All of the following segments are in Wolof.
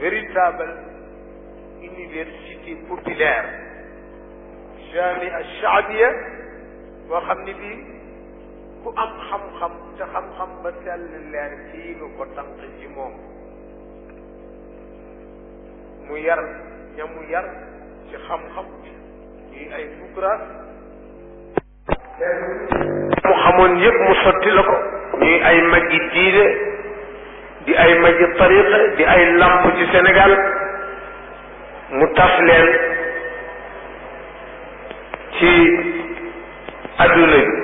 véritable université populaire jamia shaabia boo xam ni bii ku am xam-xam te xam-xam ba sell leer fii nga ko tànq ci moom mu yar ña mu yar ci xam-xam yi ay fukkuraat mu xamoon yëpp mu sotti la ko ñuy ay magi diine di ay magi tariqa di ay lamp ci Sénégal mu tas leen ci adduna bi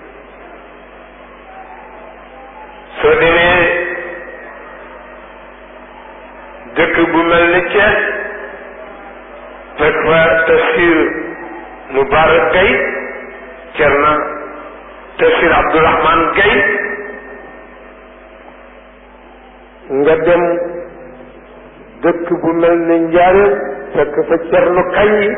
soo demee dëkk bu mel ni Thiès fekk fa tafsir Mubarak Gaye Cerna tafsir Abdourahman Gaye nga dem dëkk bu mel ni Njaaréem fekk fa Cerno Kañ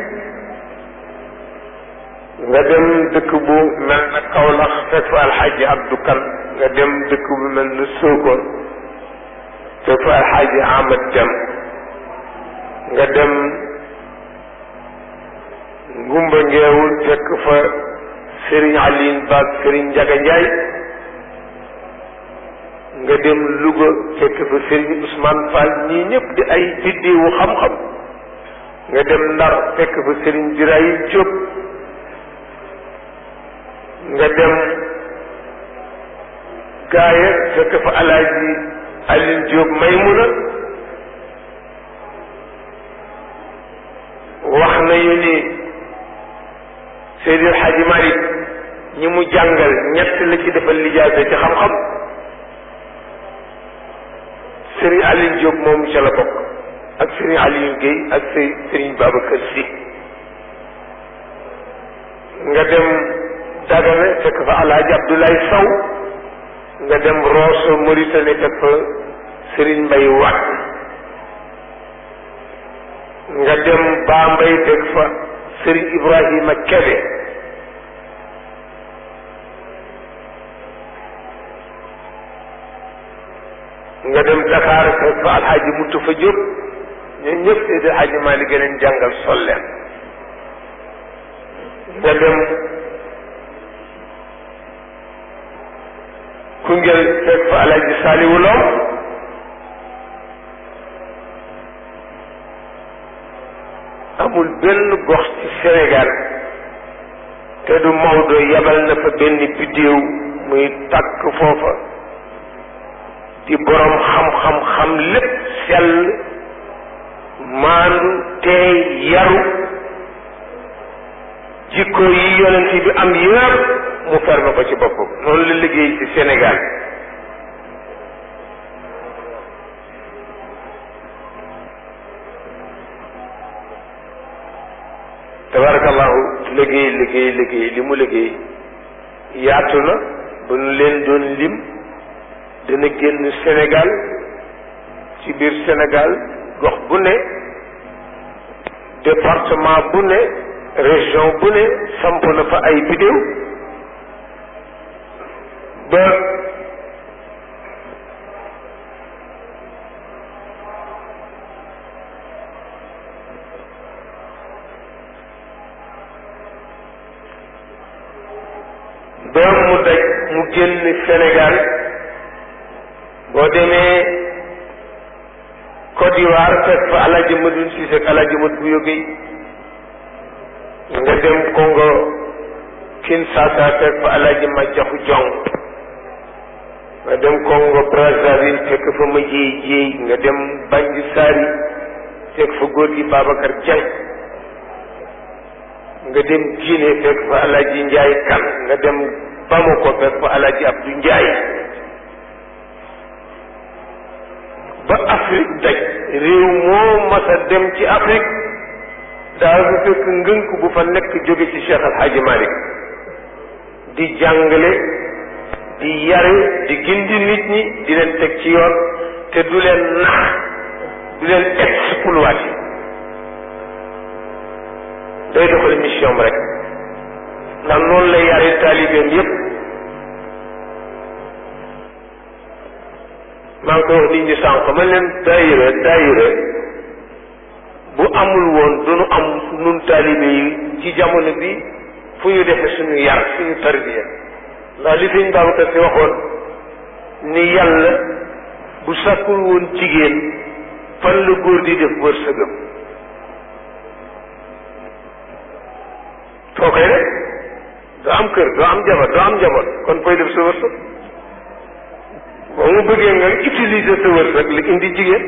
nga dem dëkk bu mel na Kaolack fekk fa Alxaaji Abdou Kan nga dem dëkk bu mel ni Sokone fekk fa Alxaaji Ahmad Dem nga dem Ngumba Ngeewul fekk fa Sëriñ Aline Ba Sëriñ Njaga Njaay nga dem Louga fekk fa Sëriñ Ousmane Fall ñii ñëpp di ay biddiwu xam-xam nga dem Ndar fekk fa Sëriñ Birayi Jóob nga dem Gaaya fekk fa Alaaji Aline Jóob Maymuna wax nañu ni Seydi El Hadji Malick ñi mu jàngal ñett la ci defal lijaasa ci xam-xam Serigne Aline Diop moom ca la bokk ak Serigne Aliou Guèye ak Sey Serigne Babacar Sy nga dem Dagana fekk fa Alhaji Abdoulaye Sow nga dem Rosso Mauritanie fekk fa Serigne Mbaye Watt nga dem Bambey fekk fa Serigne Ibrahima Kebe nga dem Dakar fekk fa alxaaji mutu fa jóg ñun ñëpp Seydi Alxaaji Maalik gën leen jàngal sol leen nga dem Koungheul fekk fa alxaaji Saaliwu Lo amul benn gox ci Sénégal te du Maodo yabal na fa benn biddéew muy takk foofa di borom xam-xam xam lépp sell maandu tey yaru jikko yi yonent bi am yëpp mu ferme ko ci boppam noonu la liggéey ci Sénégal tabarakallahu liggéey liggéey liggéey li mu liggéey yaatu na ba nu leen doon lim dana génn Sénégal ci biir Sénégal gox bu ne département bu ne région bu ne samp na fa ay bidéew ba ba mu daj mu génn Sénégal boo demee Côte d'Ivoire fekk fa Alaaji Madun Cissé ak Alaaji Mat bu yógey nga dem Congo Kinshasa fekk fa Alaaji Majaxu Jong nga dem Congo Brazzaville fekk fa ma jéey jéey nga dem Banji Sari fekk fa góor gi Babacar Diagne nga dem Guinée fekk fa Alaaji Njaay Kan nga dem Bamako fekk fa Alaaji Abdou Njaay ba Afrique daj réew moo mas a dem ci Afrique daa fa fekk ngënk bu fa nekk jóge ci Cheikh Al Hadji Malick di jàngale di yare di gindi nit ñi di leen teg ci yoon te du leen nax du leen exploité day doxal mission rek ndax noonu la yare taalibeem yépp maa ngi koy wax nit ñi sànq ma leen daayira daayira bu amul woon duñu am nun taalibe yi ci jamono bi fu ñu defe suñu yar suñu tarbiya ndax li fiñ Babacar Si waxoon ni yàlla bu sàkkul woon jigéen fan la góor di def wërsëgam foo koy def doo am kër doo am jabar doo am jabar kon koy def sa wërsëg boo mu bëggee nga utiliser sa wërsëg li indi jigéen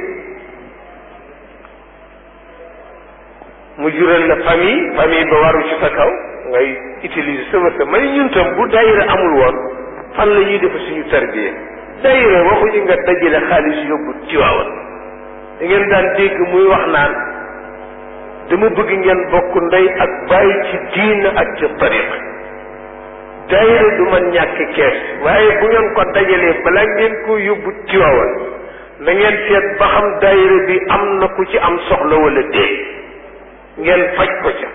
mu jural la famille famille ba waru ci sa kaw ngay utiliser sa wërsëg ma ni ñun tam bu daayira amul woon fan la ñuy def suñu tarbiya daayira waxuñu nga dajale xaalis yóbbu Tiwaawan da ngeen daan dégg muy wax naan dama bëgg ngeen bokk ndey ak bàyyi ci diina ak ci tariqa daayira du man ñàkk kees waaye bu ngeen ko dajalee balaa ngeen ko yóbbu Tiwaawan na ngeen seet ba xam daayira bi am na ku ci am soxla wala déet ngeen faj ko ca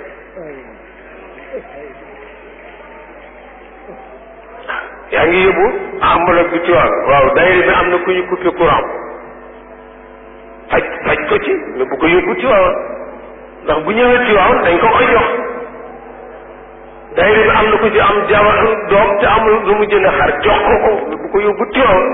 yaa ngi yóbbu enveloppe bi Tiwaawan waaw daayira bi am na ku ñu coupé courant faj faj ko ci mais bu ko yóbbu Tiwaawan ndax bu ñëwee Tiwaawan dañ ko koy jox daayira bi am na ku ci am jabar doom te amul lu mu jënd xar jox ko ko mais bu ko yóbbu Tiwaawan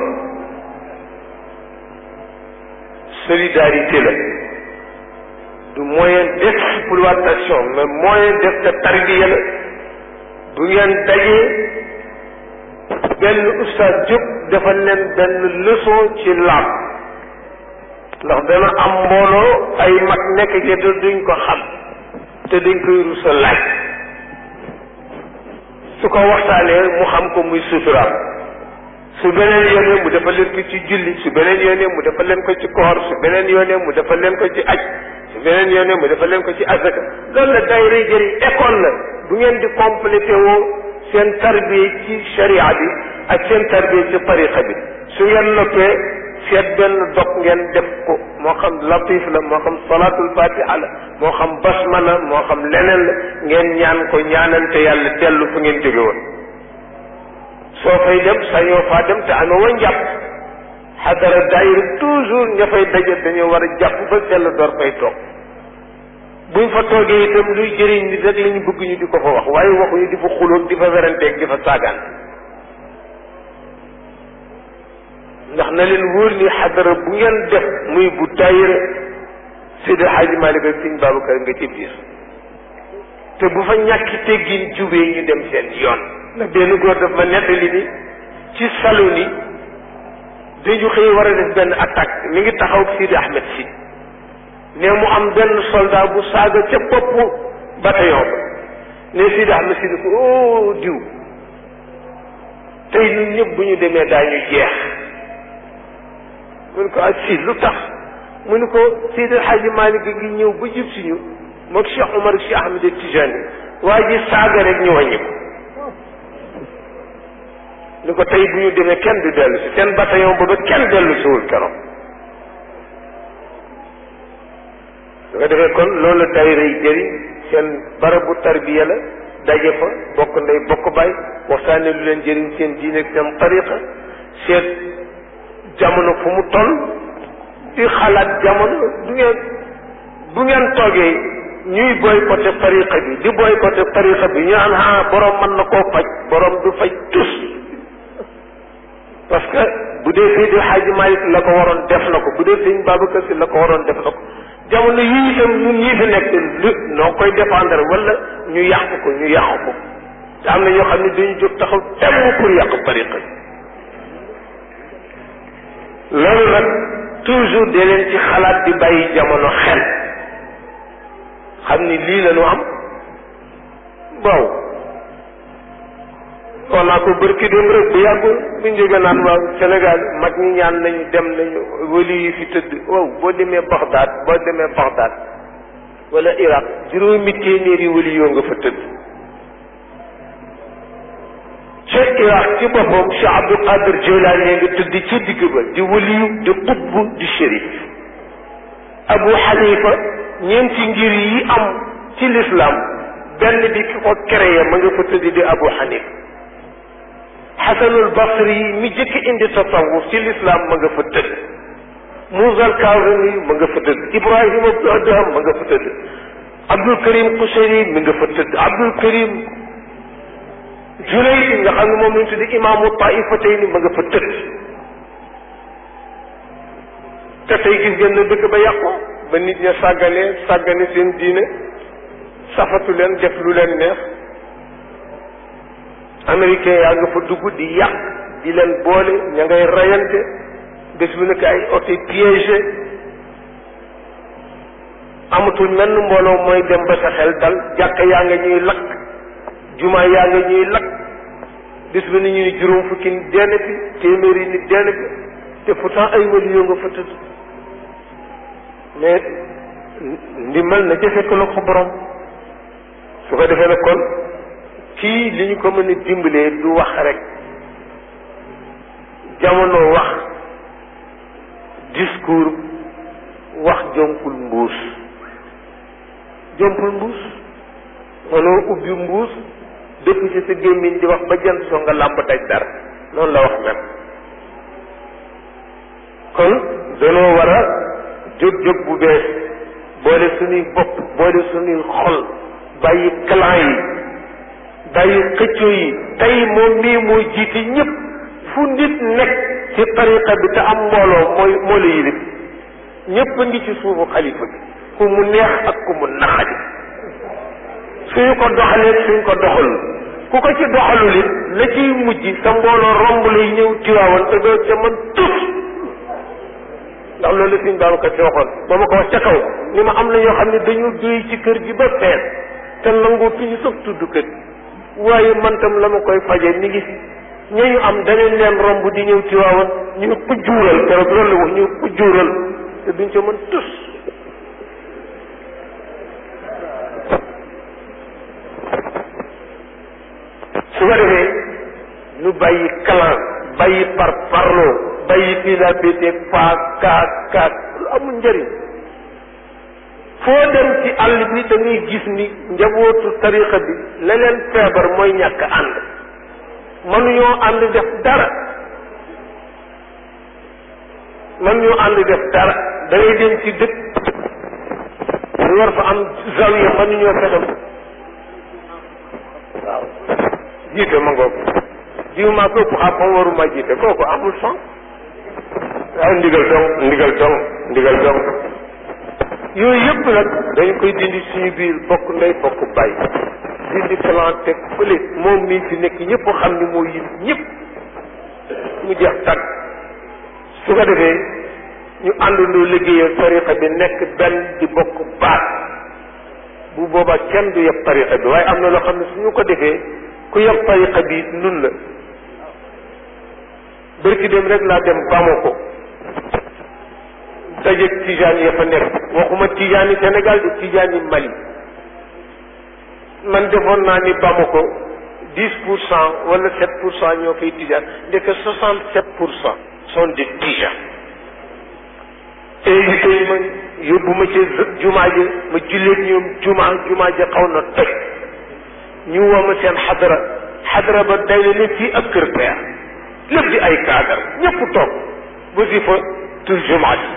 solidarité la du moyen d'exploitation mais moyen def de tarbiya la bu ngeen dajee benn ustaas jóg defal leen benn leçon ci laab ndax dana am mbooloo ay mag nekk ci te duñ ko xam te dañ koy rusa laaj su ko waxtaanee mu xam ko muy suturaam su beneen yoonee mu defal leen ko ci julli su beneen yoonee mu defal leen ko ci koor su beneen yoonee mu defal leen ko ci aj su beneen yoonee mu defal leen ko ci azaka loolu la daayira jëriñ école la bu ngeen di complété woo seen tarbiya ci sharia bi ak seen tarbiya ci tariqa bi su ngeen noppee seet benn dog ngeen def ko moo xam latif la moo xam salatul fatiha la moo xam basmala moo xam leneen la ngeen ñaan ko ñaanante yàlla dellu fu ngeen jóge woon soo fay dem sañoo faa dem te amee wa njàpp xadara daayira toujours ña fay daje dañoo war a jàpp ba sell door fay toog buñ fa toogee itam luy jëriñ nit rek la ñu bëgg ñu di ko fa wax waaye waxuñu di fa xuloog di fa weranteeg di fa saagaan ndax na leen wóor ni xadara bu ngeen def muy bu daayira Seydi Hadji Malick ak Sëñ Babacar nga ci biir te bu fa ñàkki teggin jubee ñu dem seen yoon ndax benn góor daf ma nettali ni ci salu ni dañu xëy war a def benn attaque mi ngi taxaw ak Sidi Ahmed si ne mu am benn soldat bu saaga ca boppu bataillon ba ne Sidi Ahmed si ni ko oh diw tey ñun ñëpp bu ñu demee daañu jeex mu ne ko ak si lu tax mu ne ko Seydi Hadji Malick gi ñëw ba jub si ñu moog Cheikh Omar Cheikh Ahmed Tijani waa ji saaga rek ñu wàññi ko ni ko tey bu ñu demee kenn du dellu si seen bataillon booba kenn dellu siwul keroog su ko defee kon loolu daayira yi jëriñ seen barabu tarbiya la daje fa bokk ndey bokk baay waxtaane lu leen jëriñ seen diine ak seen tariqa seet jamono fu mu toll di xalaat jamono du ngeen bu ngeen toogee ñuy boycotté tariqa bi di boycotté tariqa bi ñu naan ah borom mën na koo faj borom du faj tus parce que bu dee Seydi Hadji Malick la ko waroon def na ko bu dee Sëñ Babacar Si la ko waroon def na ko jamono yii itam ñun ñii fi nekk lu noo koy défendre wala ñu yàq ko ñu yàq ko te am na ñoo xam ne dañu jóg taxaw temm pour yàq tariqa bi loolu nag toujours de leen ci xalaat di bàyyi jamono xel xam ni lii la ñu am waaw wax naa ko bërki dem rek bu yàggul bu ñu jógee naan waaw Sénégal mag ñi ñaan nañu dem nañu wali yi fi tëdd waaw boo demee Bagdad boo demee Bagdad wala Irak juróomi téeméeri wali yoo nga fa tëdd ca Irak ci boppam Cheikh Abdul Qadir Jilani nga tëdd ci digg ba di waliyu di qutbu di shérif Abu Hanifa ñeenti ngir yi am ci l'islam benn bi ki ko créé ma nga fa tëdd di Abu Hanifa xasanul basri yi mi jëkk indi tasawuf ci lislaam ma nga fa tëdd Muusa al-Kaazimi ma nga fa tëdd Ibrahima ibnu Adham ma nga fa tëdd Abdul Karim Kuseyri mi nga fa tëdd Abdul Karim Junayd nga xam ne moom lañ tuddi imaamu taifatayni ma nga fa tëdd te tey gis ngeen ne dëkk ba yàqu ba nit ña sàggane sàggane seen diine safatu leen def lu leen neex américain yaa nga fa dugg di yàq di leen boole ña ngay rayante bés bu nekk ay oto piégé amatul menn mbooloo mooy dem ba sa xel dal jàkka yaa nga ñuy lakk jumaa yaa nga ñuy lakk bés bu ne ñu ni juróom fukki nit dee na fi téeméeri nit dee na fi te pourtant ay wali yoo nga fa tëdd mais ndimbal na ca fekk la ko borom su ko defee nag kon kii li ñu ko mën a dimbalee du wax rek jamono wax discours wax jompul mbuus jompul mbuus mënoo ubbi mbuus dëpp ci sa gémmiñ di wax ba jant soo nga làmb daj dara noonu la wax mel kon danoo war a jóg jóg bu bees boole suñuy bopp boole suñuy xol bàyyi clan yi bàyyi xëccoo yi tey moom mii mooy jiite ñëpp fu nit nekk ci tariqa bi te am mbooloo mooy moo la yilif ñëpp a ngi ci suufu xalifa bi ku mu neex ak ku mu naxadi suñu ko doxalee suñ ko doxalul ku ko ci doxalul it la ciy mujj sa mbooloo romb lay ñëw tiwaawan te doo ca mën tus ndax loolu la suñ Babacar si waxoon ba ma ko wax ca kaw ni ma am na ñoo xam ne dañu doy ci kër gi ba fees te nangoo fi ñu sax tudd kër waaye man tam la ma koy faje mi ngi fi ñooñu am danañ leen romb di ñëw tiwaawan ñu xujjuural keroog loolu la wax ñu xujjuural te duñ ca mën tus su ko defee ñu bàyyi clan bàyyi par parloo bàyyi fii la pété paa kaak kaak lu amul njëriñ foo dem ci àll bi da ngay gis ni njabootu tariqa bi la leen feebar mooy ñàkk ànd mënuñoo ànd def dara mënuñoo ànd def dara da ngay dem ci dëkk ñu war fa am zawiya mënuñoo fexe waaw jiite ma ngoog jiw maa ko ëpp xam waruma jiite kooku amul son waaw ndigal dong ndigal dong ndigal dong yooyu yëpp nag dañ koy dindi suñu biir bokk ndey bokk bàyyi dindi plan teg fële moom mii fi nekk ñëpp xam ni moo yit ñëpp mu jeex tàgg su ko defee ñu àndandoo liggéeyal tariqa bi nekk benn di bokk baat bu boobaa kenn du yeb tariqa bi waaye am na loo xam ne suñu ko defee ku yeb tariqa bi nun la bërki dem rek laa dem Bamako dajeeg tijaan ya fa nekk waxuma tijaan yi Sénégal di tijaan yi Mali man defoon naa ni Bamako dix pour cent wala sept pour cent ñoo koy tijaan ndeke soixante sept pour cent sont des tijaan invité yi ma yóbbu ma ci jumaa ji ma julleeg ñoom jumaa jumaa ji xaw na toj ñu woo ma seen xadara xadara ba day la ne fii ak kër peer lépp di ay cadre ñëpp toog ba si fa tur jumaa ji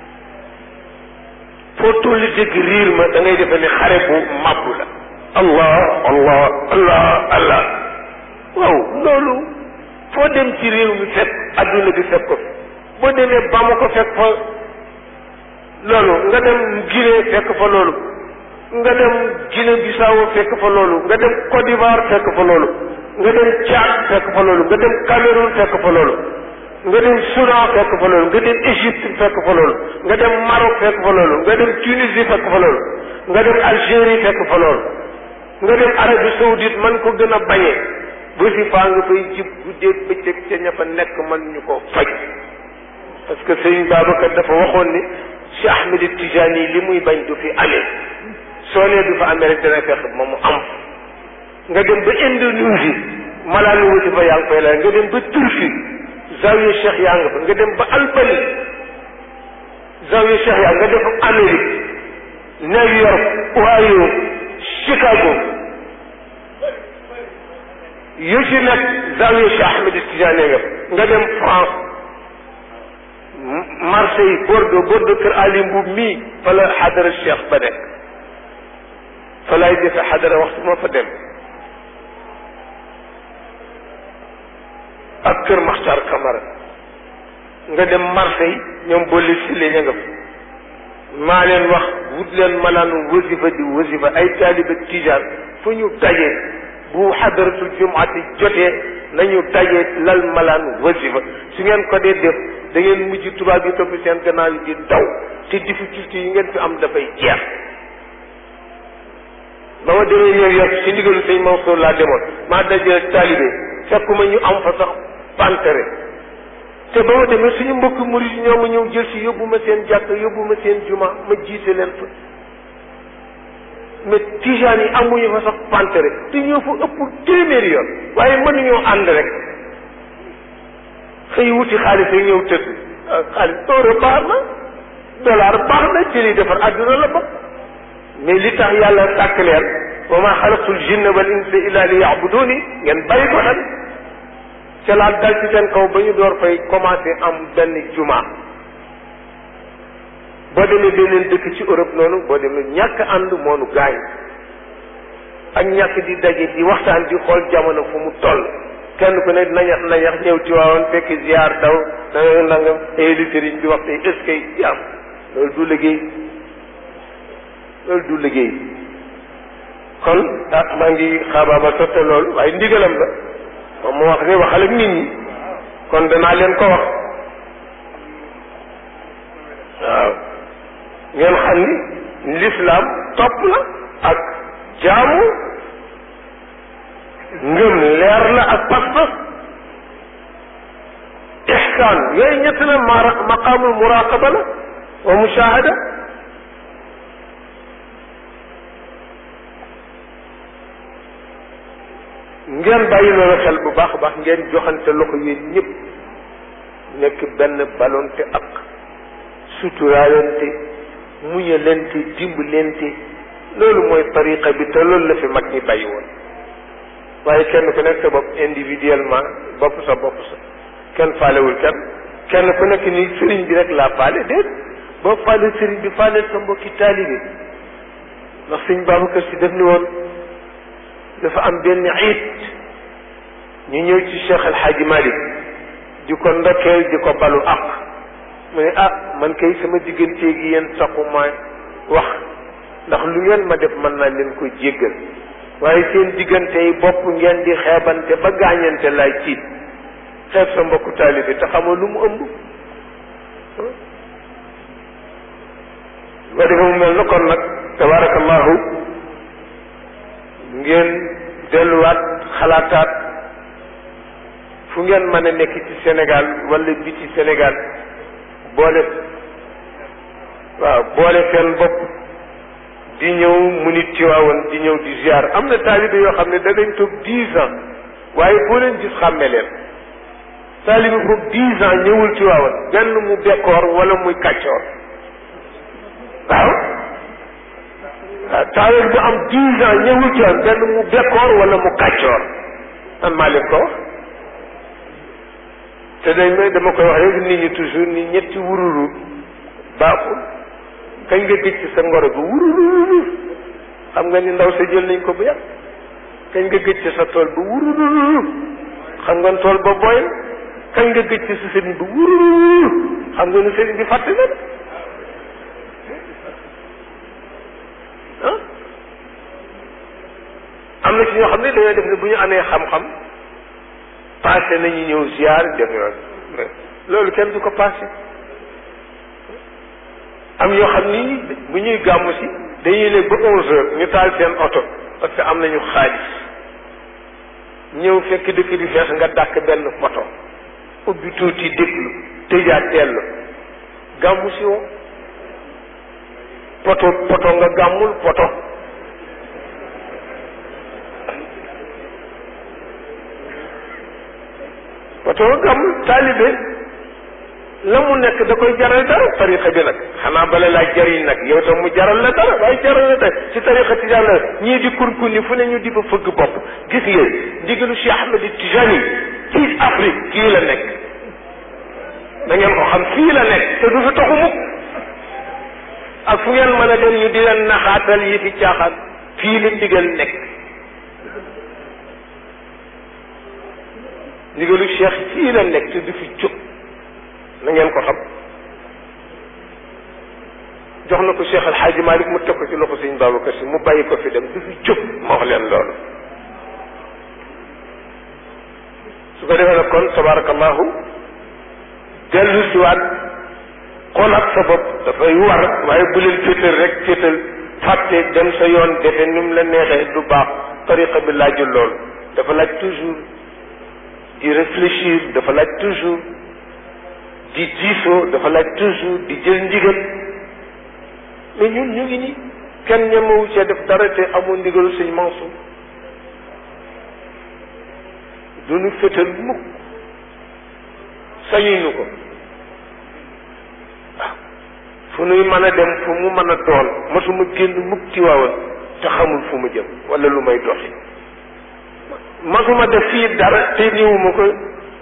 foo tolli dégg riir ma da ngay defe ne xare bu màbbu la allah allah allah allah waaw loolu foo dem ci réew mi fekk adduna bi fekk ko fi boo demee Bama ko fekk fa loolu nga dem Guinée fekk fa loolu nga dem Guinée Bissau fekk fa loolu nga dem Côte d'Ivoire fekk fa loolu nga dem Tchad fekk fa loolu nga dem Cameroun fekk fa loolu nga dem Soudan fekk fa loolu nga dem Égypte fekk fa loolu nga dem Maroc fekk fa loolu nga dem Tunisie fekk fa loolu nga dem Algérie fekk fa loolu nga dem Arabie Saoudite man ko gën a bañee bu si faa nga fay jib guddeeg bëccëg ca ña fa nekk man ñu ko faj parce que Sëriñ Babacar dafa waxoon ni si Ahmed Tijani li muy bañ du fi amee soo nee du fa amee rek dana fex moom mu am nga dem ba Indonésie malaanu wuti fa yaa ngi koy la nga dem ba Turquie zawiya Cheikh yaa nga fa nga dem ba Albanie zawiya Cheikh yaa nga dem ba Amérique New York Ohio Chicago yu ci nekk zawiya Cheikh Ahmed Tidiane nga nga dem France Marseille Bordeaux Bordeaux kër Ali Mbuub mii fa la xadara Cheikh ba nekk fa laay defe xadara waxtu ma fa dem ak kër Maxtar Camara nga dem Marseille ñoom boole si la ña nga fa maa leen wax wut leen malaanu wasifa di wasifa ay taaliba tijaan fu ñu dajee bu xadaratul jumaati jotee nañu dajee lal malaan wasifa su ngeen ko dee def da ngeen mujj tubaab yi topp seen gannaaw yi di daw te difficulté yi ngeen fi am dafay jeex ba ma demee New York ci ndigalu sëñ Mansour laa demoon maa dajee taalibe fekkuma ñu am fa sax pantere te ba ma demee suñu mbokk murid ñoo ma ñëw jël si yóbbu ma seen jàkk yóbbu ma seen juma ma jiite leen fa mais tijaan yi amuñu fa sax pantere te ñoo fa ëpp téeméeri yoon waaye mënuñoo ànd rek xëy wuti xaalis rek ñëw tëdd xaalis euro baax na dollar baax na ci liy defar àdduna la bokk mais li tax yàlla sàkk leen wa ma xalaqtul jinna wal insa illa li yabuduni ngeen bàyyi ko xel ca laa dal ci seen kaw ba ñu door fay commencé am benn juma boo demee beneen dëkk ci Europe noonu boo demee ñàkk ànd moonu gaañ ak ñàkk di daje di waxtaan di xool jamono fu mu toll kenn ku ne nañax nañax ñëw ci waawoon fekk ziar daw nanga nangam li sëriñ bi wax tey est-ce que yi am loolu du liggéey loolu du liggéey kon ah maa ngi xaabaaba sotte loolu waaye ndigalam la moom moo wax ne waxal ak nit ñi kon danaa leen ko wax waaw ngeen xam ni lislaam topp la ak jaamu ngëm leer la ak pas-pas ixsaan yooyu ñett la ma maqaamul muraqaba la wa mushahada ngeen bàyyi loolu xel bu baax a baax ngeen joxante loxo yéen ñëpp nekk benn balonte ak suturaalante muñalante dimbalante loolu mooy tariqa bi te loolu la fi mag ñi bàyyi woon waaye kenn ku nekk sa bopp individuellement bopp sa bopp sa kenn faalewul kenn kenn ku nekk ni sëriñ bi rek laa faale déet boo faale sëriñ bi faaleel sa mbokki taalibe ndax sëñ Babacar Si def ni woon dafa am benn iit ñu ñëw ci Cheikh El Hadji Malick di ko ndokkeel di ko balu ak mu ne ah man kay sama digganteeg yéen taxuma wax ndax lu ngeen ma def mën naa leen ko jéggal waaye seen diggante yi bopp ngeen di xeebante ba gaañante laay ciit xeeb sa mbokku taalibe te xamoo lu mu ëmb ba defe mu mel na kon nag tabarakallahu ngeen delluwaat xalaataat fu ngeen mën a nekk ci Sénégal wala biti Sénégal boole waaw boole seen bopp di ñëw mu nit Tiwaawan di ñëw di ziar am na taalibe yoo xam ne danañ toog dix ans waaye boo leen gis xàmme leen taalibe foofu dix ans ñëwul Tiwaawan benn mu bekkoor wala muy kàccoor waaw waaw taalibe bu am dix ans ñëwul Tiwaawan benn mu bekkoor wala mu kàccoor man maa leen ko wax te dañ may dama koy wax rek nit ñi toujours ni ñetti wururu baaxul kañ nga gëj ci sa ngoro bi wururu xam nga ni ndaw sa jël nañ ko bu yàgg kañ nga gëj ci sa tool ba wururu xam nga tool ba booy na kañ nga gëj ci sa sëriñ bi wururu xam nga ni sëriñ bi fàtte na ah am na ci ñoo xam ne dañoo def ne bu ñu amee xam-xam passé nañu ñëw ziar def yoon loolu kenn du ko passé am yoo xam ni bu ñuy gàmmu si dañuy ne ba onze heures ñu taal seen oto parce que am nañu xaalis ñëw fekk dëkk bi fees nga dàkk benn photo ubbi tuuti déglu tëjaat dellu gàmmu si woo poto poto nga gàmmul poto poto nga gàmmul taalibe la mu nekk da koy jaral dara tariqa bi nag xanaa bala laa jariñ nag yow tam mu jaral la dara waaye jaral la dara ci tariqa tijaan la ñii di kurkunni fu ne ñu di fa fëgg bopp gis ngeen ndigalu Cheikh Ahmed Tijani ci Afrique kii la nekk da ngeen ko xam fii la nekk te du fi taxu mukk ak fu ngeen mën a dem ñu di leen naxaatal yi fi caaxaan fii la ndigal nekk ndigalu Cheikh fii la nekk te du fi jóg na ngeen ko xam jox na ko Cheikh El Hadj Malick mu teg ko ci loxo Sëñ Babacar Si mu bàyyi ko fi dem du fi jóg ma wax leen loolu su ko defee nag kon tabarakallahu dellu siwaat xoolaat sa bopp dafay war waaye bu leen féetal rek féetal fàtte dem sa yoon defe ni mu la neexee du baax tariqa bi laajul loolu dafa laaj toujours di réfléchir dafa laaj toujours di diisoo dafa laaj toujours di jël ndigal mais ñun ñu ngi nii kenn ñemewu cee def dara te amul ndigalu sëñ Mansour du ñu féetal mukk sañuñu ko waaw fu nuy mën a dem fu mu mën a doon mosuma génn mukk ci waawan te xamul fu mu jëm wala lu may doxi mosuma def fii dara te ñëwuma ko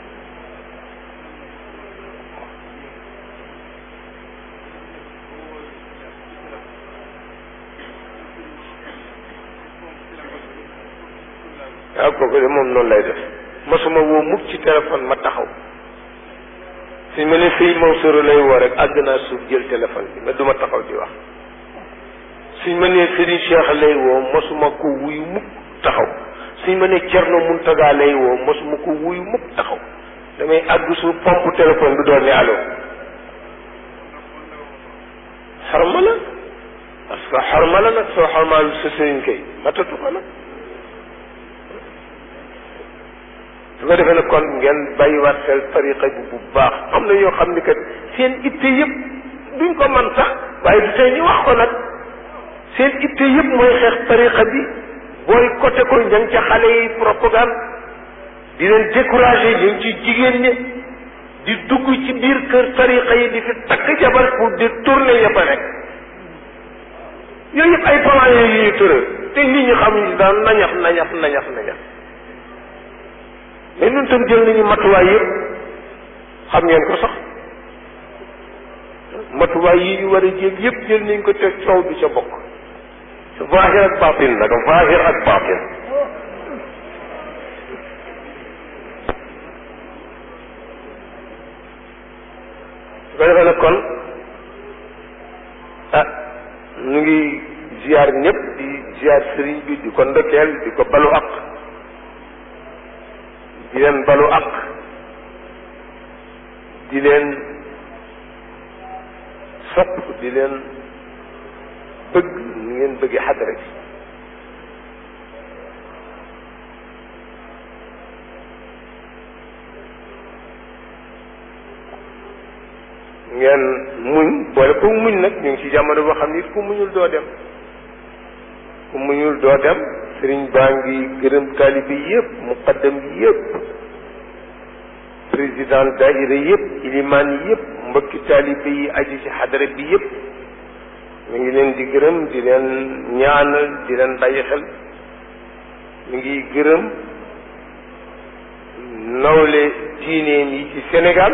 waaw kooku de moom noonu lay def mosuma woo mukk ci téléphone ma taxaw suñ ma ne fii Mansour lay woo rek àgg naa suuf jël téléphone bi mais duma taxaw di wax suñ ma nee Serigne Cheikh lay woo mosuma ko wuyu mukk taxaw suñ ma nee Thierno Mountaga lay woo mosuma ko wuyu mukk taxaw damay àgg suuf pompe téléphone bi doon ne allo xarma la parce que xarma la nag soo xarmaalu sa sëriñ kay matatu ko nag su ko defee nag kon ngeen bàyyiwaat xel tariqa bi bu baax am na yoo xam ni kat seen itte yëpp duñ ko man sax waaye du tey ñu wax ko nag seen itte yëpp mooy xeex tariqa bi booy côté ko ña ngi ca xale yi propagande di leen découragé ñu ngi ci jigéen ñi di dugg ci biir kër tariqa yi di fi takk jabar pour di tourner ya fa rek yooyu yëpp ay plan yooyu ñuy tëral te nit ñi xamuñu daan nañax nañax nañax nañax mais ñun tam jël nañu matuwaay yëpp xam ngeen ko sax matuwaay yi ñu war a jël yëpp jël nañ ko teg coow du ca bokk zahir ak batin nag zahir ak batin su ko defee nag kon ah ñu ngi ziar ñëpp di ziar sëriñ bi di ko ndokkeel di ko balu ak di leen balu ak di leen sopp di leen bëgg ni ngeen bëggee xadara bi ngeen muñ boole ko muñ nag ñu ngi ci jamono boo xam ni ku muñul doo dem ku muñul doo dem sëriñ baa ngi gërëm taalibe yëpp muqaddam yëpp président daayira yëpp ilimaan yëpp mbokki taalibe yi aju ci xadara bi yëpp mi ngi leen di gërëm di leen ñaanal di leen bàyyi xel mi ngi gërëm nawle diineem yi ci Sénégal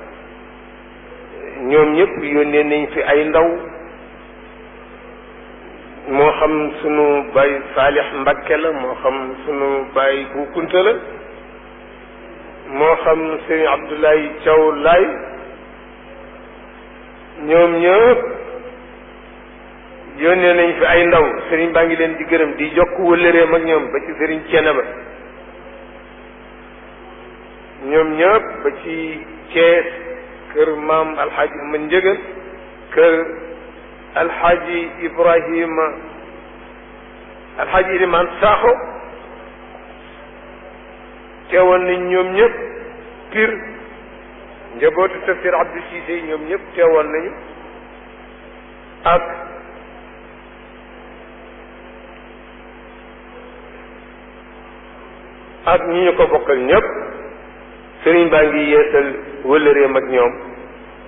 ñoom ñëpp yónnee nañ fi ay ndaw moo xam sunu baay Saalix Mbakke la moo xam sunu baay Bu Kunta la moo xam sëriñ Abdoulaye Thiaw Laay ñoom ñëpp yónnee nañ fi ay ndaw sëriñ baa ngi leen di gërëm di jokk wëllëreem ak ñoom ba ci sëriñ Cene ba ñoom ñëpp ba ci Cees kër maam alxaaji ma njëgal kër alxaaji Ibrahima alxaaji Ilimaan Saaxo teewoon nañ ñoom ñëpp pir njabootu tafsir Abdou Cissé ñoom ñëpp teewoon nañu ak ak ñi ñu ko bokkal ñëpp sëriñ baa ngi yeesal wëllëreem ak ñoom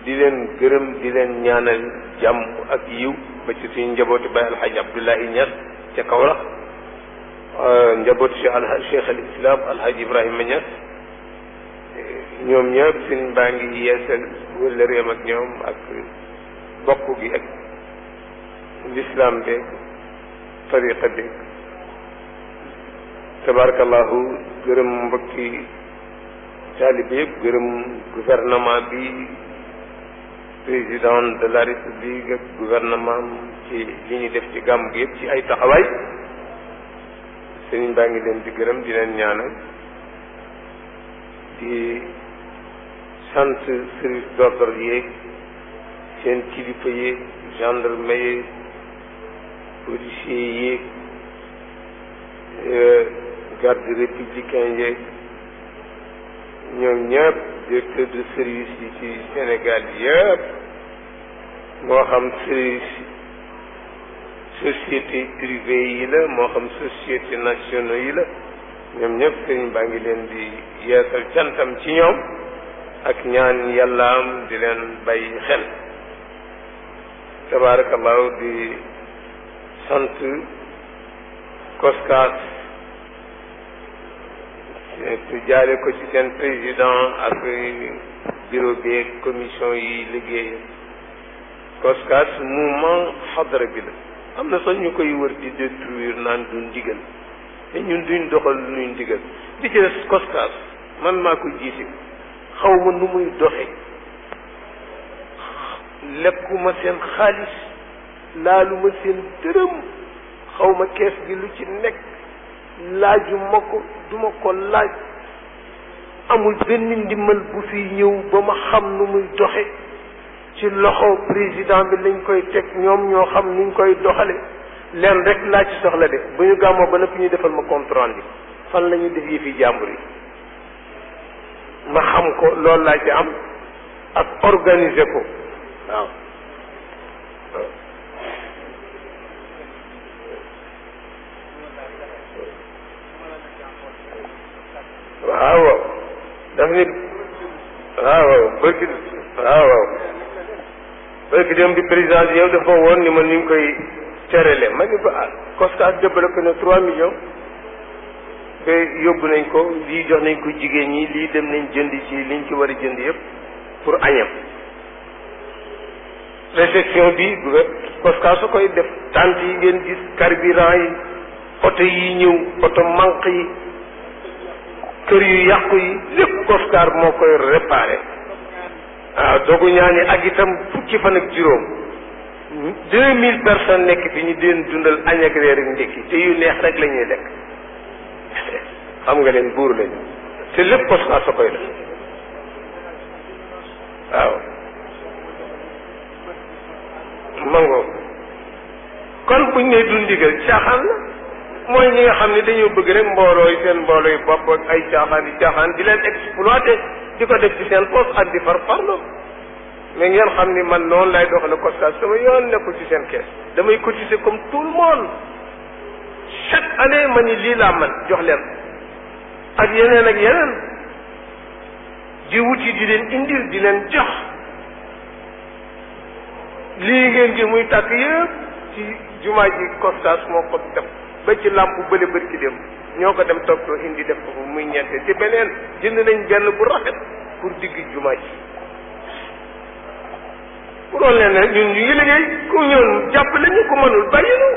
di leen gërëm di leen ñaanal jàmm ak yiw ba ci suñu njabooti Baye Alhaji Abdoulahi Niass ca Kaolack njabooti Cheikh Alha Cheikh al Islam Alhaji Ibrahima Niass ñoom ñëpp suñ baa ngi yeesal wëllëreem ak ñoom ak bokk gi ak l'islam beeg tariqa beeg tabarakallahu gërëm mbokki taalibe yëpp gërëm gouvernement bi président de la république ak gouvernement ci li ñu def ci gàmm gi yëpp ci ay taxawaay sëriñ baa ngi leen di gërëm di leen ñaanal di sant service d'ordre yeeg seen kilifa yeeg gendarme yeeg policier yeeg garde républicain yeeg ñoom ñëpp directeur de service yi ci Sénégal yëpp moo xam service société privée yi la moo xam société nationaux yi la ñoom ñëpp sëriñ baa ngi leen di yeesal cantam ci ñoom ak ñaan yàllaam di leen bàyyi xel tabarakallahu di sant koskaas te jaale ko ci seen président ak bureau bi ak commission yi liggéey koskaas mouvement xadara bi la am na sax ñu koy wër di détruire naan du ndigal te ñun duñ doxal nuy ndigal di ci des koskaas man maa ko jiite xaw ma nu muy doxe lekkuma seen xaalis laaluma seen dërëm xaw ma kees gi lu ci nekk laaju ma ko duma ko laaj amul benn ndimbal bu fi ñëw ba ma xam nu muy doxe ci loxo président bi lañ koy teg ñoom ñoo xam nuñ koy doxale leen rek laa ci soxla de bu ñu gàmmoo ba noppi ñu defal ma compte rendu fan la ñu def yi fi jàmbur yi ma xam ko loolu laa ci am ak organiser ko waaw waaw waaw daf nit waaw waaw bërki waaw waaw bërki dem bi président bi yow dafa woon ni ma ni nga koy terele ma ni ko ah COSCAS développé na trois millions te yóbbu nañ ko lii jox nañ ko jigéen ñi lii dem nañ jënd ci liñ ci war a jënd yëpp pour añam réception bi COSCAS su koy def tente yi ngeen gis carburant yi oto yi ñëw oto manque yi kër yu yàqu yi lépp COSCAS moo koy réparé waaw dogu ñaani ak itam fukki fan ak juróom deux mille personnes nekk fi ñu deen dundal añ ak reer ak ndékki te yu neex rek la ñuy lekk xam nga leen buur lañu te lépp COSCAS sa koy def waaw mango kon buñ ne du ndigal caaxaan la mooy ñi nga xam ne dañoo bëgg rek mbooloo yi seen mbooloo yi bopp ak ay caaxaan yi caaxaan di leen exploité di ko def ci seen poste ak di far farlo mais ngeen xam ni man noonu lay doxale COSCAS sama yoon nekkul ci seen kees damay cotiser comme tout le monde chaque année ma ni lii laa man jox leen ak yeneen ak yeneen di wuti di leen indil di leen jox lii ngeen gi muy tàkk yëpp ci jumaa ji COSCAS moo ko def ba ci làmp bële bërki dem ñoo ko dem toog indi def ko muy ñeente ci beneen jënd nañ benn bu rafet pour digg jumaa ji pour woon leen rek ñun ñu ngi liggéey ku ñëw jàppale ñu ku mënul bàyyi nu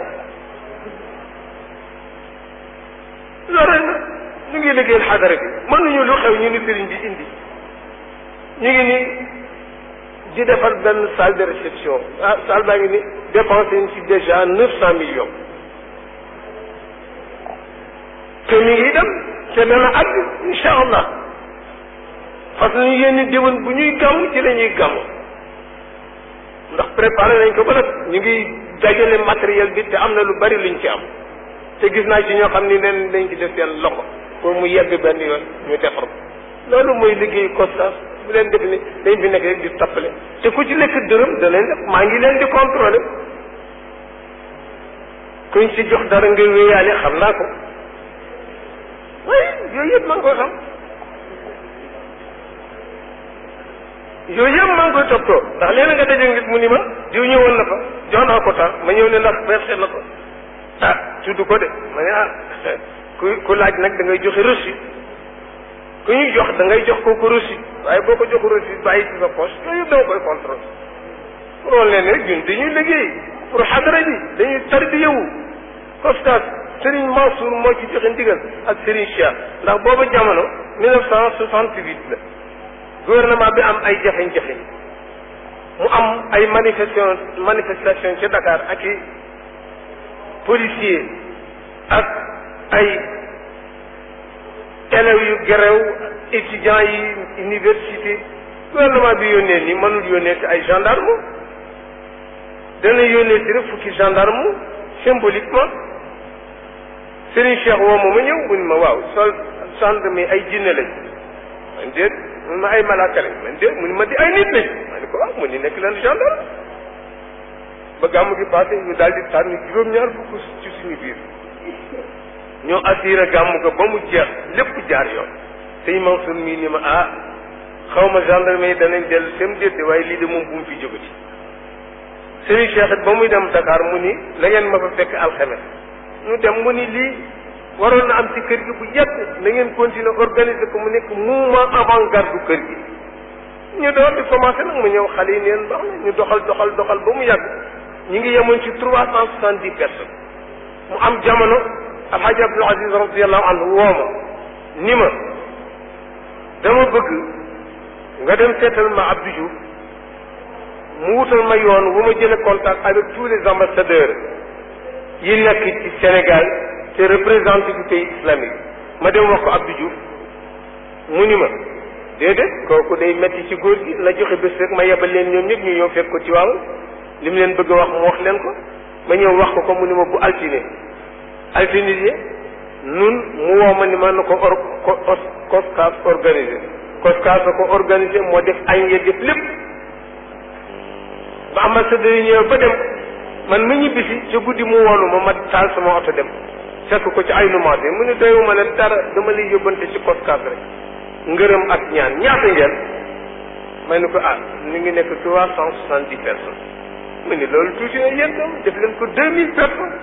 loolu rek ñu ngi liggéeyal xadara bi mënuñu lu xew ñu ni sëriñ bi indi ñu ngi ni di defar benn salle de réception ah salle baa ngi ni dépensé nañ ci déjà neuf cent millions te mi ngi dem te dana àgg incha allah parce que ñu yéen déwén bu ñuy gàmm ci la ñuy gàmm ndax préparé nañ ko ba nag ñu ngi dajale matériel bi te am na lu bari luñ ci am te gis naa ci ñoo xam ni leen dañ ci def seen loxo pour mu yegg benn yoon ñu defar ko loolu mooy liggéey COSCAS bu leen def ni dañ fi nekk rek di tappale te ku ci lekk dërëm da leen def maa ngi leen di contrôlé kuñ ci jox dara nga wéyaale xam naa ko oui yooyu yëpp maa ngi koy xam yooyu yëpp maa ngi koy toppatoo ndax léeg nga daje nit mu ni ma diw ñëwoon na fa jox naa ko temps ma ñëw ne ndax versé na ko ah tudd ko de ma ne ah ku ku laaj nag da ngay joxe reçu ku ñuy jox da ngay jox kooku reçu waaye boo ko jox reçu bàyyi ci sa poche yooyu yëpp da nga koy contrôle pour woon leen rek ñun dañuy liggéey pour xadara ji dañuy tarbiyewu Costas Serigne Mansour moo ci joxe ndigal ak Serigne Cheikh ndax booba jamono 1968 la gouvernement bi am ay jafe-jafe mu am ay manifestation manifestation ci Dakar ak i policier ak ay élèves yu gerew étudiants yi université gouvernement bi yónnee ni mënul yónnee ci ay gendarme dana yónnee ci rek fukki gendarme symboliquement Serigne Cheikh woo ma ma ñëw mu ni ma waaw sol gendarme ay jinne lañ man déet mun ma ay malaaka lañ man déet mu ni ma di ay nit lañ ma ne ko waaw mu ni nekk leen gendarme ba gàmm gi passé ñu daal di tànn juróom-ñaar fukk ci suñu biir ñoo assuré gàmm ko ba mu jeex lépp jaar yoon sëñ Mansour mii ni ma ah xaw ma gendarme yi danañ dellu seen déedéet waaye lii de moom bu mu fi jógati Serigne Cheikh it ba muy dem Dakar mu ni la ngeen ma fa fekk alxames ñu dem mu ni lii waroon na am ci kër gi bu yàgg na ngeen continuer organiser ko mu nekk mouvement avant-garde du kër gi ñu door di commencé nag mu ñëw xale yi neen baax na ñu doxal doxal doxal ba mu yàgg ñu ngi yemoon ci trois cent soixante dix personnes mu am jamono alhaji abdul aziz radiallahu anhu woo ma ni ma dama bëgg nga dem seetal ma Abdou Diouf mu wutal ma yoon wu ma jële contact avec tous les ambassadeurs yi nekk ci Sénégal te représenté du pays islamique ma dem wax ko Abdou Diouf mu ni ma déedéet kooku day metti ci góor gi na joxe bés rek ma yebal leen ñoom ñëpp ñu ñëw fekk ko ci waaw li mu leen bëgg a wax mu wax leen ko ma ñëw wax ko ko mu ni ma bu altine altine yi nun mu woo ma ni ma na ko or COSCAS organisé COSCAS a ko organisé moo def añ ya def lépp ba ambassadeur yi ñëw ba dem man mi ñibbisi ci guddi mu woolu ma ma taal sama oto dem fekk ko ci ay numaate mu ne doyuma la dara dama lay yóbbante ci COSCAS rek ngërëm ak ñaan ñaata ngeen may ni ko ah ñu ngi nekk trois cent soixante dix personnes mu ni loolu tuuti na yéen tam def leen ko deux mille personnes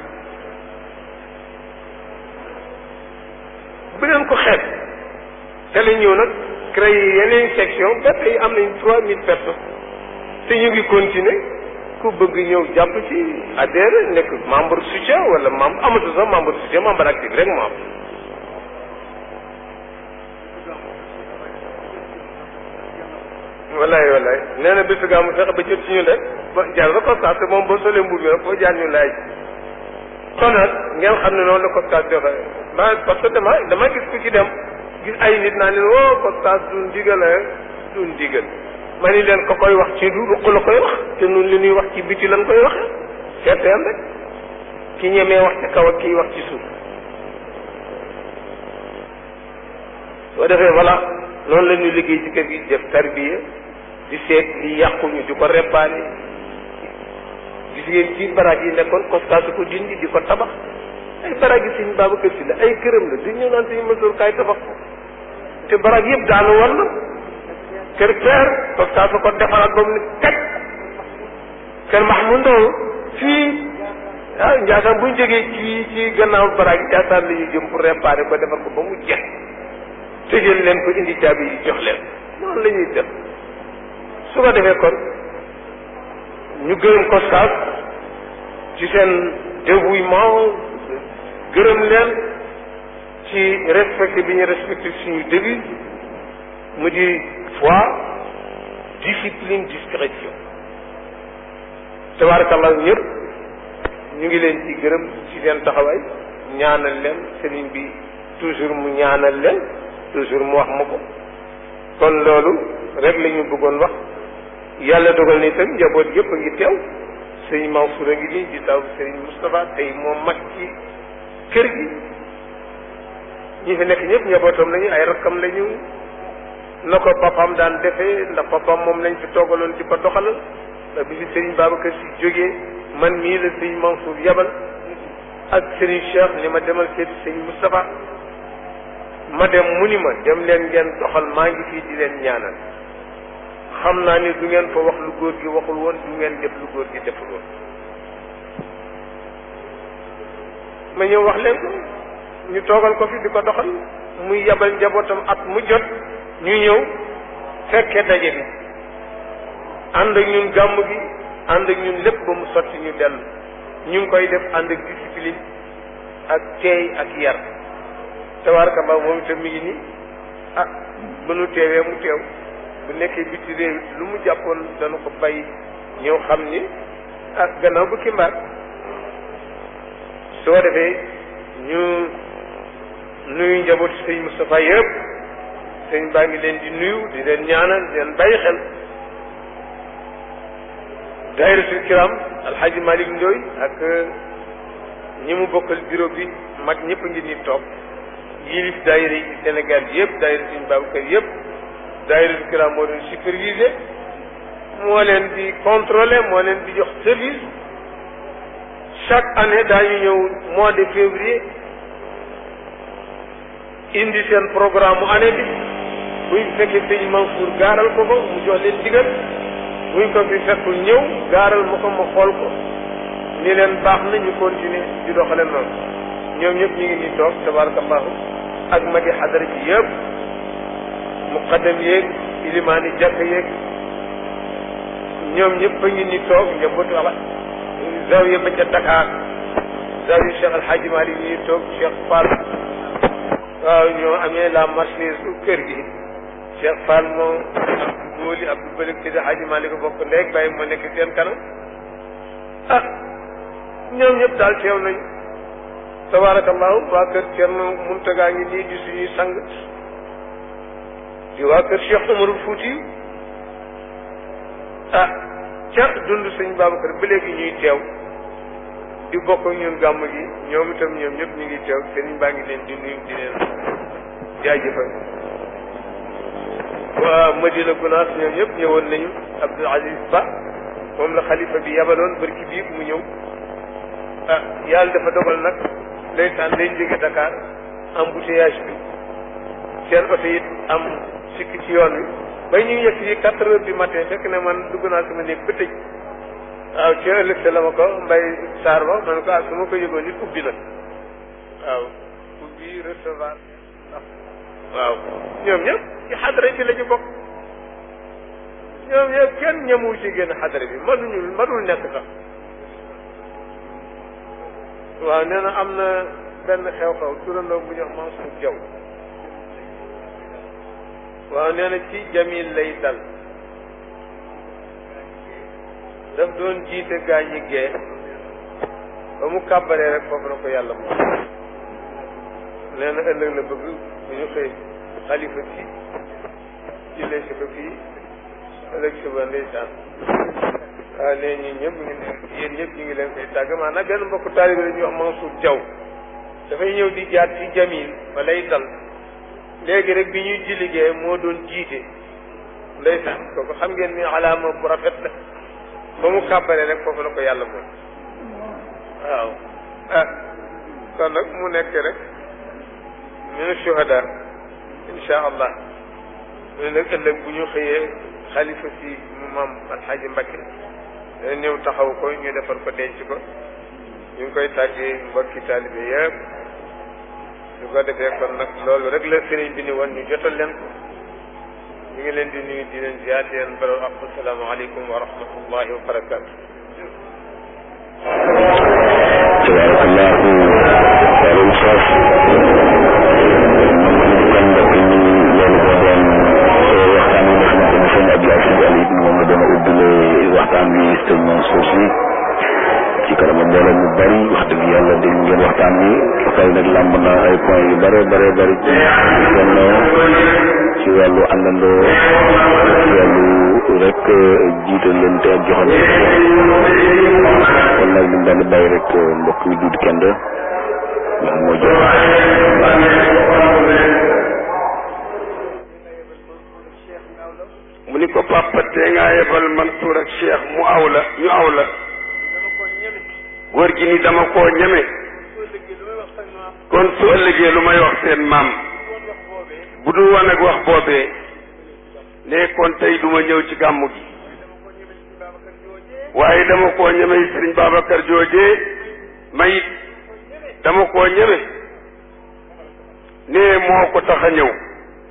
bu leen ko xeeb te la ñëw nag créé yeneen section ba tey am nañ trois mille personnes te ñu ngi continuer ku bëgg ñëw jàpp ci adhéré nekk membre soutien wala membre amatu sax membre soutien membre actif rek moo am wallaay wallaay nee na bésu gàmmu fexe ba jot ci ñun rek ba jaar ba constat moom boo solee mbubb bi rek foo jaar ñu laaj kon nag ngeen xam ne noonu la constat joxe ma parce que dama dama gis ku ci dem gis ay nit naa leen woo constat du ndigal du ndigal ma ni leen ko koy wax ci du ruq la koy wax te nun li ñuy wax ci biti lan koy waxe seeteen rek ki ñemee wax ci kaw ak kiy wax ci suuf soo defee voilà noonu la ñuy liggéey ci kër gi def tarbiya di seet li yàquñu di ko réparé gis ngeen ci baraag yi nekkoon constat su ko dindi di ko tabax ay baraag yi suñ Babacar Si la ay këram la di ñëw naan suñu mësoor kaay tabax ko te baraag yëpp daanu war na kër peer constat su ko defaraat ba mu ne teg kër Mahmoud Ndaw fii ah Ndiassane bu ñu jógee ci ci gannaaw baraag yi Ndiassane la ñuy jëm pour réparer ko defar ko ba mu jeex tëjal leen ko indi caabi yi jox leen noonu la ñuy def su ko defee kon ñu gërëm COSCAS ci seen dévouement gërëm leen ci respecté bi ñu respecté suñu devise mu di foi discipline discrétion tabarakallah ñëpp ñu ngi leen ci gërëm ci seen taxawaay ñaanal leen sëriñ bi toujours mu ñaanal leen toujours mu wax ma ko kon loolu rek la ñu bëggoon wax yàlla dogal ni itam njaboot yëpp a ngi teew sëñ Mansour a ngi nii di taw sëriñ Moustapha tey moom mag ci kër gi ñi fi nekk ñëpp njabootam lañu ay rakkam lañu na ko papaam daan defee ndax papaam moom lañ fi toogaloon di ko doxalal ndax bi fi sëriñ Babacar si jógee man mii la sëñ Mansour yabal ak sëriñ Cheikh ni ma demal seeti sëñ Moustapha ma dem mu ni ma dem leen ngeen doxal maa ngi fii di leen ñaanal xam naa ni du ngeen fa wax lu góor gi waxul woon du ngeen def lu góor gi deful woon ma ñëw wax leen ko ñu toogal ko fi di ko doxal muy yabal njabootam at mu jot ñu ñëw fekke daje bi ànd ak ñun gàmm gi ànd ak ñun lépp ba mu sotti ñu dellu ñu ngi koy def ànd ak discipline ak teey ak yar tabaarakallah moom itam mi ngi nii ah bu nu teewee mu teew bu nekkee biti réew lu mu jàppoon dana ko bàyyi ñëw xam ni ah gannaaw bu kimbaar soo defee ñu nuyu njabootu sëñ Moustapha yëpp sëñ baa ngi leen di nuyu di leen ñaanal di leen bàyyi xel daayiratul kiram alxaaji Malick Ndoy ak ñi mu bokkal bureau bi mag ñëpp a ngi nii toog yilif daayira yi Sénégal yëpp daayira suñu Babacar yëpp daayiratul kiram moo leen superviser moo leen di contrôler moo leen di jox service chaque année daañu ñëw mois de février indi seen programme mu année bi buñ fekkee sëñ Mansour gaaral ko ko mu jox leen digal buñ ko fi fekkul ñëw gaaral ma ko ma xool ko ni leen baax na ñu continuer di doxale noonu ñoom ñëpp ñu ngi nii toog tabarakallahu ak magi xadara bi yëpp muqaddam yeeg ilimaani jàkk yeeg ñoom ñëpp a ngi nii toog njabootu ala zawiya ba ca Dakar zawiya Cheikh Alhaji Mali ñu ngi toog Cheikh Fall waaw ñoo amee la marchandise su kër gi Cheikh Fall moom Abdou Góoli Abdou Bëlik Sidi Hadji Malick bokk ndeeg bàyyi moo nekk seen kanam ah ñoom ñëpp daal teew nañu tabarakallahu waa kër Thierno Muntaga ngi nii di suñuy sang di waa kër Cheikh Umarul Fouti ah ca dund sëñ Babacar ba léegi ñuy teew di bokk ak ñun gàmm gi ñoom itam ñoom ñëpp ñu ngi teew sëriñ baa ngi leen di nuyu di leen jaajëfal waa Madina Gunaas ñoom ñëpp ñëwoon nañu Abdoul Aziz Ba moom la xalifa bi yabaloon barki bii mu ñëw ah yàlla dafa dogal nag ndeysaan dañ jóge Dakar embouteillage bi seen oto it am sikk ci yoon wi bay ñu yegg yi quatre heures du matin fekk ne man dugg naa sama néeg ba tëj waaw ci ëllëg sa la ma ko mbay saar ba man ko ah su ma ko yëgoon nit ubbi nag waaw ubbi recevoir waaw ñoom ñëpp ci xadara bi la ñu bokk ñoom ñëpp kenn ñemul ci génn xadara bi mënuñu mënul nekk sax waaw nee na am na benn xew-xew turandoo bu ñu wax Mansour Diaw waaw nee na ci Jamil lay dal daf doon jiite gaa ñi gee ba mu kàbbaree rek foofu na ko yàlla moom nee na ëllëg la bëgg bu ñu xëy xalifa si jëlee si ko fii ëllëg suba ndeysaan waaw nee ñi ñëpp ñu ngi yéen ñëpp ñu ngi leen koy tàgg maanaam benn mbokku taalibe la ñuy wax Mansour Diaw dafay ñëw di jaar ci Jamil ba lay dal léegi rek bi ñuy ji liggéey moo doon jiite ndeysaan kooku xam ngeen ni alaama bu rafet la ba mu kàbbaree rek foofu la ko yàlla moom waaw ah kon nag mu nekk rek min shuhada insha allah mu ne nag ëllëg bu ñu xëyee xalifa si mu maam alxaaji Mbakke dana ñëw taxaw ko ñu defar ko denc ko ñu ngi koy tàggee mbokki taalibe yëpp su ko defee kon nag loolu rek la sëriñ bi ni woon ñu jotal leen ko ñu ngi leen di nuyu di leen ziar di leen baral ak asalaamaaleykum wa rahmatullahi wa barakaatu. tabarakallahu waalum saas kon mbokk yi loolu moo doon waxtaan bi nga xamante ne sëñ Abdou Aziz Al Ibn moom la doon ubbile waxtaan bi sëñ Mansour si ci kanam mbooloo mu bari wax dëgg yàlla dégg ngeen waxtaan bi waxtaan nag làmb na ay point yu bare bare bari ci wàllu ci wàllu àndandoo ci wàllu rek jiitalante ak joxante kon nag ñu daal di bàyyi rek mbokk mi duud kenn ndax moo jox mu ni ko papa tee ngaa yebal Mansour ak Cheikh mu aw la ñu aw la góor gi ni dama koo ñeme kon su ëllëgee lu may wax seen maam bu dul woon ak wax boobee ne kon tey duma ñëw ci gàmmu gi waaye dama koo ñeme sëriñ Babacar joojee mayit dama koo ñeme ne moo ko tax a ñëw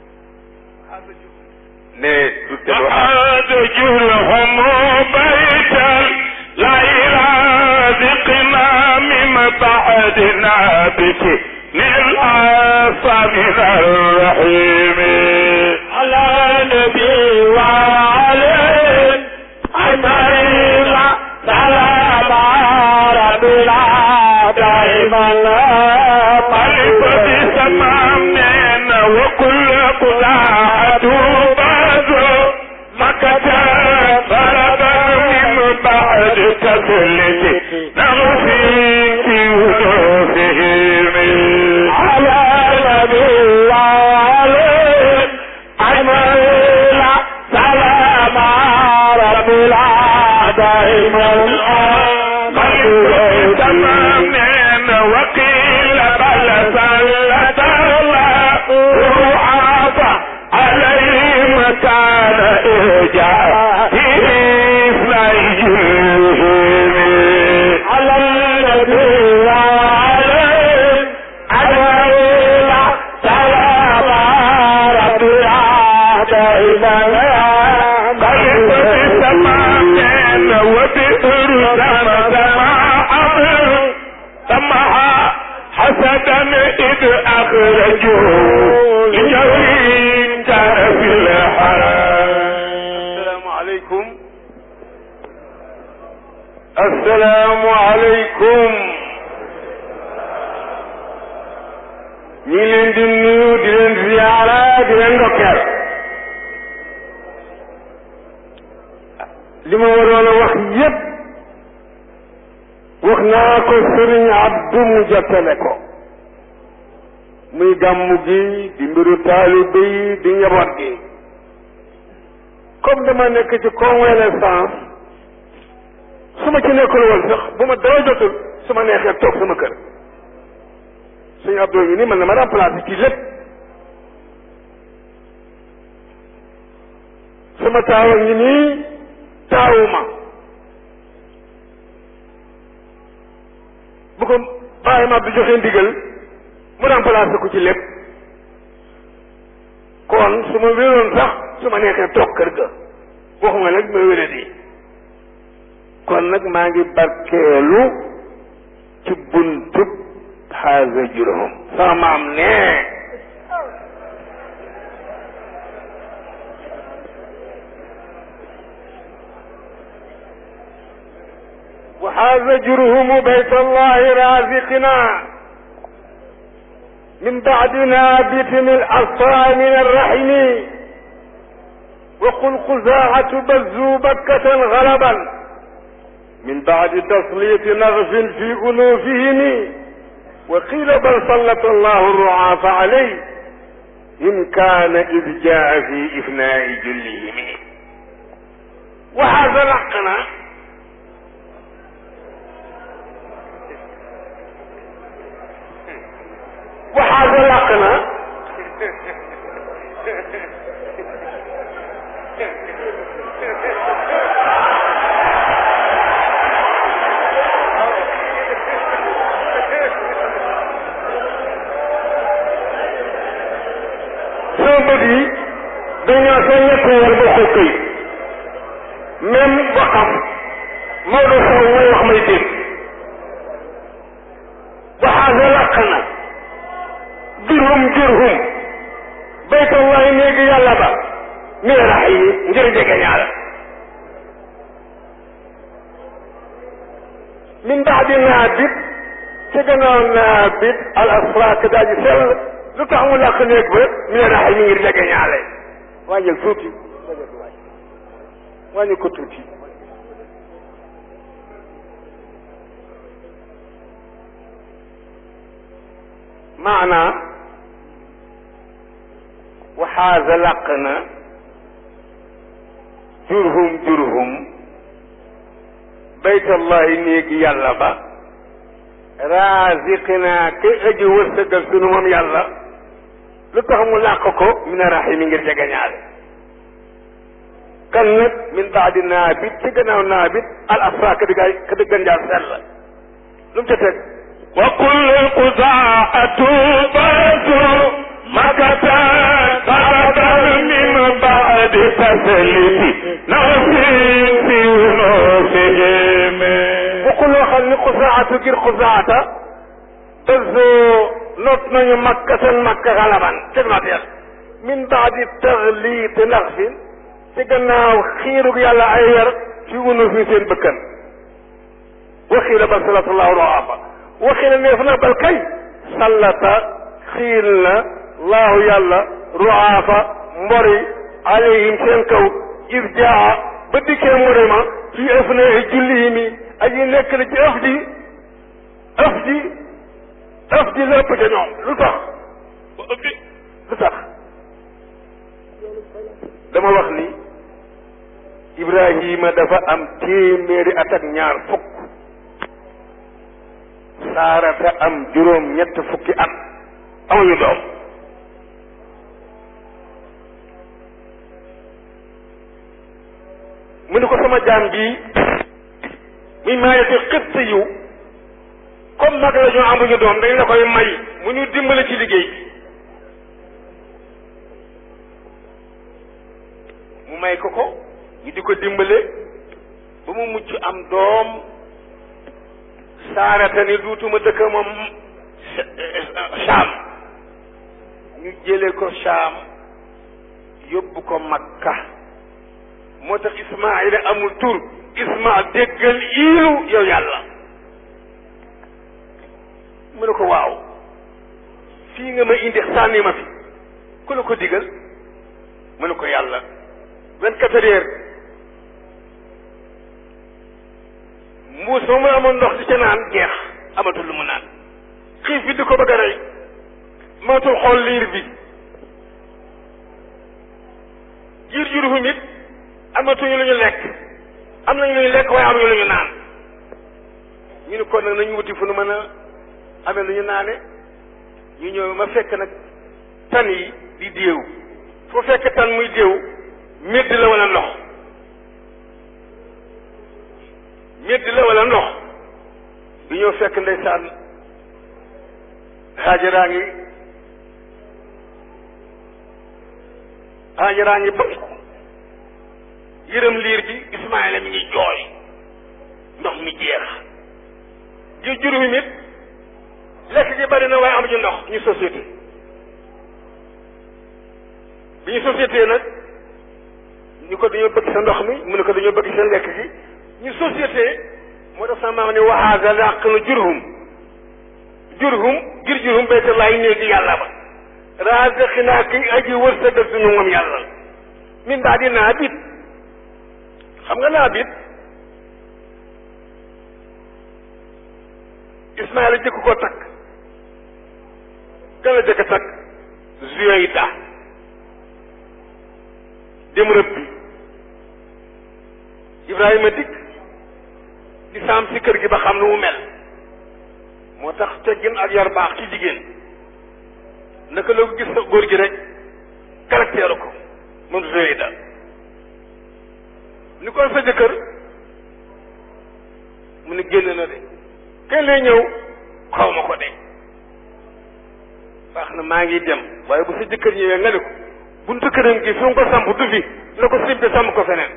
ne du tel وعاد جرهم بيتا لا يرازقنا من بعدنا بك للعصى من الرحيم على نبي وعليه أجمعين سلام ربنا دائما قلب بسمامين وكل قلاعة بازو مكة فردا من بعد تسلك نغفي في وجوههم على نبي وعليه أجمعين سلام ربنا دائما قلب تمامين وقيل بل سلت الله رعافة عليهم كان إرجاع على النبي وعليه أجمعين سلام ربنا دائما قلب تمامين وبئر زمزم أمر سمها حسدا إذ أخرجوه لجوين كان في الحرام asalaamaaleykum asalaamaaleykum ñi ngi leen di nuyu di leen ziyaara di leen ndokkeel li ma waroon a wax yépp wax naa ko sëriñ Abdu mu jottale ko muy gàmmu gi di mbiru taalibe yi di njaboot gi comme dama nekk ci convalescence su ma ci nekkul woon sax bu ma dara jotul su ma neexee toog sama kër suñu abdoo ngi nii mën na ma remplacer ci lépp sama taawa ngi nii taawuma bu ko bàyyi ma du joxe ndigal mu remplacer ko ci lépp kon su ma wéroon sax su ma neexee toog kër ga waxuma nag ma wéré di kon nag maa ngi barkeelu ci buntub xaaga juróom sama maam nee وحاز جرهم بيت الله رازقنا من بعد نابت الأصفى من الرحم وقل خزاعة بزوا بكة غلبا من بعد تسليط نغف في أنوفهم وقيل بل سلط الله الرعاف عليه إن كان إذ جاء في إفناء جلهم وهذا لقنا وهذا لقنا sama bët yi dañoo seen ñett war ba xokk yi même waxam Maodo Sow mooy wax may dégg waxaasa làq na jurhum jurhum baytallahi néegi yàlla ba miirax yi ngir jege ñaala min baadi naabit ci gannaaw naabit al asraak daa ji sell lu tax mu làq néeg ba miirax yi ngir jege ñaale wàññil tuuti wàññi ko tuuti maana waxaasa làq na jurhum jurhum baytallahi néegi yàlla ba raziqina kay aji wërsëgal sunu moom yàlla lu tax mu làq ko mina rahimi ngir jegeñaale kan nag min baadi naabit ci gannaaw naabit al asra ka diggaay ka diggan jaar sell lu mu ca teg وكل قزاعة برز مكة سببا من بعد تسليم نفسي في نفسهم bokkul loo xam ni xusaatu ngir xusaata bëzoo not nañu makka seen makka xalaban seen mateel min baadi taxliiti naxsin ci gannaaw xiirug yàlla ay wer fi unu fi seen bëkkan waxiila bal salatullahu roafa waxiila neef na bal kay sallata xiil na laahu yàlla roafa mbori alayhim seen kaw is jaa ba dikkee mbori ma fi ëf na julli mi aji nekk na ci ëf ji ëf ji ëf ji la ëpp ca ñoom lu tax lu tax dama wax ni Ibrahima dafa am téeméeri at ak ñaar fukk Saarata am juróom ñett fukki at amuñu doom mu ni ko sama jaam bii muy maayati xëtt yu comme mag la ñu amuñu doom dañ la koy may mu ñu dimbale ci liggéey bi mu may ko ko ñu di ko dimbale ba mu mucc am doom saarata ni duutuma dëkk moom Saam ñu jële ko Saam yóbbu ko Makka moo tax Ismaayila amul tur Isma déggal iilu yow yàlla mu ne ko waaw fii nga ma indi sànni ma fi ku la ko digal mu ne ko yàlla vingt quatre heures mbuus ma mu amoon ndox di ca naan jeex amatul lu mu naan xiif bi di ko bëgg a rey mënatul xool liir bi jiir jurufu mit amatuñu lu ñu lekk am nañu lu ñu lekk waaye amuñu lu ñu naan ñu ni kon nag nañu wuti fu nu mën a amee lu ñu naane ñu ñëw ma fekk nag tan yi di déew foo fekk tan muy déew médd la wala ndox médd la wala ndox bi ñëw fekk ndeysaan xaajaraa ngi xaajaraa ngi bëgg yërëm liir bi Ismaayla mi ngi jooy ndox mi jeex ji juróomi nit lekk gi bari na waaye amuñu ndox ñu société bi ñu société nag ñu ko dañoo bëgg sa ndox mi mu ne ko dañoo bëgg sa lekk gi ñu société moo tax sama maam ne waxaaga làq na jurhum jurhum ngir jurhum baytullahi néegi yàlla ba raazaqinaa ki aji wërsëgal suñu moom yàlla min baadi naabit xam nga naabit Ismaayla jëkk ko takk kan la jëkk takk Zuyayda dem rëbbi Ibrahima dikk di saam si kër gi ba xam nu mu mel moo tax teggin ak yar baax ci jigéen naka la ko gis sa góor gi rek caractère ko moom Zuyayda ni kon sa jëkkër mu ne génn na de kenn lay ñëw xaw ma ko de baax na maa ngi dem waaye bu sa jëkkër ñëwee nga ne ko buntu këram gi fi mu ko samp du fi na ko simpi samp ko feneen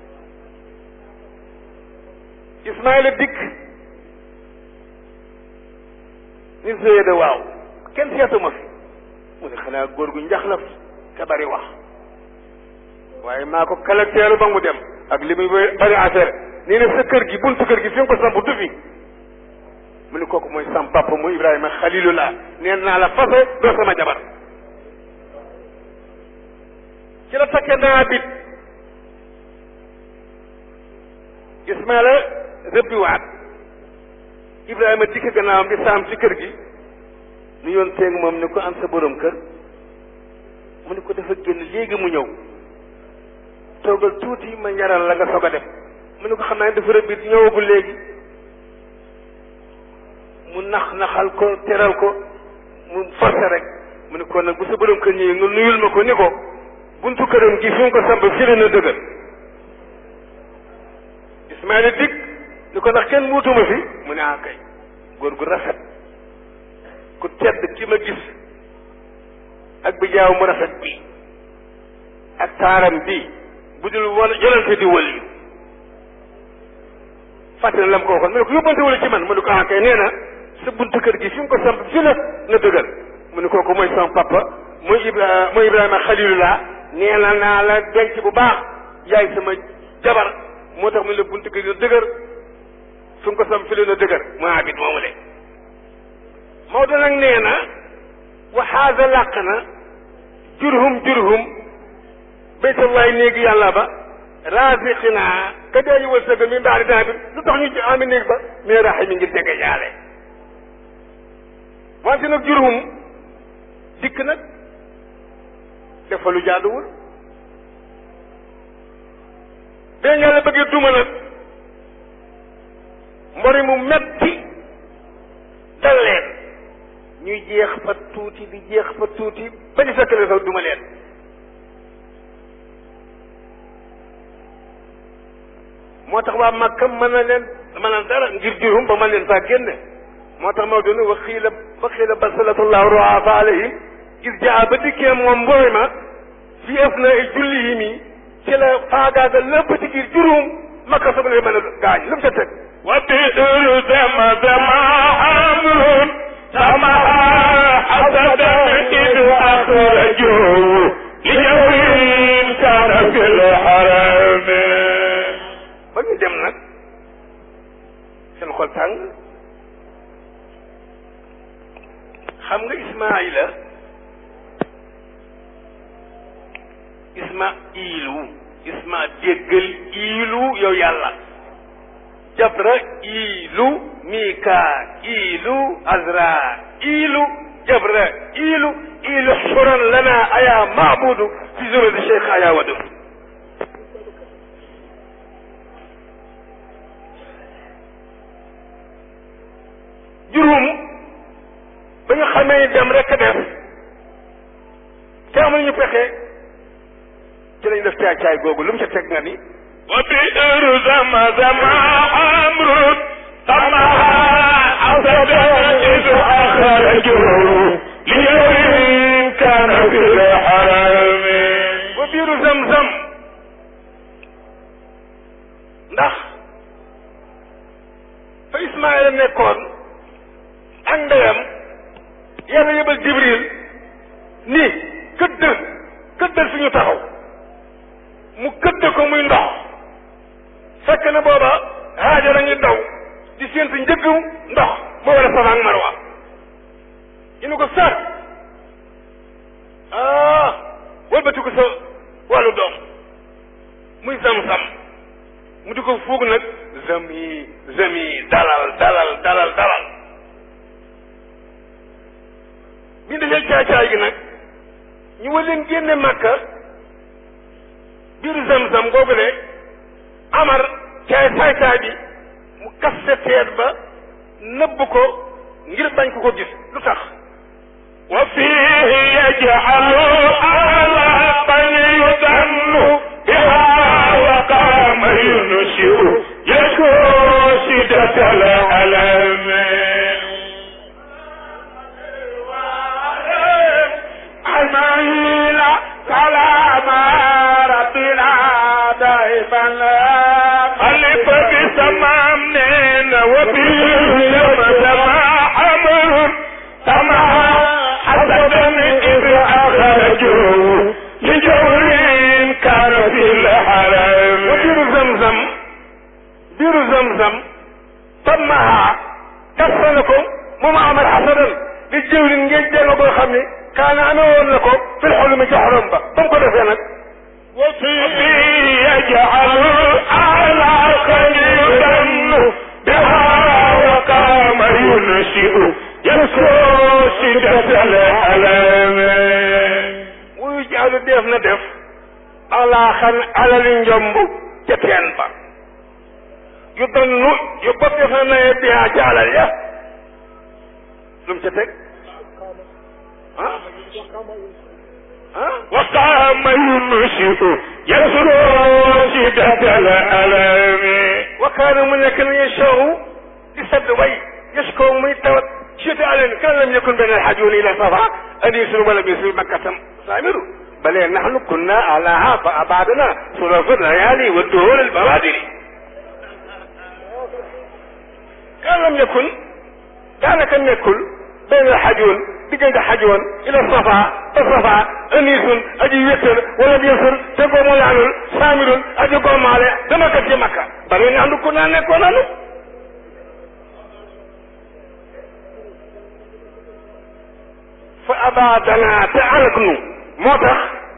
Ismaayla dikk ni sëye de waaw kenn seetuma fi mu ne xanaa góor gu njaxlaf te bari wax waaye maa ko caractère ba mu dem ak li muy bari affaire nii ne sa kër gi buntu kër gi fi nga ko samp du fi mu ne kooku mooy sam papa mu Ibrahima xalilullah neen naa la fase doo sama jabar ci la takke naa bit Ismaila rëbbiwaat Ibrahima dikk gannaawam di saam ci kër gi nu yoon teeg moom ni ko am sa borom kër mu ne ko dafa génn léegi mu ñëw toogal tuuti ma ñaral la nga soog a dem mu ne ko xam naa ne dafa rëbbi ñëwagul léegi mu nax naxal ko teral ko mu forcé rek mu ne ko nag bu sa borom kër ñëwee nga nuyul ma ko ni ko buntu këram gi fi mu ko samp fii la na dëgër maa ne dikk ni ko ndax kenn muutuma fi mu ne ah kay góor gu rafet ku tedd ki ma gis ak bi jaaw mu rafet bi ak taaram bi bu dul wala yonente di wëliyu fàtte na la mu ko waxoon mu ne ko yóbbante wala ci man mu ne ko ah kay nee na sa buntu kër gi fi mu ko samp fi la na dëgër mu ne kooku mooy sama papa mooy Ibra mooy Ibrahima Xalilullah nee na naa la denc bu baax yaay sama jabar moo tax mu ne la buntu kër gi na dëgër fi mu ko samp fi la na dëgër mu abit moomu le Maodo nag nee na waxaasa làq na jurhum jurhum baytullahi néegi yàlla ba raasiqina ka dee ñu wërsëgal mi mbaari daa bi lu tax ñu ci ami néeg ba mais raxe mi ngir jege jaale wante nag jurhum dikk nag def fa lu jaaduwul bee yàlla bëggee duma nag mbori mu metti dal leen ñuy jeex fa tuuti di jeex fa tuuti ba ñu fekk leen sax duma leen moo tax waa Makka mën na leen mën na dara ngir jurum ba mën leen faa génne moo tax moo doon wa xiila wa xiila basalatullahu ruafa alayhim gis jaa ba dikkee moom mbooy ma fi ëf na ay julli yi mi ci la faagaaga lépp ci biir jurum Makka soog leen mën a gaañ lu mu ca teg wa biiru zama zama amrun sama hasadan idu akhrajuhu li jawin kana fil harami ba ñu dem nag seen xol tàng xam nga Ismaayila isma iilu isma déggal iilu yow yàlla jabra iilu mika iilu azra iilu jabra iilu iilu xuran lana aya maabudu fi zurati cheikh aya wadu juróom ba ñu xamee dem rek a def te amuñu pexe ci lañ def caay caay googu lu mu ca teg nga ni wa biiru zama zama amrun sama hasadan idu akhrajuhu li jawin kana fil harami ba biiru zam-zam ndax fa Ismaayla nekkoon ak ndeyam yàlla yëbal Jibril ni këdd këddal fi ñu taxaw mu këdd ko muy ndox fekk na booba Haajara ngi daw di séentu njëggu ndox moo war a Safa ak Marwa ñu ne ko sar ah wëlbati ko sa wàllu doom muy sam-sam mu di ko fuug nag zami zami dalal dalal dalal dalal bi ñu defee caay-caay gi nag ñu war leen génne màkka biiru zam-zam googu de amar caay saay-saay bi mu kaste teet ba nëbb ko ngir bañ ko ko gis lu tax wa fihi yaj'alu ala man yudannu biha wa qama yunshi'u yashku shiddatal alami عميلا سلام ربنا دائما خلف بسمام نين وبالجم سما حمر سما حسدا إذ أخرجوا لجور كان في الحرم wa biiru zam-zam biiru zam-zam tammaha kasta na ko moom amar xasadan li jëwlin ngeen jéema boo xam ne kaana amee woon na ko fil xolumi ci xorom ba ba mu ko defee nag وفيه يجعل على خليلا بها وقام ينشئ يسكو شدة الألم wuyu jaalu def na def alaa xan alali njomb ca teen ba yu donnu yu bopp def na naye bihaa ca alal ya lu mu ca teg ah ah وقام ينشئ يسكو شدة الألم wa kaana mu nekk na yashaahu di sadd way yashkoo muy tawat chute aleen kan lam yakun benn alxajuun ila safa anisun wala bisu makkatam saamiru bale nahnu kunna alaha fa abadana sulafu layali wa duhur albawadiri kan lam yakun daanaka nekkul benn alxajuun diggante xajoon ila safa ba safa anisun aji wéttal wala bisul te ko mu laalul saamirun aji gommaale dama kat ci makka bale nahnu kunna nekkoon nanu fa abaadana te alak nu moo tax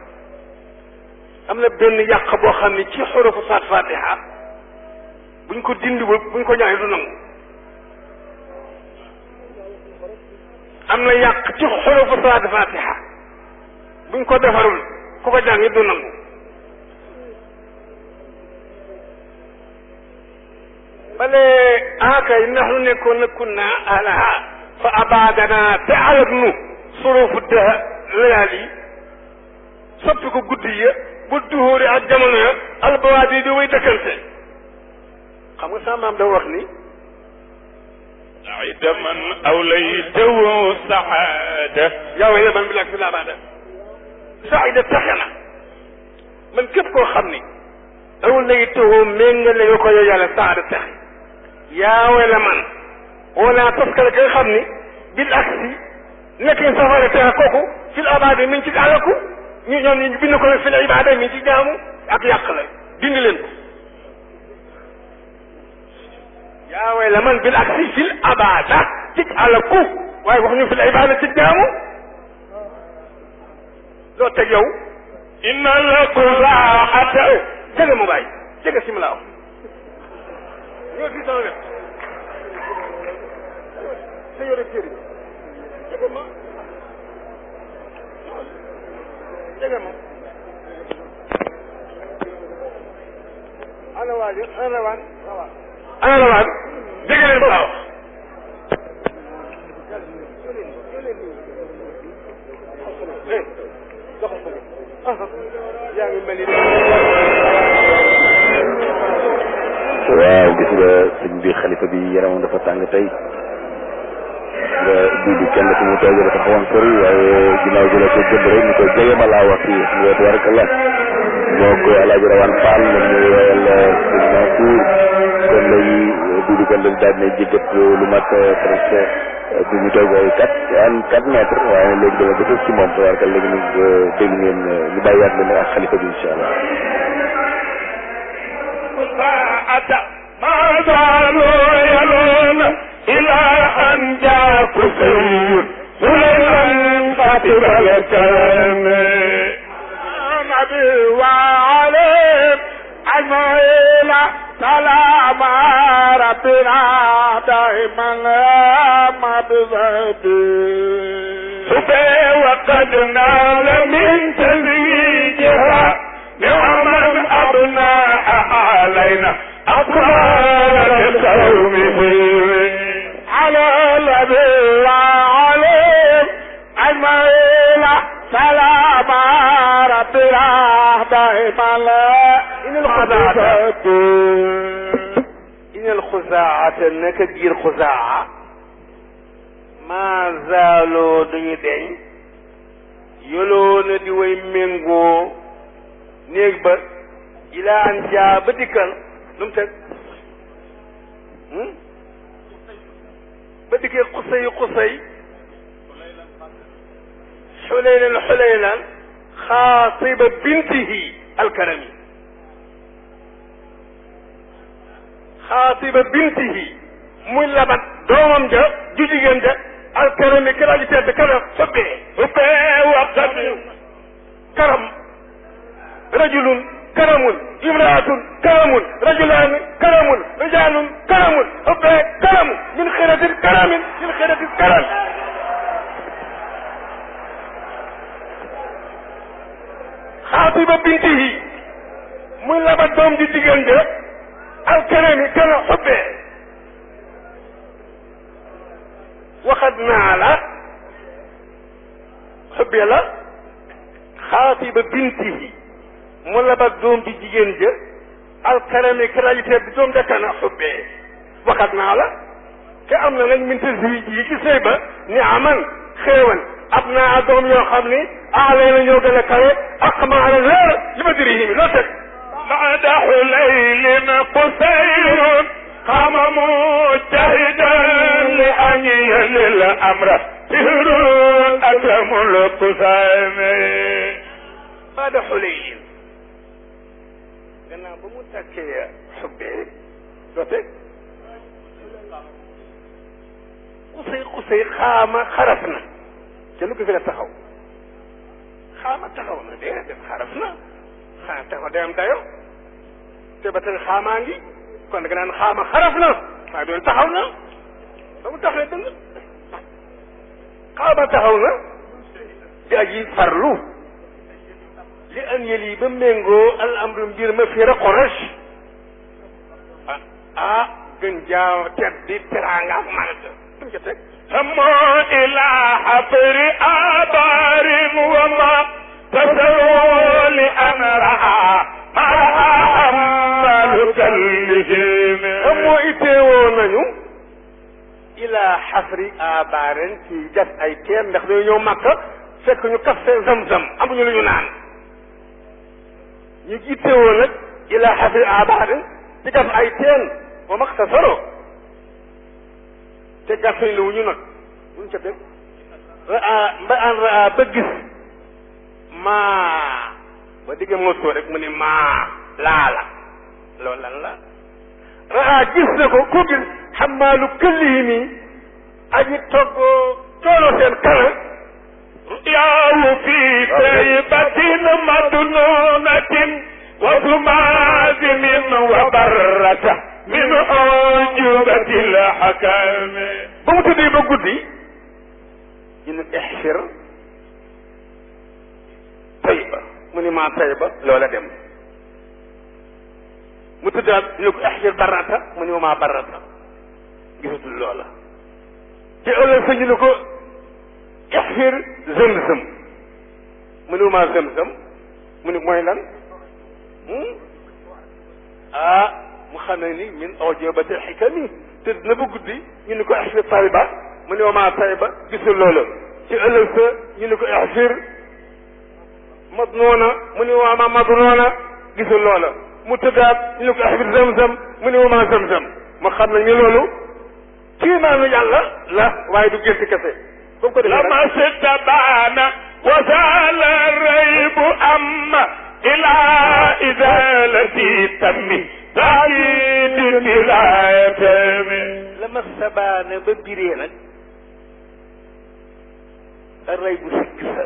am na benn yàq boo xam ne ci xurufu saat fatiha buñ ko dindiwul buñ ko ñaanee du nangu am na yàq ci xurufu saat fatiha buñ ko defarul ku ko jàng du nangu bale akay ndax nu nekkoon na kunna alaha fa abaadana te alak nu surufu de layaal yi soppi ko guddi ya bu duhóori ak jamono ya albawaat yi di way dëkkante xam nga sama maam da wax ni سعد من أوليته سعادة yaa way man bi laak fi laabaada saida taxe na man képp koo xam ni awul lay tëwoo méngale nga ko yow yàlla saada taxe yaa way la man wala taskale ka nga xam ni bil aksi nekk ñu safara texe kooku fil abaada mi ngi ci àllaku ñu ñoom ñu bind ko nag fil ibaada mi ngi ci jaamu ak yàq la dindi leen ko yaa way la man bil aksi fil abaada ci àllaku waaye wax ñu fil ibaada ci jaamu loo teg yow إن القراءة jege mu bàyyi jege si mu laa wax ñoo fii sama wet sa yore téere jege ma jege ma ana waa ji ana waan ana la waan jege leen ma laa wax eh doxal ko yaa ngi mel ni waaw gis nga sëñ bi xalifa bi yaramam dafa tàng tey nga duudu kenn fi mu toog dafa xawoon sori waaye ginnaaw gi la ko jënd rek ñu koy jege ma laa wax fii xam nga tabarakallah moo ko alaaji rawaan Fall moom ñu woyal sëñ Mansour kon léegi duudu kenn dañ daal ne jéggat lu mat presque bu ñu toog ay quatre an quatre mètres waaye léegi dama ba ci moom tabarakallah léegi nag dégg ngeen ñu bàyyiwaat leen ak xalifa bi incha allah ساعة ما زالوا يلون إلى أن جاء كفر سليمان خاتم الكلام نبي وعليم أجمعين سلام ربنا دائما ما بذنبي سبي وقد نال من تزويجها نعما أبناء علينا أطفال قومه على الذي وعليم أجمعين سلام ربنا دائما إن الخزاعة إن الخزاعة نك جير خزاعة ما زالوا دني دين يلون دي وي مينغو néeg ba ilaa an jaa ba dikkal lu mu teg ba dikkee xusay xusay xuleylan xuleylan xaasiba bintihi alkarami xaasiba bintihi muy labat doomam ja ju jigéen ja alkarami kala ji tedd kala fëbbee فبي وقد karam rajulun karamun imraatun karamun rajulaani karamun rijaalun karamun ubbee karamu min xiratin karamin min xiratin karam xaatiba bintihi muy labat doom ji jigéen ja alkarami kana ubbee waxat naa la xubbee la xaatiba bintihi mu labat doom bi jigéen ja alkarami qualité bi doom dekana xubbee waxat naa la te am na nag minta zi yi ci sëy ba ni aman xéewan ab naa doom yoo xam ni aalee na ñoo gën a kawe ak maala leer li ma diri mi loo teg بعد حليل قصير قام مجتهدا لأن يلي الأمر سهر أكرم القسام baada xuleyin gannaaw ba mu takkee xubbee loo teg xusay xusay xaama xaraf na te lu ko fi la taxaw xaama taxaw na déedéet xaraf na xaa taxaw day am dayo te ba tey xaamaa ngi kon da nga naan xaama xaraf na waaye doon taxaw na ba mu taxawee dëng xaama taxaw na di aji farlu li an yël yi ba méngoo al amru mbir ma fi raqorash ah ah gën jaaw teddi teraanga ak màgg duñ ca teg سموا إلى حفر آبار وما تسروا لأن رأى ما أمل كلهم am moo itteewoo nañu ilaa xafri abaaren ci gas ay teen ndax dañu ñëw màkk fekk ñu kaf seen zam-zam amuñu lu ñu naan ñu itteewoo nag ilaa xafri abaaren ci gas ay teen wa maxtasaro te gasañ lu wuñu nag buñ ca teg raa mba an raa ba gis maa ba digge mosoo rek mu ne maa laala loolu lan la raa gis na ko ku gis xamaalu këllihi mi aji togg tooloo seen kana ياو في طيبة مدنونة وثمازم وبرة من أعجوبة الحكام ba mu tëddee ba guddi ñu ne ixfir tayba mu ne maa tayba loola dem mu tëddaat ñu ne ko ixfir barata mu ne ma maa barata gisatul loola te ëllëg sa ñu ne ko ixfir zëm-zëm mu ne ma maa zëm-zëm mu ne mooy lan ah mu xam ne ni min awjabati xikami te dina ba guddi ñu ne ko ixfir tayba mu ne maa tayba gisul loola ci ëllëg sa ñu ne ko ixfir madnoona mu ne maa madnoona gisul loola mu tëddaat ñu ne ko ixfir zamzam mu ne maa zamzam ma xam ne ni loolu kii maanu yàlla la waaye du gént kese ba mu ko defee لما استبان وزال الريب أما إلى إزالة تم تأييد بلا يتم la ma sabaana ba biree nag rey bu sikk sa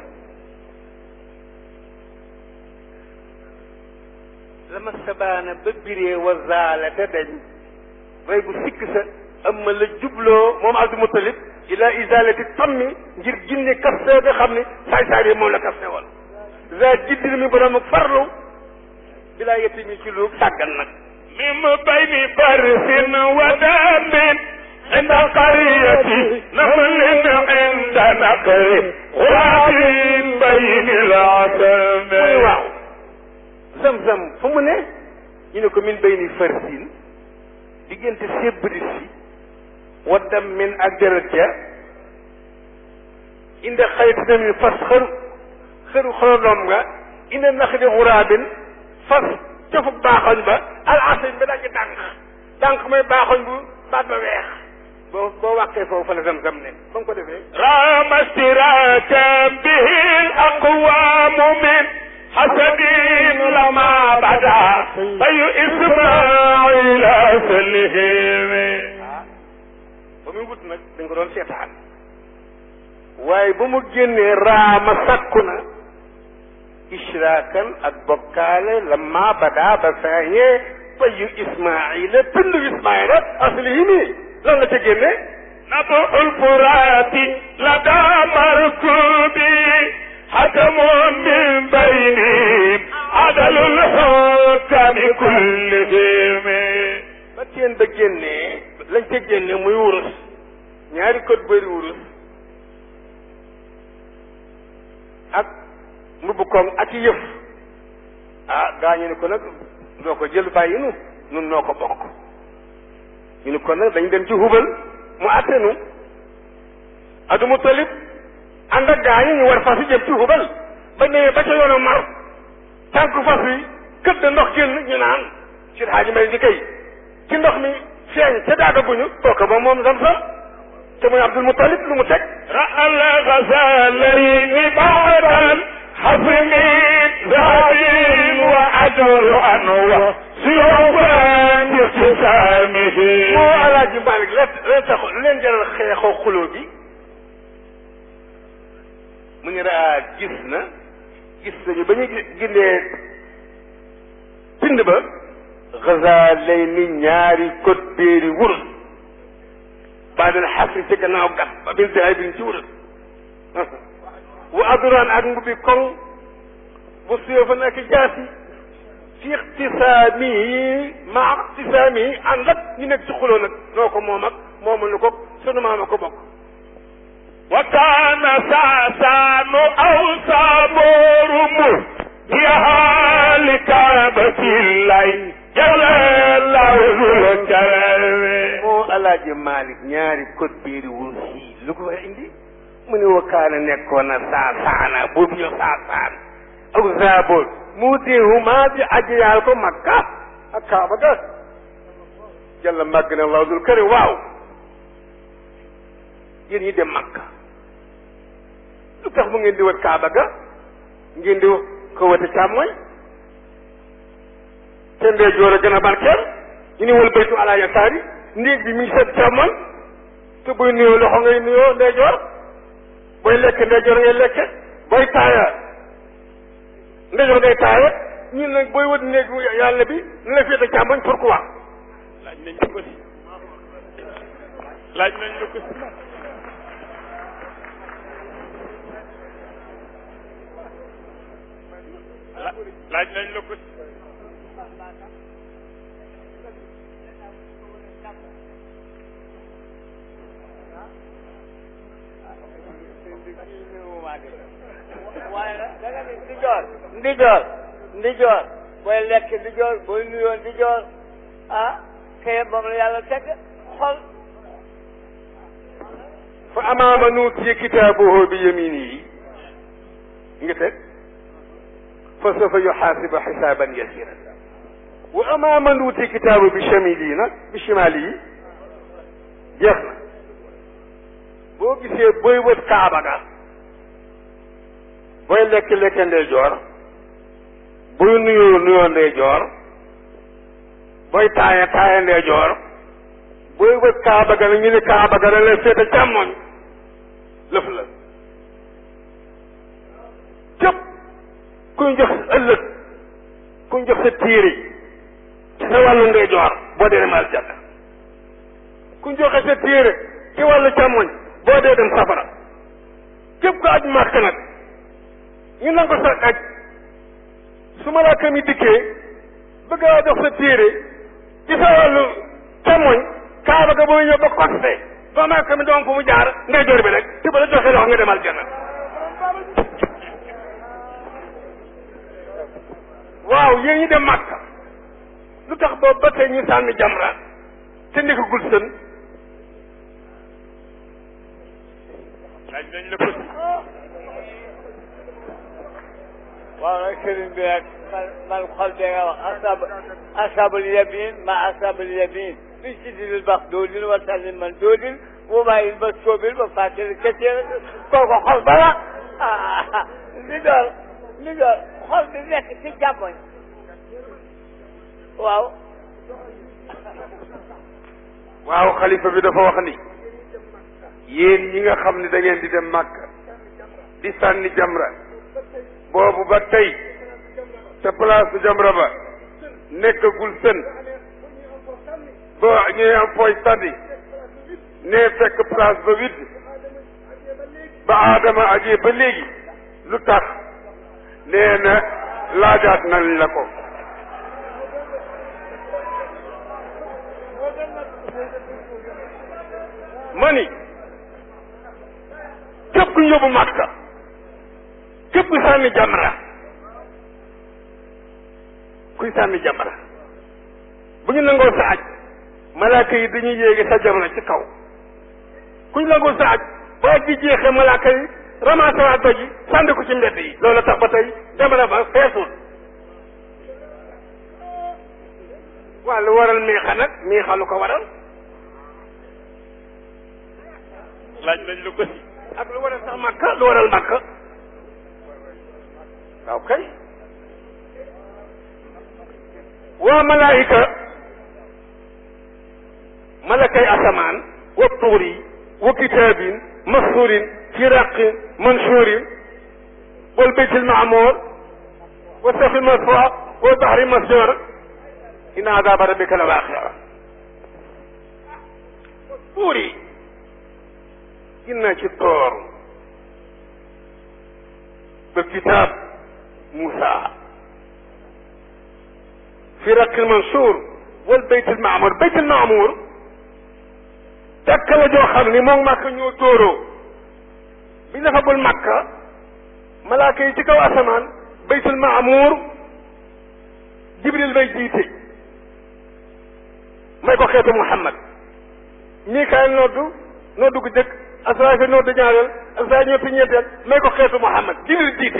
la ma sabaana ba biree wa zaala te dañ rey bu sikk sa amma la jubloo moom Abdou Moutalib ila isalati tammi ngir ginne kaste nga xam ne saay saay bi moom la kaste woon za jiddil mi borom ak farlu bilaa yetti mi ci lu sàggan nag من بين فرس ودم عند قرية نمل عند نقر غراب بين العتم muy waaw zam-zam fu mu ne ñu ne ko min bay ni farsin diggante sébris si waddam min ak deret ja inde xayti na mi fas xër xëru xorodoom nga inde nax di xuraabin fas cofu baaxoñ ba al asañ ba dañu dànq dànq mooy baaxoñ bu baat ba weex boo boo wàqee foofu fa la zam-zam ne ba mu ko defee رام اشتراكا به الأقوام من حسد لما بدا أي إسماعيل سلهم ba muy wut nag dañ ko doon seetaan waaye ba mu génnee raama sakku na ishraakan ak bokkaale lamma badaa ba feeñee bayu ismaila tundu ismaila asli yi nii lan la ca génne نبع الفرات لدى مركوبي حكم من بينهم عدل الحكم كلهم ba teen ba génnee lañ ca génne muy wurus ñaari code bëri wurus ak mbubb koŋ ak i yëf ah gaañu ne ko nag doo ko jël bàyyi nu nun noo ko bokk ñu ni kon nag dañ dem ci hubal mu àtte nu Abdul Mutalib ànd ak gaa yi ñu war fas yi jëm ci hubal ba ñëwee ba ca yoonu mar tànku fas yi kët da ndox génn ñu naan ci xaaji may di kay ci ndox mi feeñ ca daagaguñu kooka ba moom sam sam te muy Abdul Mutalib lu mu teg رأى الغزالين بعد حفم ذهب وأجر أنوى سيوفا باقتسامه moo alaaji Malick la la tax leen jaral xeexoo xuloo bi mu ñu raa gis na gis nañu ba ñu gindee pind ba gaza lay ni ñaari code béeri wurus baadal xasri ci gannaaw gat ba bil daay bi ci wurus wa aduraan ak mbubbi koŋ bu suyofan ak jaasi fi ixtisaamihi ma ixtisaamihi ànd ak ñu nekk ci xuloo nag noo ko moom ak moomuñu ko sunu maama ko bokk وكان ساسان أو صابور مهديها لكعبة الله جل الله ذو الجلال moo alaaji Malick ñaari code biiri wurus yi lu ko fa indi mu ne wakaana nekkoon na saasaana boobu ñu saasaan ak zaaboor mu teehuma di ajiyaal ko makka ak kaaba ga jalla màgg na allahu dul këri waaw yéen ñi dem makka lu tax mu ngeen di wër kaaba ga ngeen di ko wëte càmmooñ te ndeyjoor a gën a barkeel ñu ni wal baytu ala yasaari néeg bi mi ngi seet càmmoñ te buy nuyoo loxo ngay nuyoo ndeyjoor booy lekk ndeyjoor ngay lekke booy taaya ndeyjoor ngay taaya ñun nag booy wët néeg yàlla bi ni la féete càmmoñ pourquoi laaj nañ ko si laaj nañ ko si laaj nañ la ko si waaye nag da nga ni ndijoor ndijoor ndijoor booy lekk ndijoor booy nuyoo ndijoor ah kay moom la yàlla teg xol fa amaama nuutiya kitaabuhu bi yaminihi nga teg fa sawfa yuxaasibu xisaaban yasiran wa amaama nuutiya kitaabu bi shamilihi nag bi shimalihi jeex na boo gisee booy wët kaaba ga booy lekk lekke ndeyjoor booy nuyoo nuyoo ndeyjoor booy taaya taaya ndeyjoor booy wët kaaba ga nag ñu ne kaaba ga da lay féete càmmoñ lëf la képp kuñ jox ëllëg kuñ jox sa téere ci sa wàllu ndeyjoor boo dee dem aljanna kuñ joxe sa téere ci wàllu càmmoñ boo dee dem safara képp ko aj màkk nag ñu nangu sa aj su malaaka mi dikkee bëgg a jox sa téere ci sa wàllu càmmoñ kaaba ga booy ñëw ba côté ba malaaka mi doon fu mu jaar ndeyjoor bi rek te ba la joxee loxo nga dem aljanna waaw yéen ñi dem màkka lu tax boobu ba tey ñu sànni jamra te nekkagul sën laaj nañ la ko si waaw nag sëriñ bi nag man man xol bee nga wax asab asabul yamin ma asabul yamin fi sidil bax doodil wa sànni man doodil bu bàyyi ba soobil ba fàttali kese kooku xol bala ah li doon li doon xol bi nekk ci jàmmoñ waaw waaw xalifa bi dafa wax ni yéen ñi nga xam ne da ngeen di dem màkk di sànni jamra boobu ba tey te place su jamra ba nekkagul sën ba ñuy am fooy sànni ne fekk place ba vide ba aadama ajee ba léegi lu tax nee na laajaat nañ la ko ma ni képp ku yóbbu Makka képp ku sànni jamra kuy sànni jamra bu ñu nangoo sa aj malaaka yi dañuy yéegi sa jamono ci kaw ku ñu nangoo sa aj ba aj bi jeexee malaaka yi ramassé waa doj yi sànni ko ci mbedd yi loolu tax ba tey jamono ba feesul waa lu waral miixa nag miixa lu ko waral laaj nañ la ko si ak lu waral sax makka lu waral makka waaw kay waa malaayika malakay asamaan wa tuuri wa kitaabin masuurin fi raqin mansuurin wal baytil maamuur wa safi maswa wa bahri masjoor inna adaaba rabbika la waaqia tuuri ginnaa ci toor ba kitaab Moussa fi raqil mansuur wal baytil maamuur baytil maamuur takka la joo xam ni moom Makka ñoo tóoroo bi dafa bul Makka malaaka yi ci kaw asamaan baytul maamuur Jibril bay jiite may ko xeetu Muhammad Mikaayil noddu noddu gu jëkk Asraafi noddu ñaareel Asraafi ñetti ñeenteel may ko xeetu Muhammad Jibril jiite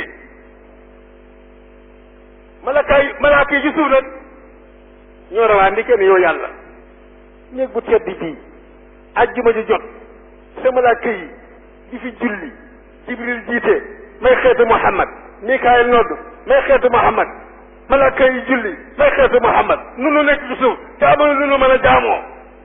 malaaka yi malaaka yi ci suuf nag ñoo rawaa ndi kenn yow yàlla néeg bu tedd bii ajjuma ji jot sa malaaka yi di fi julli jibril jiite may xeetu muhammad mikaayil nodd may xeetu muhammad malaaka yi julli may xeetu muhammad nu nu nekk ci suuf te amul lu nu mën a jaamoo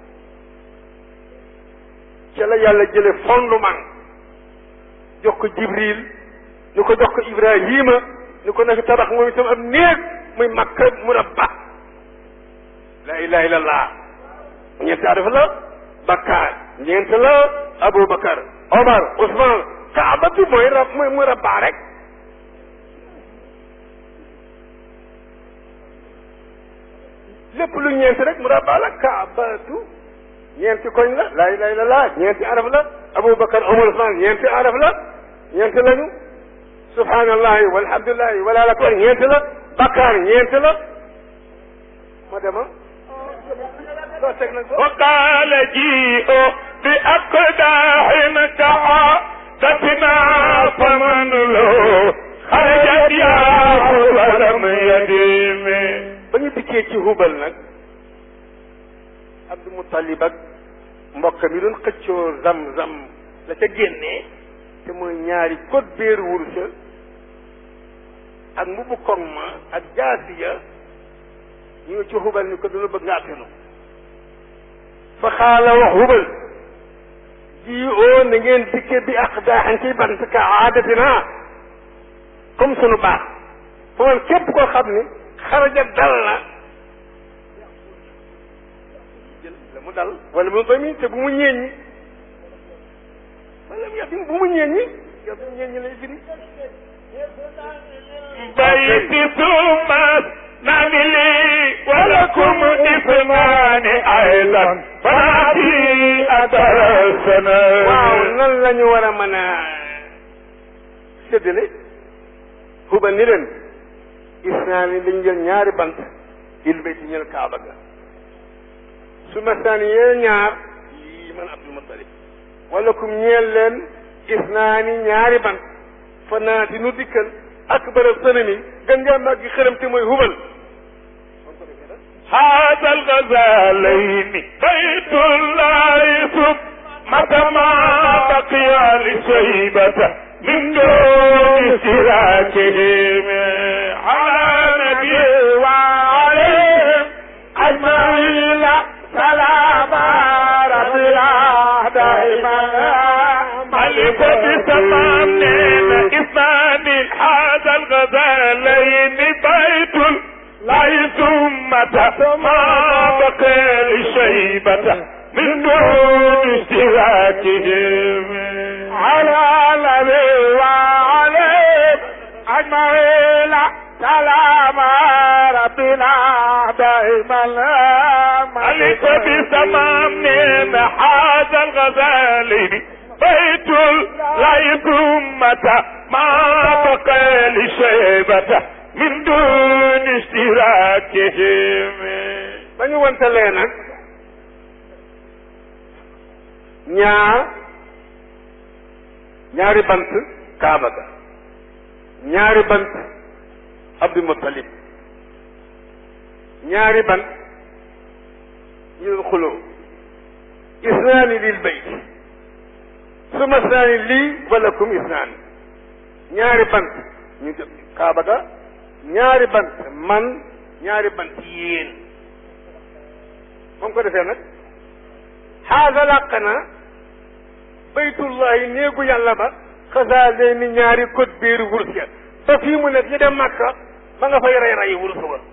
ca la yàlla jële fondement jox ko jibril ñu ko jox ko ibrahima ñu ko nekk tabax moom itam am néeg muy makka murabba la ilaha illallah ñeenti arif la bakkaar ñeent la aboubacar omar ousmane kaaba bi mooy rab mooy mu rabbaa rek lépp lu ñeent rek mu rabbaa la kaabatu ñeenti koñ la laa ilaha illallah ñeenti araf la aboubacar omar ousmane ñeenti araf la ñeent lañu subhanallahi walhamdulillahi wala la akbar ñeent la bakkaar ñeent la ma dema doo teg nag وقال جيء بأقداح كعادتنا فمن له خرجت ياه ولم يدم ba ñu dikkee ci hubal nag Abdou Moutalib ak mbokk mi doon xëccoo zam-zam la ca génnee te mooy ñaari code béeru wursa ak mbubu koŋ ma ak jaasiya ñu ngi ci hubal ni ko duna bëgg nga attenu fa xaala wax hubal ji oo na ngeen dikke bi ak daaxan ci bant ka aadatina comme sunu baax fa man képp koo xam ni xaraja dal na jël la mu dal wala mu bami te bu mu ñeeññi wala mu yatim bu mu ñeeññi yow bu ñeeññi lay firi بيت ثم نعملي ولكم إثمان أيضا فنأتي أدرسنا waaw nan la ñu war a mën a séddale huba ni leen isnaani dañ jël ñaari bant il bay ci ñël kaaba ga su masaani yee ñaar yii man abdul mutalib wala kum ñeel leen isnaani ñaari bant fa naati nu dikkal akbar sanami gën ngaa màggi xërëm te mooy hubal هذا الغزالين بيت الله ثم ما بقي لشيبة من دون سراكهم على نبي وعليهم أجمعين سلام ربي دائما ملك بسمامين إثنان هذا الغزالين بيت لا ثم ما بقي لشيبة من دون اشتراكهم على نبي وعليهم أجمعين سلام ربنا دائما ملك بسمام من هذا الغزالين بيت لا ثمة ما بقي لشيبة من دون اشتراكهم ba ñu wantalee nag ñaar ñaari bant kaaba ga ñaari bant abdul muttalib ñaari bant ñu xuloo isnaani lil bayt suma isnaani lii walakum isnaani ñaari bant ñu jëm kaaba ga ñaari bant man ñaari bant yéen moom ko defee nag xaasa làq na baytullahi néegu yàlla ba xasaa leen ni ñaari code biiru wurus ya ba fii mu nekk ñu dem màkka ma nga fay rey rey wurus wa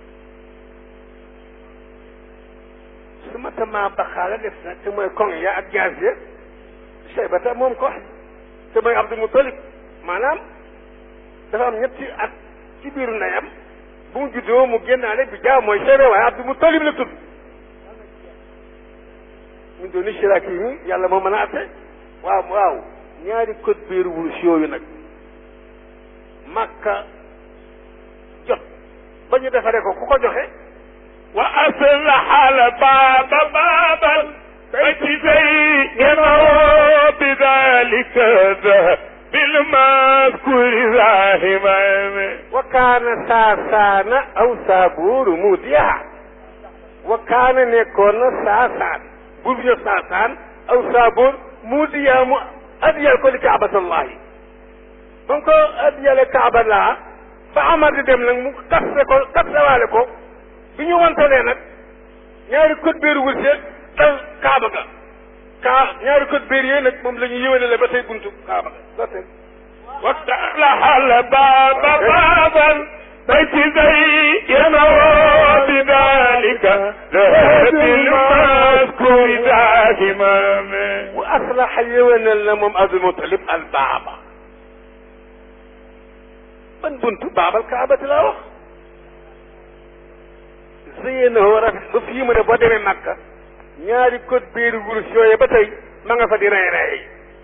su ma tamaa baxaala def nag te mooy koŋ ya ak jaas ya Shaybata moom ko te mooy Abdul Muttalib maanaam dafa am ñetti at ci biiru ndeyam bu mu juddoo mu génnaale bi jaaw mooy Shayba waaye Abdul Muttalib la tudd ñu doon ni Shiraaki yi yàlla moo mën a atte waaw waaw ñaari code biiru wurus yooyu nag Makka jot ba ñu defaree ko ku ko joxe wa aslaha al baaba baaban bayti zayyanahu bidhalika بالمذكور ذاهما وكان ساسان أو سابور موديها وكان نكون ساسان بوبيو ساسان أو سابور موديا م... أديا كل كعبة الله بنكو أديا لكعبة الله فعمر دي dem nag mu kasse ko kassewaale ko bi ñu wantalee nag ñaari code biir wurse dal kaaba ga kaa ñaari code biir yooyu nag moom la ñu yëwénale ba tey buntu kaaba ga ba tey وافتح الباب بابا بيت زينه بذلك ذهب المذكور دائما واصلح يونا لمم عبد المطلب الباب من بنت باب الكعبة لا وخ زينه رفت ba fii mu ne boo demee Makka ñaari code biir wurus yooyu ba tey ma nga fa di rey rey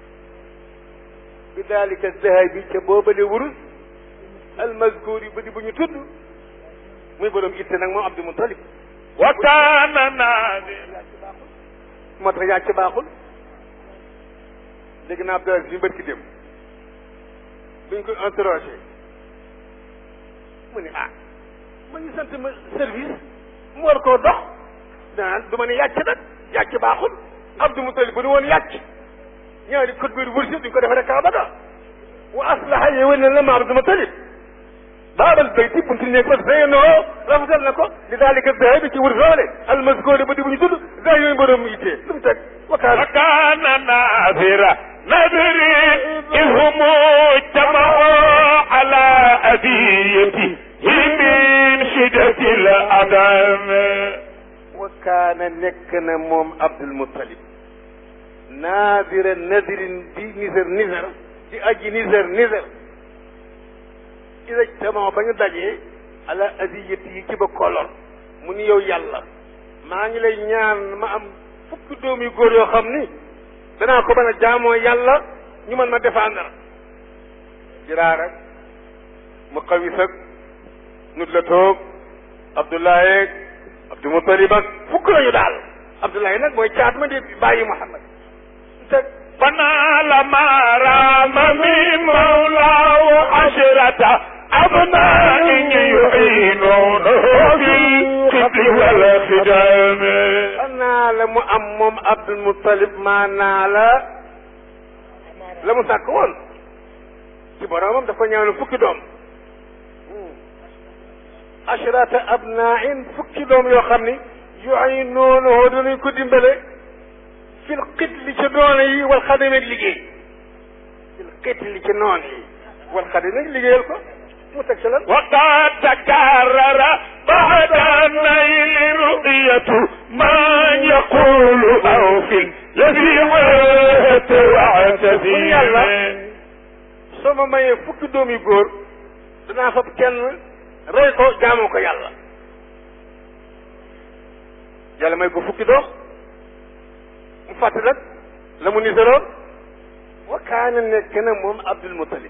bi dalika zahabi ca boobale wurus almazkuri ba di bu ñu tudd muy borom itte nag moom Abdul Muttalib وكان نادر moo tax yaa ci baaxul dégg naa Abdou Aziz bi mbërki dem buñ ko interrogé mu ne ah ma ñu sant ma service mu war koo dox danaan du ma ne yàcc nag yàcc baaxul Abdul Muttalib bu nu woon yàcc ñaari code biir wursi duñ ko defaree kaaba ga wa aslaha yéwén na la ma Abdul Muttalib baabal bayti buntu néeg ba zeyyanoo rafetal na ko li daalika zahabi ci wur soole almaskoori ba di bu ñu tudd gaa yooyu mbërëm yittee lu mu teg wakaana وكان نادر نادر إذ هم اجتمعوا على أذيته من شدة الأدم wakaana nekk na moom Abdul Muttalib naadira nadirin di nisër nisër di aji nisër nisër ida tamoo ba ñu dajee ala adiyati yi ci ba kolor mu ni yow yàlla maa ngi lay ñaan ma am fukki doom yu góor yoo xam ni danaa ko mën a jaamoo yàlla ñu mën ma défendre jiraar ak mu xawis ak nut la toog Abdoulaye ak Abdul Muttalib ak fukk lañu daal Abdoulaye nag mooy caat ma di bàyyi Muhammad teg فنال ما رام من مولاه عشرة أبناء يعينونه في القتل والخدام naa la mu am moom Abdul Muttalib maa naa la la mu sàkk woon ci boromam dafa ñaanu fukki doom ashrata abnain fukki doom yoo xam ni yu'inuunahu danañ ko dimbale fil qitli ci noon yi wal xadami ak liggéey fil qitli ci noon yi wal xadami ak liggéeyal ko mu teg ci lan وقد تكرر بعد النيل رؤية ما يقول أو في الذي وات واعتذر soo ma mayee fukki doom yu góor danaa fab kenn rey ko jaamoo ko yàlla yàlla may ko fukki doom mu fàtte nag la mu niseroon wa kaana nekk na moom Abdul Muttalib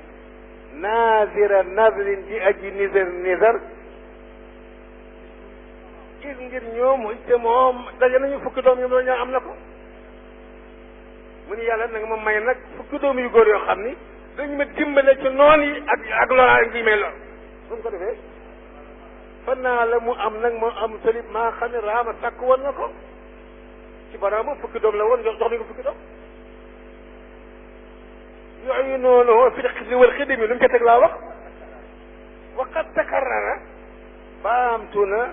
naazira nazrin di aji niser niser is ngir ñoom te moom daje nañu fukki doom ñoom la ñaa am na ko mu ni yàlla na nga ma may nag fukki doom yu góor yoo xam ni dañu ma dimbale ci noon yi ak ak loraa ngi may lor bu mu ko defee fan naa la mu am nag moo am salib maa xam ne raama sàkk woon na ko ci baraama fukki doom la woon jox jox nañ ko fukki doom yooyu noonu fi xidmi wal xidmi lu mu ca teg laa wax waqat takarrara baamtu na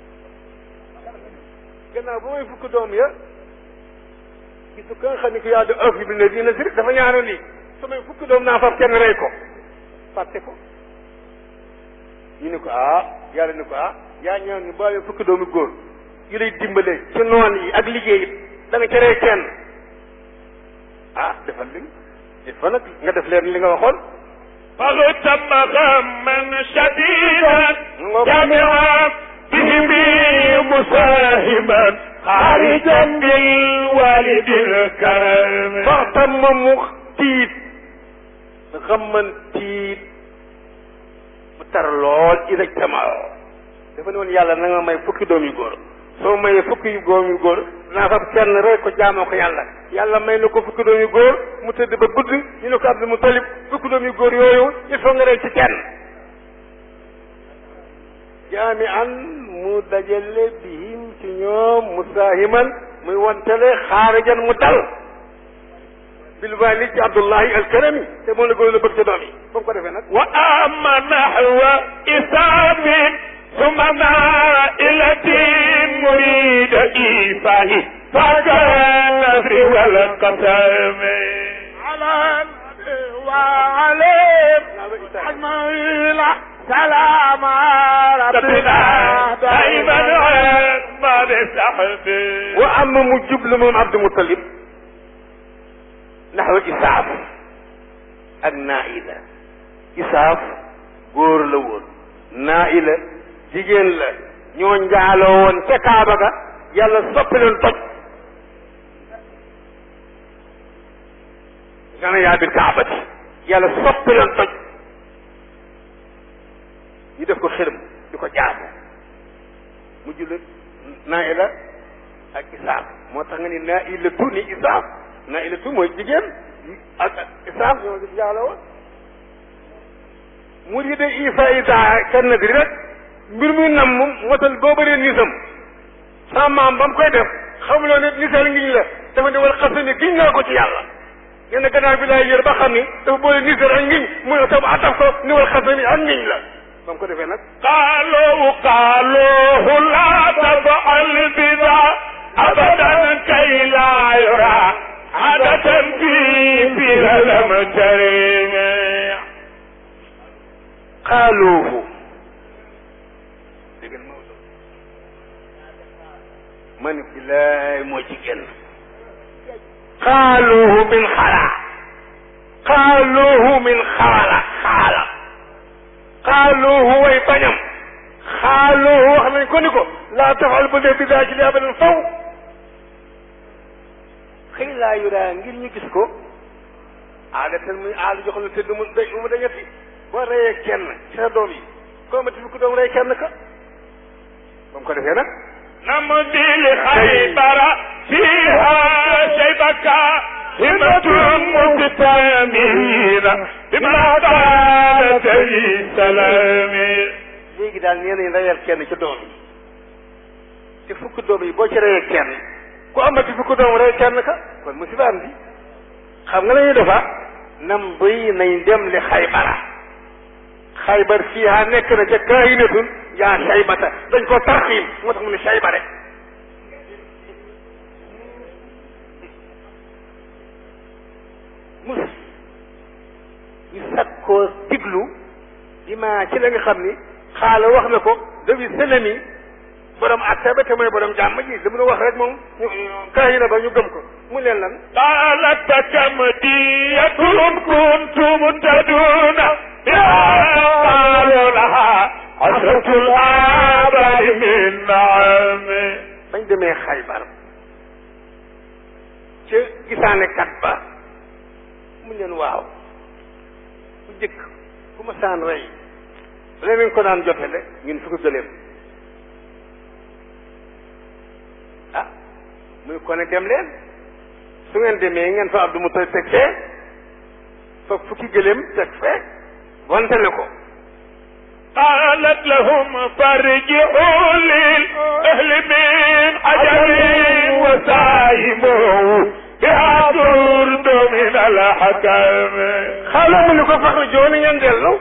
gannaaw ba may fukki doom ya gisu ka nga xam ne ko yaa di ëf bi ne dina si dafa ñaanoon lii samay fukki doom naa far kenn rey ko fàtte ko ñu ne ko ah yàlla ne ko ah yaa ñaan ñu bàyyi fukki doomu góor yu lay dimbale ci noon yi ak liggéey it da nga ca rey kenn ah defal li dafa nag nga def leen li nga waxoon فاغتم غما شديدا جامعا بهم مصاحبا خارجا بالوالد الكريم waxtam ma mu tiit xamman tiit mu tar lool exactement dafa ne woon yàlla na nga may fukki doom yu góor soo mayee fukki yu doom yu góor naa fab kenn rek ko jaamoo ko yàlla yàlla may na ko fukki doom yu góor mu tëdd ba gudd ñu ne ko Abdul Mutalib fukki doom yu góor yooyu il faut nga rey ci kenn jaami an mu dajale bihim ci ñoom musaahiman muy wantale xaarijan mu dal bil walid ci Abdullahi alkarami te moom la góor la bëgg ca doom yi ba mu ko defee nag وأما نحو إسام ثم نائلة مريد إيفاه فكالنفر والقسم على النبي وعليه أجمعين سلام ربنا دائما ما بسحبه wa am mu jublu moom Abdul Mutalib naxwa isaaf ak naila isaaf góor la woon naila jigéen la ñoo njaaloo woon ca Kaaba ga yàlla soppi leen toj gana yaa bil kaabati yàlla soppi leen toj ñu def ko xërëm di ko jaamu mu jullit naila ak isaaf moo tax nga ni naa ilatu ni isaaf naa ilatu mooy jigéen ak ak isaaf ñoo gis yàlla woon mu di de ifa ita kenn di rek mbir muy nam moom motal boo bëree nisam sa maam ba mu koy def xamuloo ne nisal ngiñ la dafa ne wal xasani giñ naa ko ci yàlla nee na gannaaw bi laay yër ba xam ni dafa boole nisal ak ngiñ mu ne tam ataf ko ni wal xasani ak ngiñ la ba mu ko defee nag قالوا قالوه لا تفعل بذا أبدا كي لا يرى عادة في بها لم ترين xaaluuhu dégg nga Maodo ma ne bilaay moo ci génn xaaluuhu min xala xaaluuhu min xaala xaala xaaluuhu way bañam xaaluuhu wax nañ ko ni ko laa tafal bu dee bidaa ci li abadan faw xëy laa yuraa ngir ñu gis ko aadatan muy aada jox la te du mu day mu dañati boo reyee kenn ci sa doom yi koo amati fi ku doom rey kenn ka ba mu ko defee nag نمضي لخيبر فيها شيبك همة مقتامين بما قالت لي سلامي léegi daal nee nañ reyal kenn ci doom yi te fukk doom yi boo ci reyee kenn ku amati fukk doom rey kenn ka kon musiba am bi xam nga la ñuy defa nam bay nañ dem li xaybara xaybar fiiha nekk na ca kaayinatun yaa saybata dañ ko tarxiim moo tax mu ne sayba rek mus ñu sag koo diglu di ma ci la nga xam ni xaala wax na ko dawi sëlami borom atte ba te mooy borom jàmm ji li mu nu wax rek moom ñu kaayina ba ñu gëm ko mu leen lan قالت كم دية كنتم تدون بها قالوا لها عشرة الآباء من نعم bañ demee xaybar ca gisaane kat ba mu leen waaw bu jëkk ku ma saan rey leneen ko daan jotele ñun fi ko gëleem muy ko ne dem leen su ngeen demee ngeen fa Abdou Moutalib teg fee fa fukki gëléem teg fee wantale ko قالت لهم فارجعوا للأهل من عجل وسايموا بها ترد من الحكم xaaral mu ni ko fax jooni ngeen dellu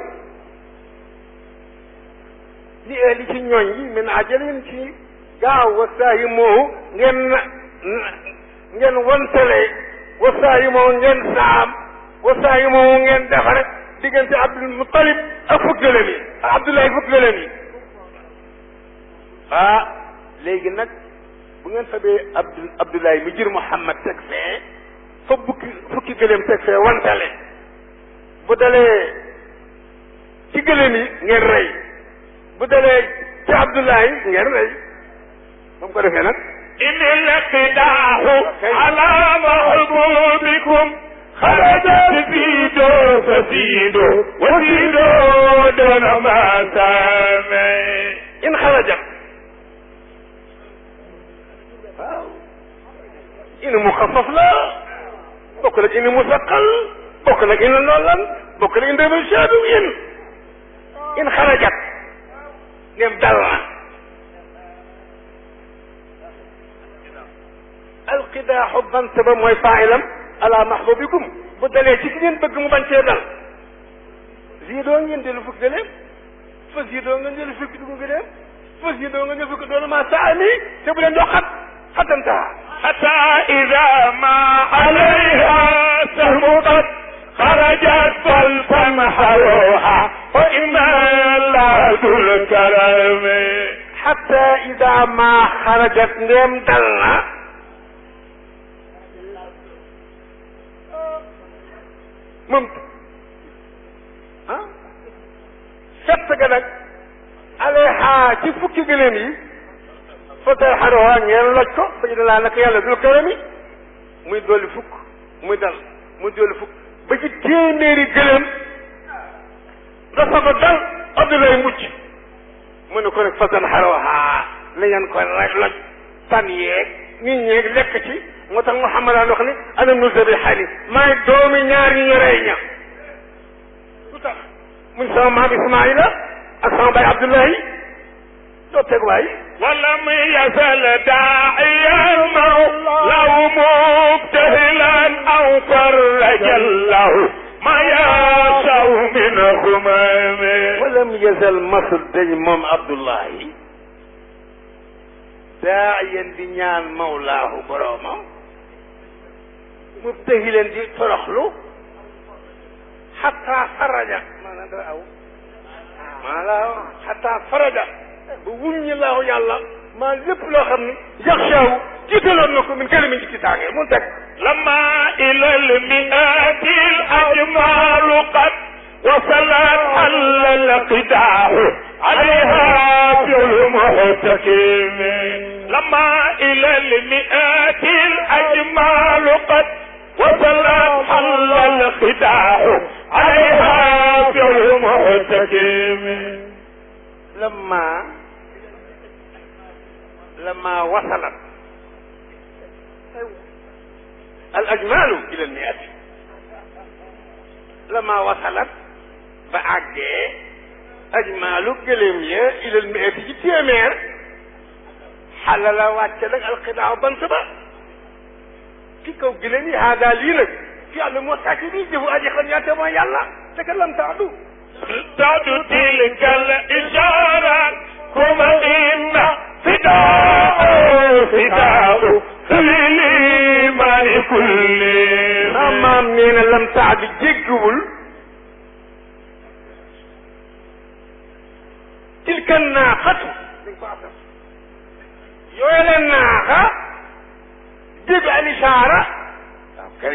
li li ci ñooñ yi min ajalin ci gaaw wasaa yi moo ngeen na ngeen wantale wasaa yi moo ngeen saam wasaa yi moo ngeen defare diggante Abdul Muttalib ak fukk gëlëm yi ak Abdoulaye fukk gëlëm yi ah léegi nag bu ngeen fabee Abdul Abdoulaye mi jur Muhammad teg fee fa bukki fukki gëlëm teg fee wantale bu dalee ci gëlëm yi ngeen rey bu dalee ci Abdoulaye ngeen rey ba mu ko defee nag إن القداح على محبوبكم خرجت زيدوا فزيدوا وزيدوا دون ما سامع in xarajat waaw in muxaffaf la bokk nag in musaqal bokk nag in loolan bokk nag in débashadu in in xarajat ngeen dal na alqidaaxu bant ba mooy faailam ala mahbubikum bu dalee ci ki ngeen bëgg mu bañ cee dal zidoo ngeen dellu fukk gëleem fa zidoo ngeen dellu fukk dugg gëleem fa zidoo ngeen dellu fukk doon ma saami te bu leen dox xat xatantaa حتى إذا ما عليها سهمت خرجت فالتمحروها وإما الله ذو الكرم xatta ida ma xarajat ndeem dal na moom ah fett ga nag aleha ci fukki gëléem yi fa tay xarowa ngeen loj ko fa ñu laa naka yàlla dul karami muy dolli fukk muy dal muy dolli fukk ba ci téeméeri gëléem dafa ko dal Abdoulaye mucc mu ne ko nag fasan xaroha la ngeen ko rek loj tan yeeg nit ñeeg lekk ci moo tax Muhammad daan wax ni ana nu zabi xali maay doomi ñaar ñi ñu rey ña lu tax muy sama maam Ismaïla ak sama baay Abdullahi doo teg waay ولم يزل داعيا لو مبتهلا أو فرج الله ما يشاء من همم walam yazal masul dañ moom Abdullahi daayan di ñaan mawlaahu boroomam mubtahilan di toroxlu xataa faraja maanaam dara aw maanaam xataa faraja ba wuññi laahu yàlla maa lépp loo xam ni yaxshaawu jiitaloon na ko min kalimin ci kitaange mun teg لما إلى المئات الأجمال قد وصلت حل القداح عليها في المحتكم لما إلى المئات الأجمال قد وصلت حل القداح عليها في المحتكم لما لما وصلت الأجمال إلى المئة لما وصلت بعد أجمال قلمية إلى المئة جي تيمير حلل واتلك القطاع بنتبا في كو قلمي هذا لينك في علم وساكني جهو أجي خنيات ما يلا تكلم تعدو تعد تلك الإشارة كما إن فداء فداء للإيمان كل maam nee na lam tax bi jéggiwul tilka naaxatu yooyu la naaxa jéggi al isaara waaw kay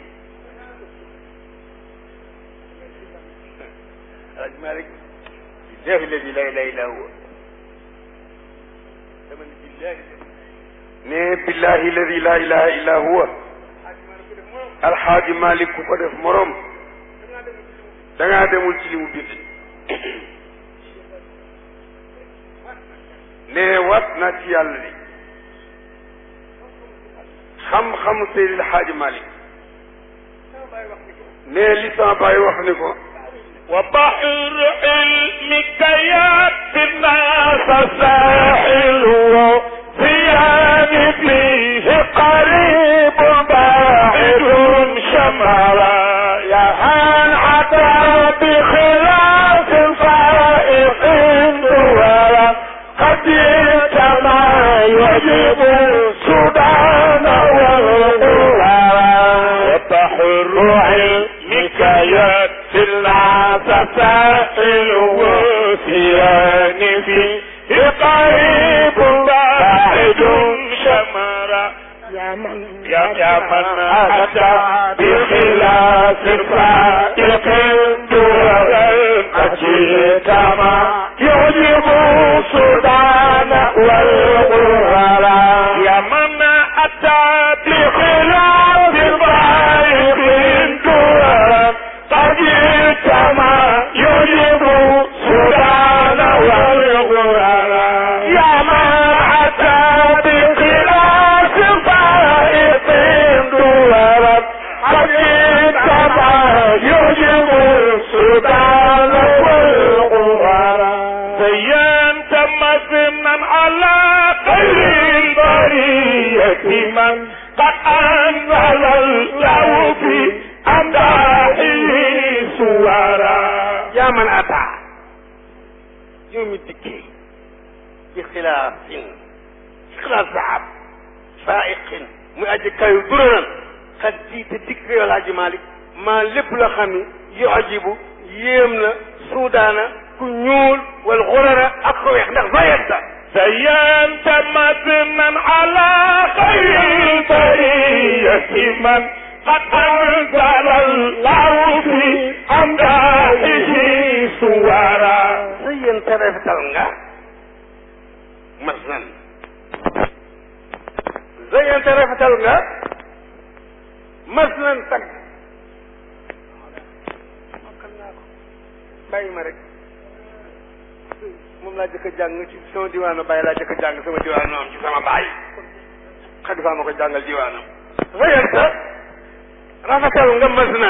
alaj malik billahi alladi la ilaha illa huwa dama ne billahi ne billahi alladi la ilaha illa huwa alxaaji malik ku ko def morom da ngaa demul ci li mu bind ne wat naa ci yàlla ni xam-xam Seydil Hadji Malick mais li sama baay wax ni ko وبحر علمك يأتي الناس ساحل وثياب فيه قريب باعد شمرا يهان عطا بخلاف فائق دورا قد ما يجب السودان والقرى وبحر علمك يأتي الناس ساحل وثيان فيه قريب باعد شمرا يا من يا يا من أتى بخلاف فائق دور أجيت ما يعجب السودان والقرى يا من أتى بخلاف فائق دور أجيت ما يعجب السودان والقرى يا من أتى بخلاف فائق دور أجيت ما يعجب السودان والقرى زينت مثلا على خير البرية من قد أنزل الله في أمداحه سورا yaa man ata yow mi dikkee ci xilaafin ci xilaaf zahab faiqin muy aji kayu duranan xat jiite dikk yow Alaaji Malick maa lépp la xam ni yu ajibu yéem na suudaana ku ñuul wal xurara ak ko weex ndax zayenta زينت مثلا على خير البرية من قد أنزل الله في أمداحه سورا zayenta rafetal nga masnan zayenta rafetal nga masnan tagg mokkal naa ko bàyyi ma rek moom laa jëkk a jàng ci sama diwaanu bàyyi laa jëkk a jàng sama diwaanu am ci sama bàyyi xadifa ma ko jàngal diwaanam zayenta rafetal nga masnan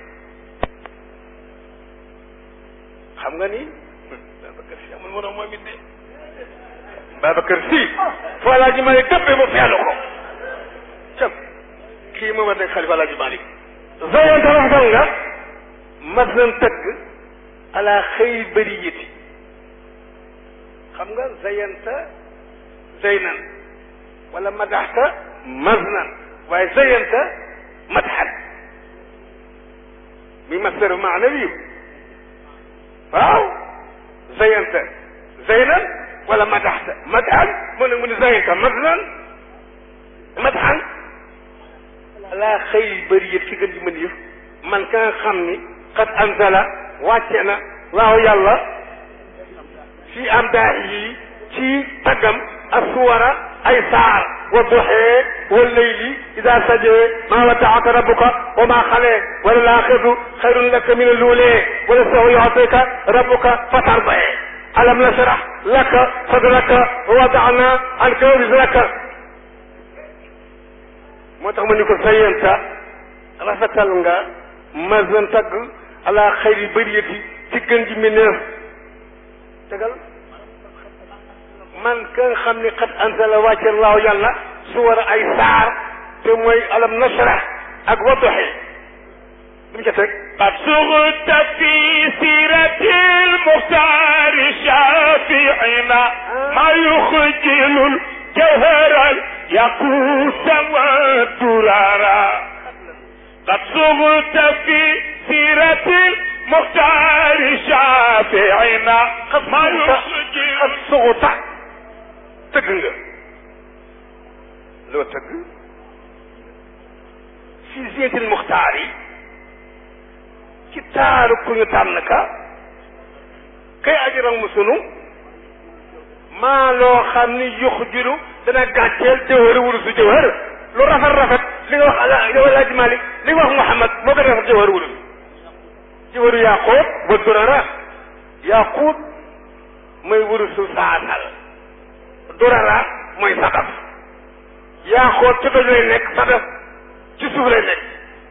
xam nga ni Babacar Si amul moroom moom it de Babacar Si foo laa ji Malick dëppee ba feelu ko cam kii mooma nekk xalifa laa ji Malick zayanta rafetal nga masnan tëgg ala xëy bariyati xam nga zayanta zaynan wala madaxta maznan waaye zayanta madxan mi masdar maanawi waaw zayanta zaynan wala madaxta madxan mu ne mu ne zayanta maznan madxan ala xëy bariyat ci gën di mën yëf man ka nga xam ni qad anzala wàcce na laaw yàlla fi am daa yi ci taggam assuwara ay saar wa duxee wa leyli ida sajee maa wadaaka rabbuka wa maa xalee wala laaxiratu xayrun laka min aluulee wala saw yuxtika rabbuka fatardae alam nashrah laka sadraka wa wadana anka wizraka moo tax ma ni ko sayenta rafetal nga mazan tagg ala xayri bariyati ci gën ji mineef tegal man ka nga xam ni xat ansala wàcce laaw yàlla su war a ay saar te mooy alam nashrah ak wadduxi lu mu ca teg قد صغت في سيرة المختار شافعنا ما يخجل الجوهر الياقوت والدرارا قد صغت في سيرة المختار شافعنا ما يخجل ak suguta tëgg nga loo tëgg fi zéetil muxtaar yi ci taaru ku ñu tànn ka kay ajiran mu sunu maa loo xam ni yux jilu dana gàcceel jëwër wurus su jëwër lu rafet rafet li nga wax ala yow Alaaji Malik li nga wax Muhammad moo gën a rafet jëwër wurus jëwëru yaaquut wa durara yaaquut mooy wurusu saasal durara mooy sadaf yaa xool ci doj lay nekk sa def ci suuf lay nekk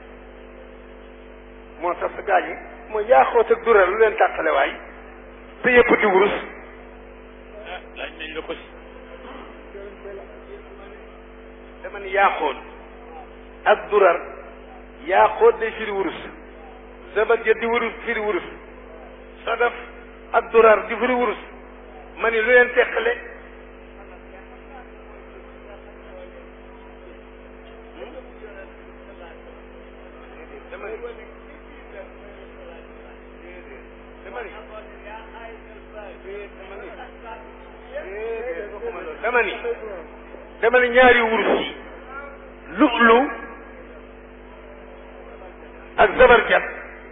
moo tax sa gaañ yi mooy yaa xoot ak dural lu leen tàqale waay te yëpp di wurus laaj nañ la ko si dama ni yaa xool ak durar yaa xool day firi wurus zabat ja di wurus firi wurus sa def ak durar di firi wurus ma ni lu leen teqale dama ni dama ni ñaari wurus yi lu'lu ak zabarjat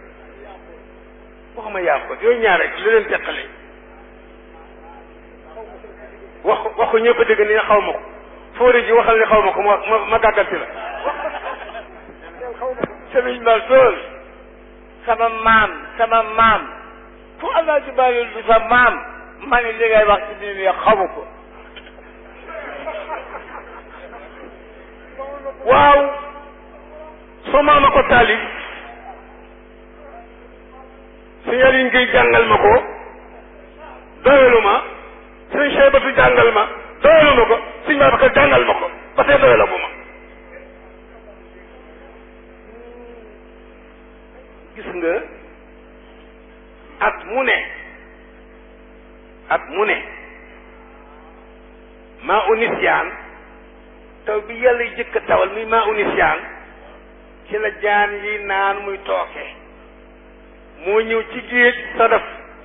waxuma yaa ko yooyu ñaar rek lu leen teqale wax waxu ñëpp dégg ni xaw ma ko fóori ji waxal ni xaw ma ko ma ma ma gàgganti la sëriñ ma tool sama maam sama maam fu alaaji baalil du sa maam ma ni li ngay wax ci biir yi xamu ko waaw soo maama ko taalif signal yi ngay jàngal ma ko doyalu ma sëñ Cheybatu jàngal ma doyalu ma ko sëñ Babacar jàngal ma ko ba tey doyalu ma gis nga at mu ne at mu ne maa unisiyaan taw bi yàlla jëkk a tawal muy maa unisiyaan ci la jaan yi naan muy tooke moo ñëw ci géej sadaf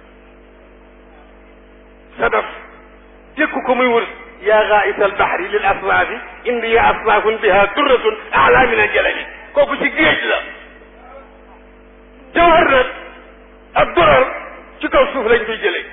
sadaf jëkku ko muy wër yaa gaais al bahri lil aswaafi indi ya aswaafun biha durratun ala min al jalali kooku ci géej la jawhar nag ak dorar ci kaw suuf lañ koy jëlee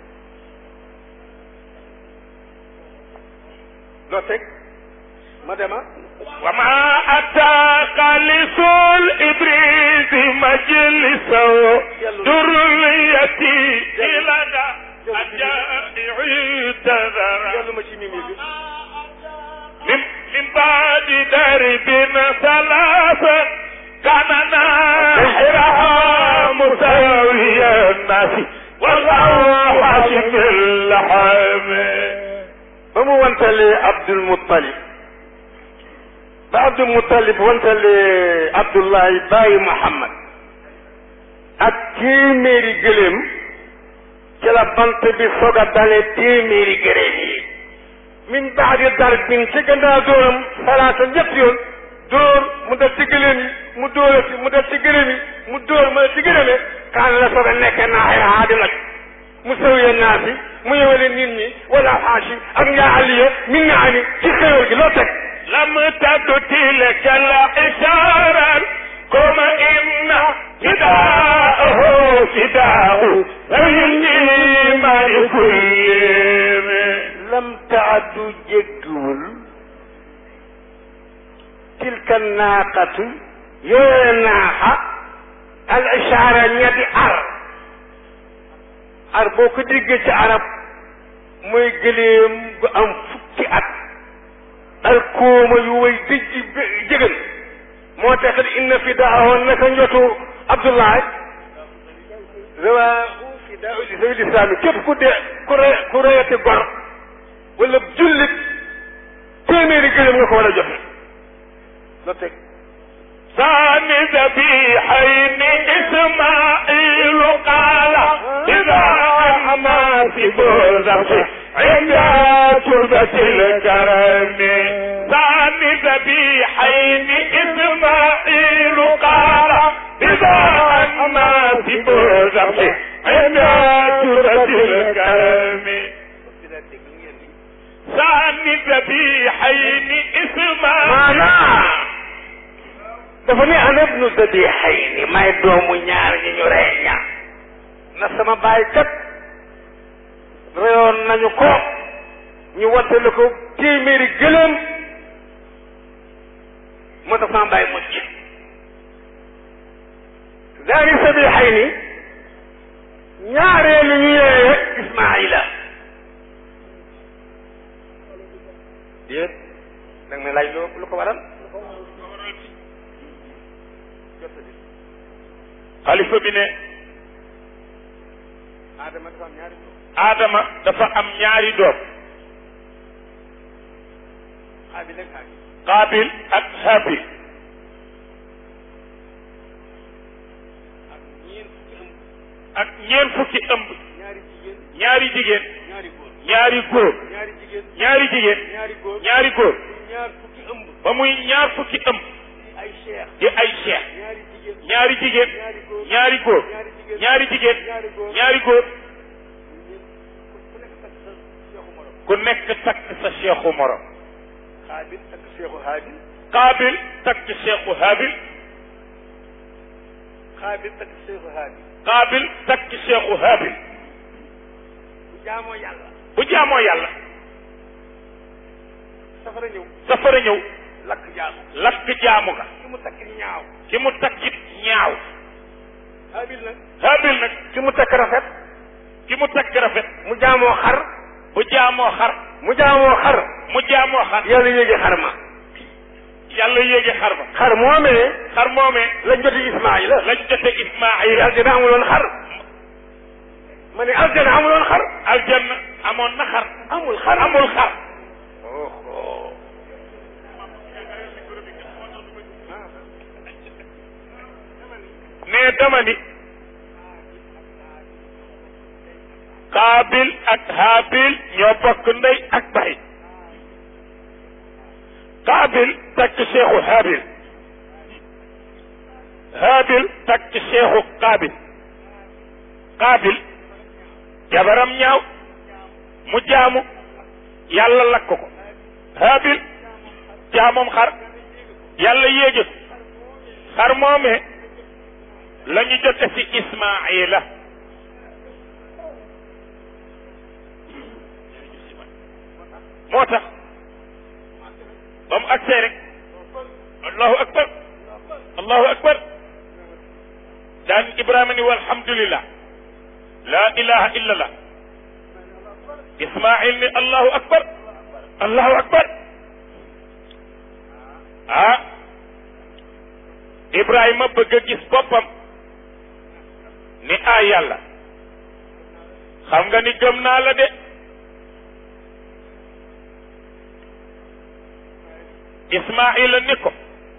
loo teg ma dema وما أتى خالص الإبريز مجلسه دريتي إلى الجائع تذرى yàlla ma ci mimi bi من, من بعد درب ثلاثة كان ناحرها مساوي الناس والله حاشم اللحم ba mu wantalee Abdul Muttalib ba Abdul Muttalib wantalee Abdullahi bàyyi Muhammad ak téeméeri gëléem ci la bant bi soog a dalee téeméeri gëléem yi min baadi darbin ci gannaaw dóoram salaata ñett yoon dóor mu def ci gëléem yi mu dóorati mu def ci gëléem yi mu dóor mu def ci gëléem yi kaan la soog a nekkee naaxira haadi laj mu sëwyee naas yi mu yëwale nit ñi wala xaashi ak nyaa aliya min naani ci xéwal gi loo teg لم تد تلك الإشارة كما إن فداءه فداء فإني ما كل lam taaddu jéggiwul tilka naaqatu yooye naaxa al ishaara ñetti ar ar boo ko déggee ci arab mooy gëléem gu am fukki at al kooma yu way dijji jëgën moo taxit inna fi daawoon naka njotu abdoulaye rawaahu fi daaw li sabil islaami képp ku dee ku re ku reyati gor wala jullit téeméeri gëléem nga ko war a joxe loo teg ثاني ذبيحين إسماعيل قال إذا أما في بوزة عند تربة الكرم ثاني ذبيحين إسماعيل قال إذا أما في بوزة عند تربة الكرم ثاني ذبيحين إسماعيل maanaam dafa ne ana ibnu zabihayni may doomu ñaar ñi ñu rey ñaar na sama baay kat reyoon nañu ko ñu wattale ko téeméeri gëléem moo tax sama baay mucc daani zabihayni ñaareelu ñu yeeye ismaila déet da nga may laaj xalifa bi ne aadama dafa am ñaari doom qaabil ak haabil ak ñeent fukki ëmb ñaari jigéen ñaari góor ñaari jigéen ñaari góor ba muy ñaar fukki ëmb di ay cheikh ñaari jigéen ñaari góor ñaari jigéen ñaari góor ku nekk takk sa cheikhu morom xaabil ak seexu haabil qaabil takk cheikhu haabil xaabil ak seexu haabil qaabil takk cheikhu haabil bu jaamoo yàlla bu jaamoo yàlla safara ñëw safara ñëw lakk jaamu lakk jaamu ga ki mu takk ñaaw ki mu takkit ñaaw haabil nag haabil nag ki mu takk rafet ki mu takk rafet mu jaamoo xar bu jaamoo xar mu jaamoo xar mu jaamoo xar yàlla yéegi xar ma yàlla yéege xar ba xar moomee xar moomee lañ joti Ismaayila lañ jote Ismaayila aljana amuloon xar ma ne aljana amuloon xar aljanna amoon na xar amul xar amul xar ne dama ni Qaabil ak Haabil ñoo bokk ndey ak baay Qaabil takk seexu Haabil Haabil takk seexu Qaabil Qaabil jabaram ñaaw mu jaamu yàlla lakk ko Haabil jaamam xar yàlla yéege xar moomee la ñu jote ci Ismaayila moo tax ba mu agsee rek allahu akbar allahu akbar daan Ibrahima ni walhamdulillah la ilaha illa allah Ismaayil ni allahu akbar allahu akbar ah Ibrahima bëgg a gis boppam ni ah yàlla xam nga ni gëm naa la de Ismaayila ni ko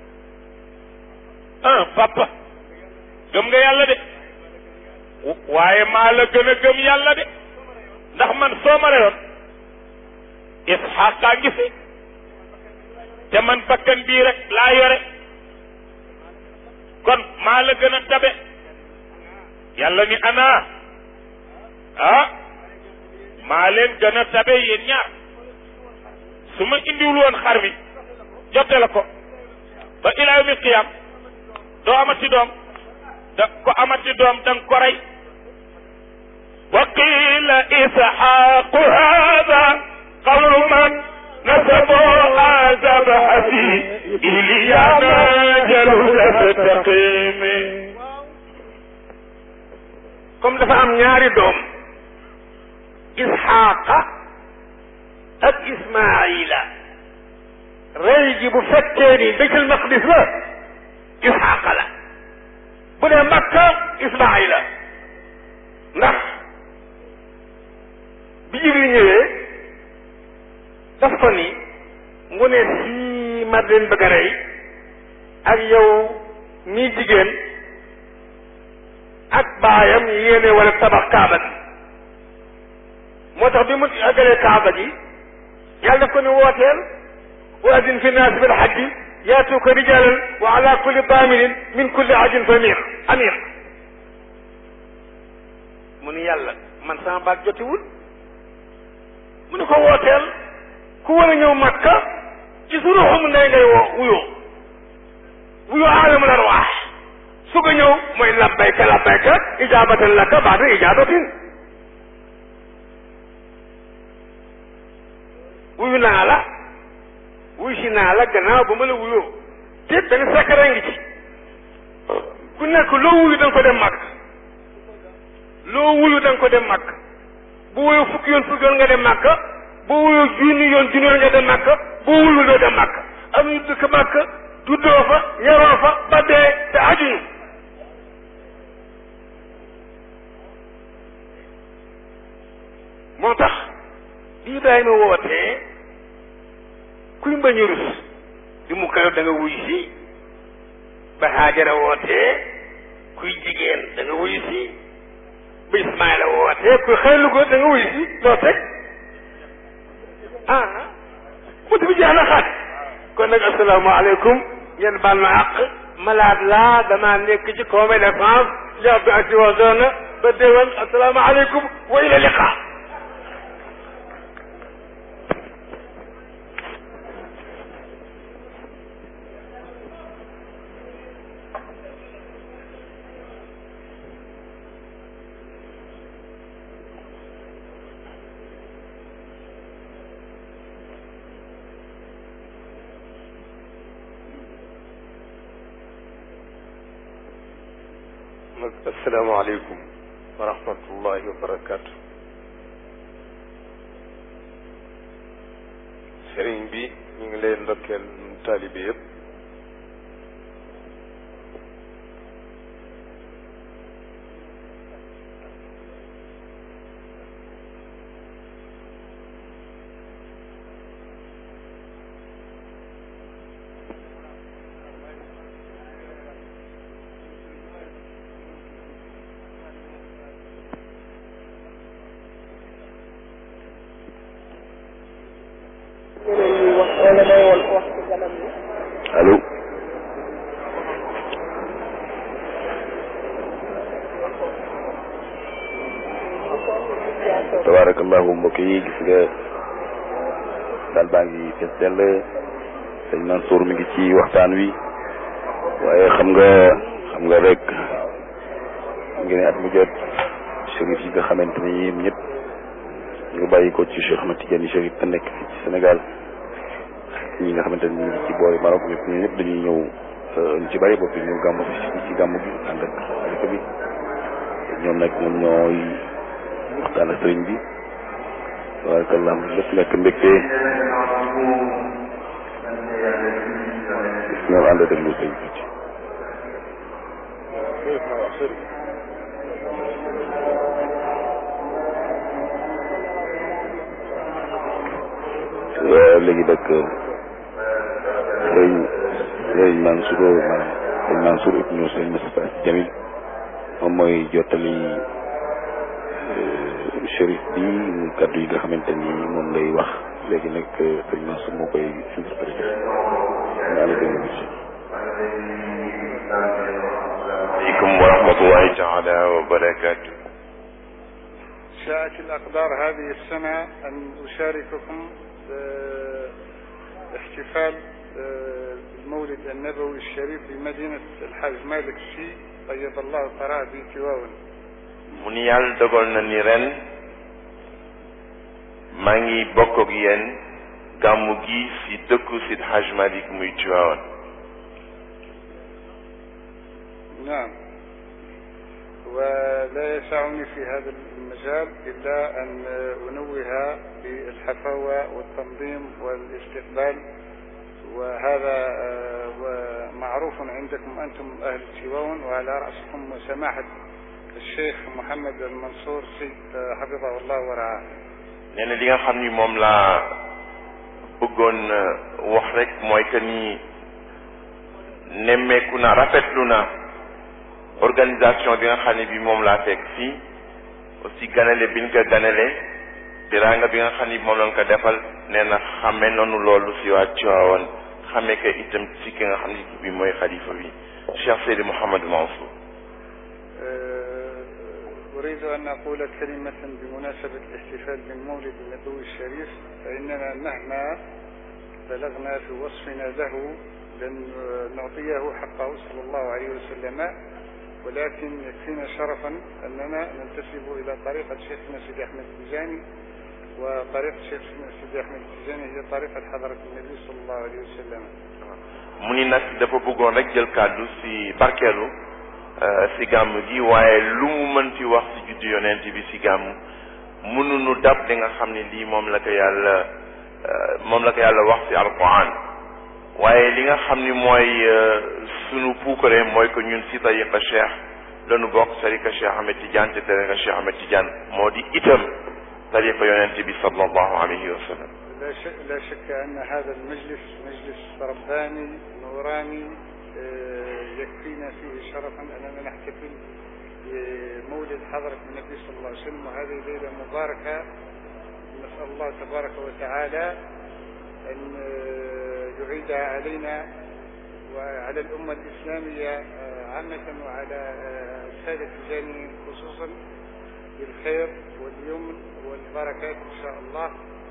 ah papa gëm nga yàlla de waaye maa la gën a gëm yàlla de ndax man soo ma reyoon Isxaaqa ngi fi te man bakkan bii rek laa yore kon maa la gën a tabe yàlla ni ana ah maa leen gën a tabe yéen ñaar su ma indiwul woon xar mi jotte la ko ba ilaa yawmi qiyaam doo amati doom da ko amati doom da nga ko rey wa qiila isxaaqu haada qawlu man nasabu azabaha fi iliyana jaluda taqimi comme dafa am ñaari doom isxaaqa ak ismaila rey ji bu fekkee ni baytul maqdis la isxaaqa la bu dee makka ismaila ndax bi jibril ñëwee daf ko ni mu ne sii ma leen bëgg a rey ak yow mii jigéen ak baayam yéene wala tabax kaaba gi moo tax bi mu agalee kaaba gi yàlla daf ko ni wooteel wa adin fi naas bil hajji yaatuuka rijalan wa ala kulli daamirin min kulli ajin famir amir mu ni yàlla man sama baat jotiwul mu ni ko wooteel ku war a ñëw makka ci su ruuxum ndey ngay woo wuyoo wuyoo aalamul arwaax su ko ñëw mooy labbayka labbayka ijaabatan laka baada ijaabatin wuyu naa la wuyu si naa la gannaaw ba ma la wuyoo te benn sakara ngi ci ku nekk loo wuyu da nga ko dem màkk loo wuyu da nga ko dem màkk bu wuyu fukki yoon fukki yoon nga dem màkk boo wuyu junni yoon junni yoon nga dem màkk boo wuyu doo dem màkk am ñu dëkk màkk juddoo fa yaroo fa ba dee te ajuñu moo tax di Ibrahima wootee kuy mbañ a rus di mu karo da nga wuy si ba Haajara wootee kuy jigéen da nga wuy si ba Ismaïla wootee kuy xëylu ko da nga wuy si loo teg ah bunt bi jeex na xaat kon nag asalaamaaleykum ngeen baal ma àq malade laa damaa nekk ci convalescence jàpp bi ak ci wazoona ba déwén asalaamaaleykum wa ila liqa nag asalaamaaleykum wa rahmatullahi wa barakaatu sëriñ bi ñu ngi leen ndokkeel nun taalibe yëpp allo tabarakallahu mbokk yi gis nga daal baa ngi fees dell sëñ Mansour mi ngi ci waxtaan wi waaye xam nga xam nga rek ngi ne at mu jot chérif yi nga xamante ni yéen ñëpp ñu ngi bàyyi ko ci Cheikh Ahmed Tidiane chérif te nekk fii ci Sénégal ñi nga xamante ni ñu ngi ci boori Maroc ñëpp ñu ñëpp dañuy ñëw ñu ci bari bopp ñu gàmmu fi ci gàmmu gi ànd ak xalifa bi ñoom nag ñoom ñooy waxtaan ak sëriñ bi tabarakallah lépp nekk mbégte ñoom ànd déglu sëriñ bi ci léegi nag sëriñ sëriñ Mansour maanaam sëriñ Mansour ibnu sëriñ Moustapha Jamil moom mooy jottali chérif bi mu kaddu yi nga xamante ni moom lay wax léegi nag sëriñ Mansour moo koy interprété naa la gën a عليكم ورحمة الله تعالى وبركاته شاءت الأقدار هذه السنة أن أشارككم احتفال المولد النبوي الشريف بمدينة الحاج مالك سي طيب الله ثراه بتواون mu ni yàlla dogal na ni ren maa ngi bokk ak yéen gàmmu gi si dëkku Sid Haj Malik muy Tiwaawan نعم ولا يسعني في هذا المجال إلا أن أنوه بالحفاوة والتنظيم والاستقبال وهذا معروف عندكم أنتم أهل تيوان وعلى رأسكم سماحة الشيخ محمد المنصور سي حفظه الله ورعاه nee na li nga xam ni moom laa bëggoon wax rek mooy que ni nemmeeku na rafetlu na organisation bi nga xam ne bi moom laa fekk fii aussi ganale bi ñu ko ganale teraanga bi nga xam ni moom lañ ko defal nee na xame noonu loolu si waa Tiwaawan xamee ko itam si ki nga xam ne bi mooy xalifa bi Cheikh Seydi Mouhamed Mansour أريد أن أقول كلمة بمناسبة الاحتفال بالمولد النبوي الشريف فإننا مهما بلغنا في وصفنا له لن نعطيه حقه صلى الله عليه وسلم ولكن يكفينا شرفا أننا ننتسب إلى طريقة شيخنا سيدي أحمد التجاني وطريقة شيخنا سيدي أحمد التجاني هي طريقة حضرة النبي صلى الله عليه وسلم mu ni nag dafa bëggoon rek jël kàddu si barkeelu si gàmm gi waaye lu mu mën fi wax si juddu yonent bi si gàmm mënuñu dab li nga xam ne lii moom la ko yàlla moom la ko yàlla wax si alquran waaye li nga xam ni mooy sunu puukare mooy que ñun si tariqa cheikh lanu bokk tariqa cheikh Ahmed Tidiane te tariqa cheikh Ahmed Tidiane moo di itam tariqa yonente bi sallallahu alayhi wa sallam لا شك, لا شك أن هذا المجلس مجلس رباني نوراني يكفينا فيه شرفا أننا نحتفل بمولد حضرة النبي صلى الله عليه وسلم وهذه ليلة مباركة نسأل الله تبارك وتعالى أن يعيدها علينا وعلى الأمة الإسلامية عامة وعلى السادة الجانيين خصوصا بالخير واليمن والبركات إن شاء الله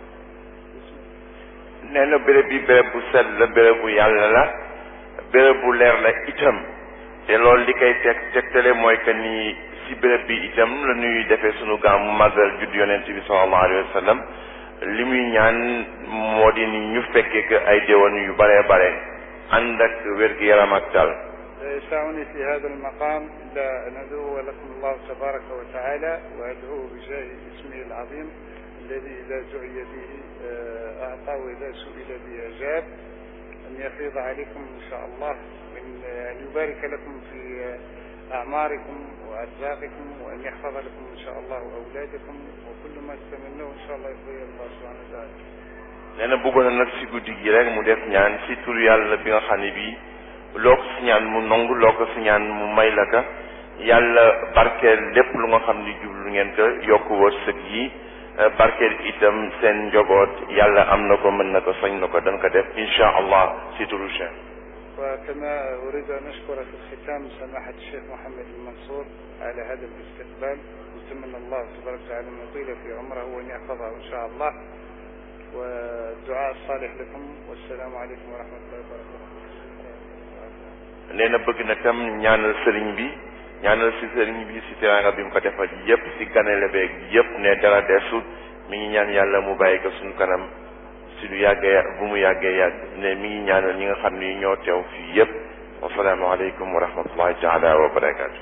nee na béréb bi béréb bu sell la béréb bu yàlla la béréb bu leer la itam te loolu li koy teg tegtale mooy que ni si béréb bi itam la ñuy defee sunu gàmmu màggal judd yonent bi sallallahu alayhi wa sallam li muy ñaan moo di ni ñu fekkee que ay déwén yu bare bare ànd ak wér-gu-yaram ak dal لا يسعني في هذا المقام إلا أن أدعو لكم الله تبارك وتعالى وأدعوه بجاه اسمه العظيم الذي إذا دعي به أعطى وإذا سئل به أجاب أن يفيض عليكم إن شاء الله من أن يبارك لكم في أعماركم وأرزاقكم وأن يحفظ لكم إن شاء الله أولادكم وكل ما تتمنوه إن شاء الله يرضي الله سبحانه وتعالى nee na bëggoon na nag si guddi gi rek mu def ñaan si tur yàlla bi nga xam ne bii loo ko si ñaan mu nangu loo ko si ñaan mu may la ka yàlla barkeel lépp lu nga xam ni jublu ngeen ko yokk wërsëg yi barkeel itam seen njaboot yàlla am na ko mën na ko sañ na ko dañ ko def insha allah si turu Cheikh وكما أريد أن أشكر في الختام سماحة الشيخ محمد المنصور على هذا الاستقبال نتمنى الله تبارك وتعالى أن يطيل في عمره وأن يحفظه إن شاء الله والدعاء الصالح لكم والسلام عليكم ورحمة الله وبركاته nee na bëgg na tam ñaanal sëriñ bi ñaanal si sëriñ bi si teraanga bi mu ko defal yépp si ganale beeg yépp ne dara desut mi ngi ñaan yàlla mu bàyyi ko suñu kanam si lu yàggee bu mu yàggee yàgg ne mi ngi ñaanal ñi nga xam ni ñoo teew fii yépp wasalaamu aleykum wa rahmatullahi taala wa barakaatu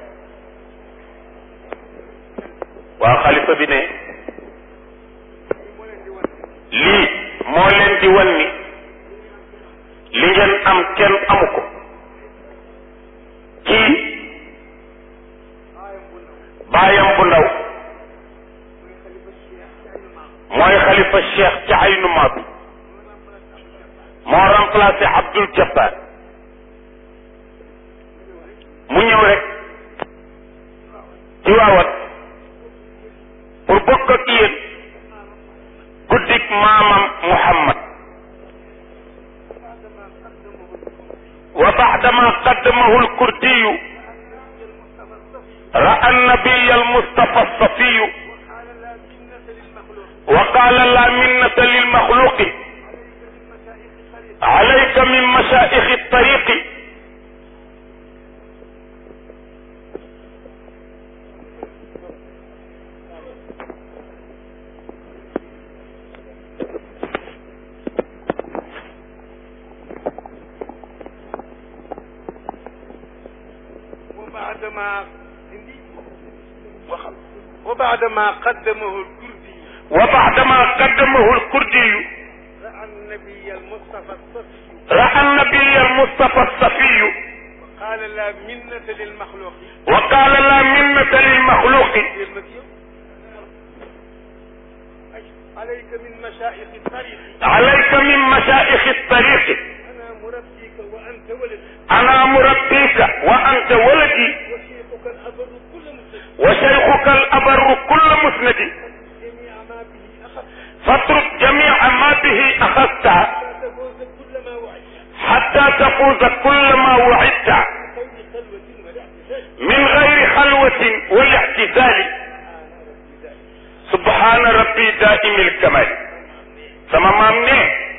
waaw xalifa bi ne lii moo leen di wan ni li ngeen am kenn amu ko kii baayam bu ndaw mooy xalifa cheikh ci aynuma bi moo remplacé Abdul Jabbar mu ñëw rek ci waawat pour bokk ak yéen guddik maamam Muhammad wa baadama qaddamahu alkurdiyu ra'a annabiya almustafa alsafiyu wa qala la minnata lilmaxluqi عليك من مشائخ الطريق وبعدما وبعدما قدمه الكردي وبعدما قدمه الكردي رأى النبي المصطفى الصفي رأى النبي المصطفى الصفي قال لا منة للمخلوق وقال لا منة للمخلوق عليك من مشائخ الطريق عليك من مشائخ الطريق أنا مربيك وأنت ولدي أنا مربيك وأنت ولدي وشيخك الأبر كل مسلم وشيخك الأبر كل مسند جميع ما به أخذت فاترك جميع ما به أخذت لا تفوز كل ما وعدت حتى تفوز كل ما وعدت خير خلوة والاعتزال من غير خلوة والاعتزال سبحان ربي دائم الكمال sama maam ne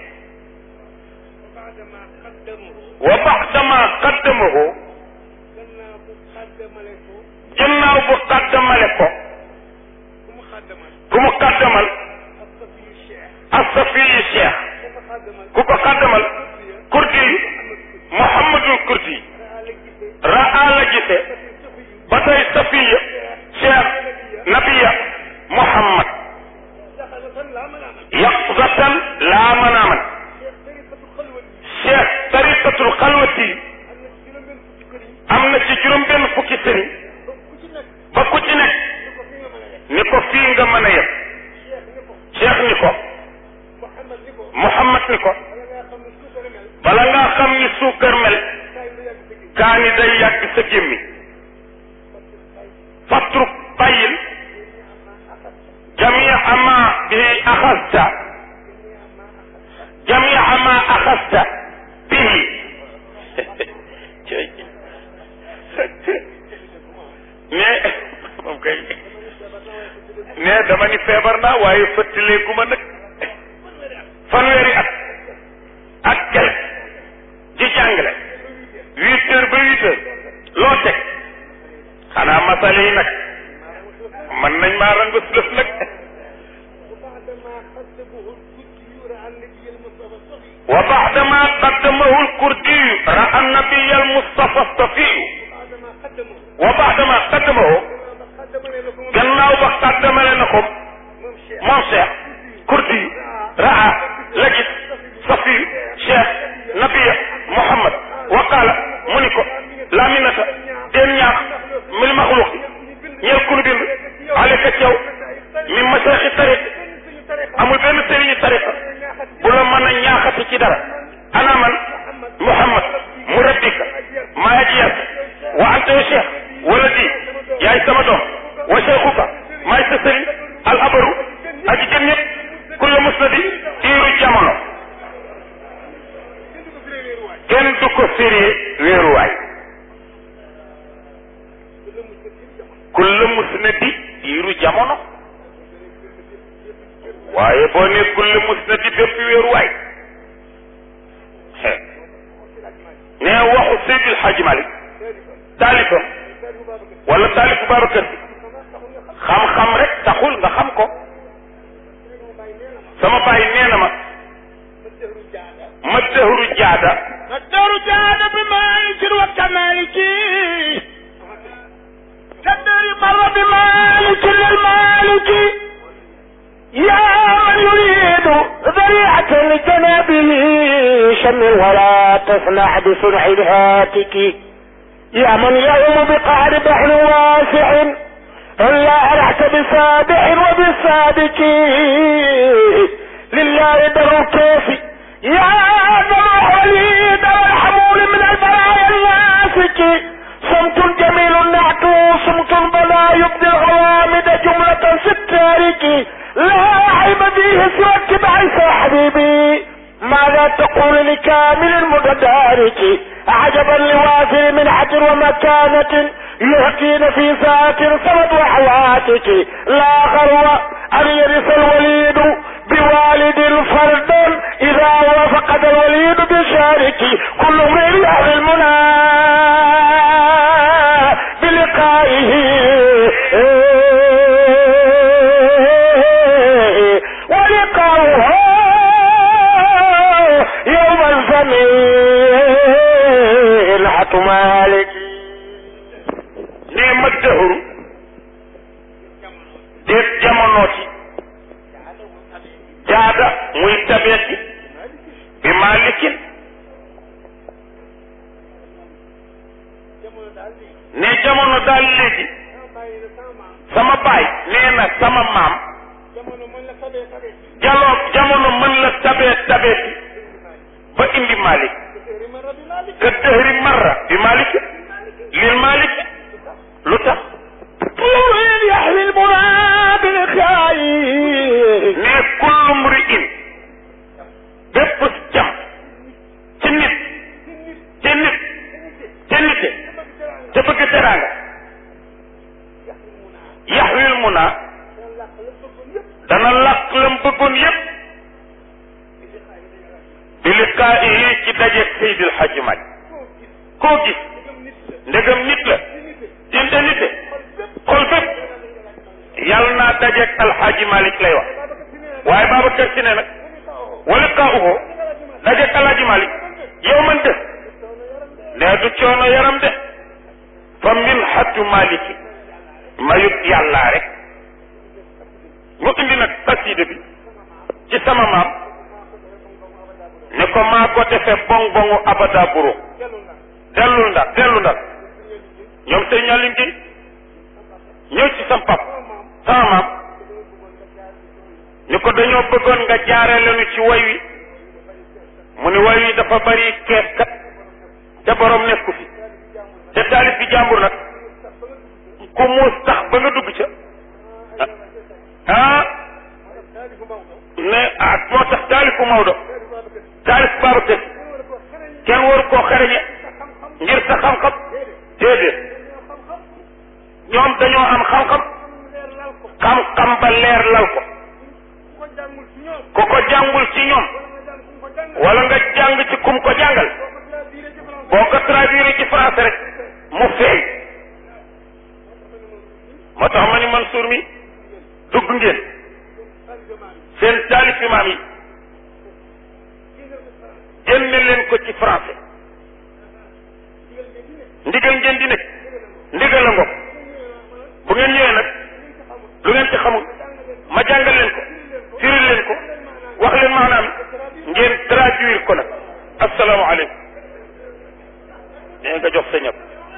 وبعدما قدمه wa baxdama qaddamahu gannaaw bu xaddamale ko gannaaw bu qaddamale ko ku mu xaddamal ku mu qaddamal الصفي الشيخ asafiyi cheikh ku ko xaddamal ku ko qaddamal kurdi muhammadul kurdi raa la gise ba tey safiya cheikh nabiya muhammad دخل لا منام yaqzatan laa manaaman شيخ طريقة خلوة cheikh nga mën a yem cheikh ni ko Muhammad ni ko bala ngaa xam ni suukar mel kaani day yàgg sa gémmi fatruk bàyyil jamia ma bihi axasta jamia ma axasta bihi mais moom kay mais dama ni feebar naa waaye fëttaleeku ma nag fanweeri at ak quelque di jàngale huit heures ba huit heures loo teg xanaa masale yi nag mën nañ maa rangu lëf nag wa baadama qaddamahu lkurdiyu ra annabiya almustafa stafiyu wa baadama qaddamahu gannaaw ba qaddamale na ko moom cheikh kurdi raa la gis safiyu cheikh nabiya muhammad wa qaala mu ni ko laminata den ñaax mil maxluqi ñeel kunu bind aleka cew min masaxi tariq amul benn sëriñu tariqa bu la mën a ñaaxati ci dara ana man muhammad mu rabbika maa aji yar wa anta ya cheikh wala di yaay sama doom wa cheikhuka maay sa sëriñ al abaru aji gën ñëpp kulla musnadi iiru jamono kenn du ko firee wéeruwaay kulla musnadi iiru jamono waaye boo ne kulla musnadi bépp wéeruwaay nee waxu Seydil Hadji Malick taalifam wala taalifu Babacar bi xam-xam rek taxul nga xam ko sama bàyyi nee na ma ma dëhru jaada ma dëhru jaada bi maalikin wa kamaliki تدري مر بمالك للمالك يا من يريد ذريعة لجنابه شمل ولا تصنع بصنع الهاتك يا من يوم بقعر بحر واسع إلا أرعت بسابع وبسابك لله در الكيف يا ذا الوليد والحمول من البرايا الناسك صمت جميل نعت صمت بلا يبدي الغوامد جملة في التارك لا عيب فيه سوى اتباع حبيبي ماذا تقول لكامل المتدارك عجبا لوافر من حجر ومكانة يهكين في ساعة صمد وحواتك لا غرو أن يرث الوليد بوالد فرد إذا وافقد الوليد بشارك كل امرئ يهوي المنى بلقائه ولقاؤه يوم الزمين حت مالك nee ma dëhru déet jamonooti jaada muy tabeeti bi malikin ne jamono daal léegi sama baay nee na sama maam jaloo jamono mën la tabee tabeeti ba indi malik ka dëhri marra bi malik lil malik lu tax طول يحوي المنى بالخير ne kullu mri'in bépp jam ci nit ci nit ci nite te bëgg teraanga yaxwil muna dana làq lam bëggoon yépp bi liqaa'ihi ci dajeeg Seydil Hadji Malick koo gis ndegam nit la dinte nite xol bépp yàlla naa dajeeg Alxaaji Malick lay wax waaye Babacar Si ne nag wa liqaa'uhu dajeeg Alxaaji Malick yow man def ne du coono yaram de fa min xattu maliki mayut yàllaa rek mu indi nag xasida bi ci sama maam ne ko maa ko defee bong bongu abada buro dellul ndar dellu ndar ñoom sëñ Aline Gueye ñëw ci sam pap sama maam ni ko dañoo bëggoon nga jaare lenu ci way wi mu ni way wi dafa bari kees kat te borom nekku fi te taalif bi jàmbur nag ku muus tax ba nga dugg ca ah ne ah moo tax taalifu Maodo taalif Babacar kenn waru koo xereñe ngir sa xam-xam déedéet ñoom dañoo am xam-xam xam-xam ba leer lal ko ku ko jàngul ci ñoom wala nga jàng ci kum ko jàngal boo ko traduire ci français rek mu feeñ moo tax ma ni Mansour mi dugg ngeen seen taalif imaam yi génne leen ko ci français ndigal ngeen di nekk ndigal la ngoog bu ngeen ñëwee nag lu ngeen ci xamul ma jàngal leen ko firil leen ko wax leen maanaam ngeen traduire ko nag asalaamaaleykum nee nga jox sa ñëpp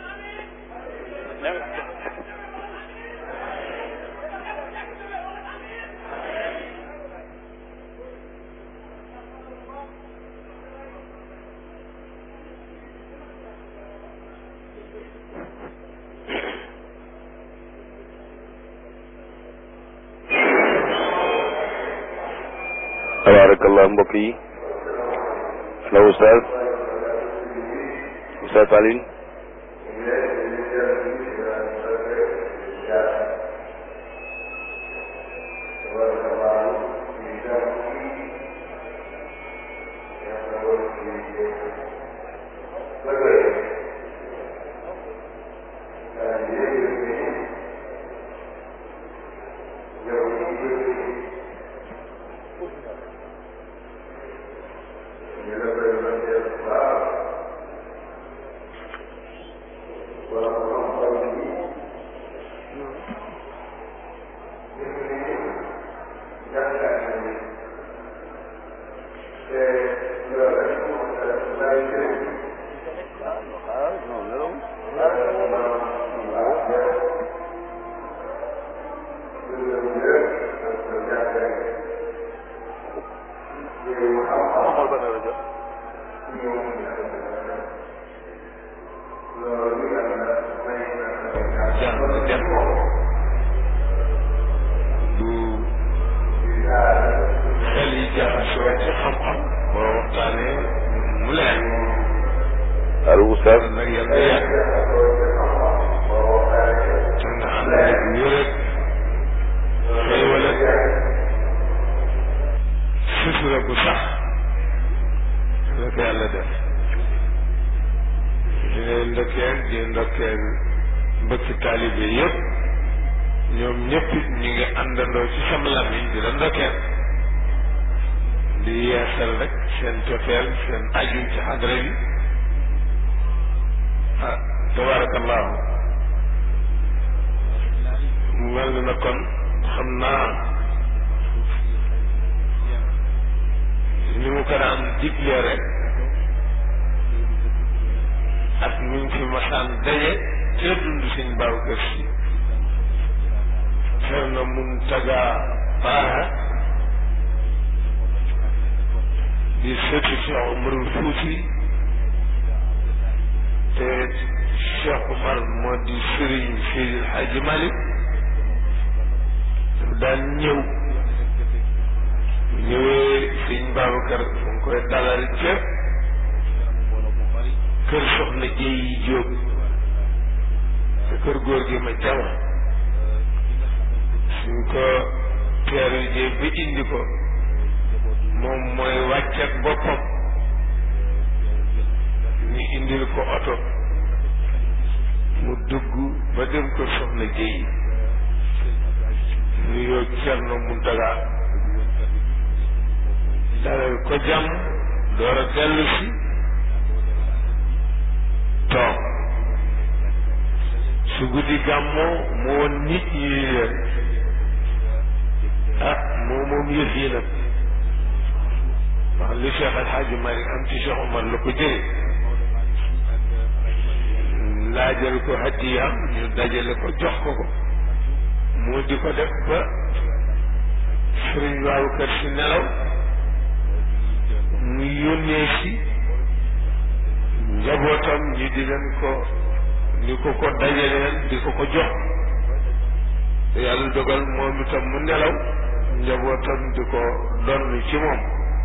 tabarakallah mbokk yi la oustaz oustaz Alioune allo oustaz nag yàlla yàgg te nga xam ne wér ak xéewal ak sutura bu sax la ko yàlla def di leen ndokkeel di ndokkeel mbëkki taalibe yëpp ñoom ñëpp ñu ngi àndandoo ci sam lamiñ di la ndokkeel di yeesal rek seen cofeel seen aju ci xadra bi ah tabarakallahu mu mel ni na kon xam naa ni mu ko daan digle rek ak ñu ngi fi masaan daje te dund sëñ Babacar Si Cerno Muntaga Baaxa di sëtu Cheikh Umarul Fuuti te Cheikh Umar moo di sëriñ Seydil Hadji Malick daan ñëw ñëwee sëñ Babacar fu ngi koy dalal ca kër soxna Jéy Jóob te kër góor gi ma jama suñ ko teeru jee ba indi ko moom mooy wàcc ak boppam ñu indil ko oto mu dugg ba dem ko soxna Jéy nuyoo Cerno Muntaga dalal ko jàmm door a dellu si toog su guddi gàmmoo mu woon nit ñi leen ah moo moom yëf yi nag wax li Cheikh El Hadj Malick am ci Cheikh Omar la ko jële laajal ko hadiyaam ñu dajale ko jox ko ko mu di ko def ba sëriñ Babacar si nelaw mu yónnee si njabootam ñi di leen ko ni ko ko dajaleel di ko ko jox te yàlla dogal moom itam mu nelaw njabootam di ko donn ci moom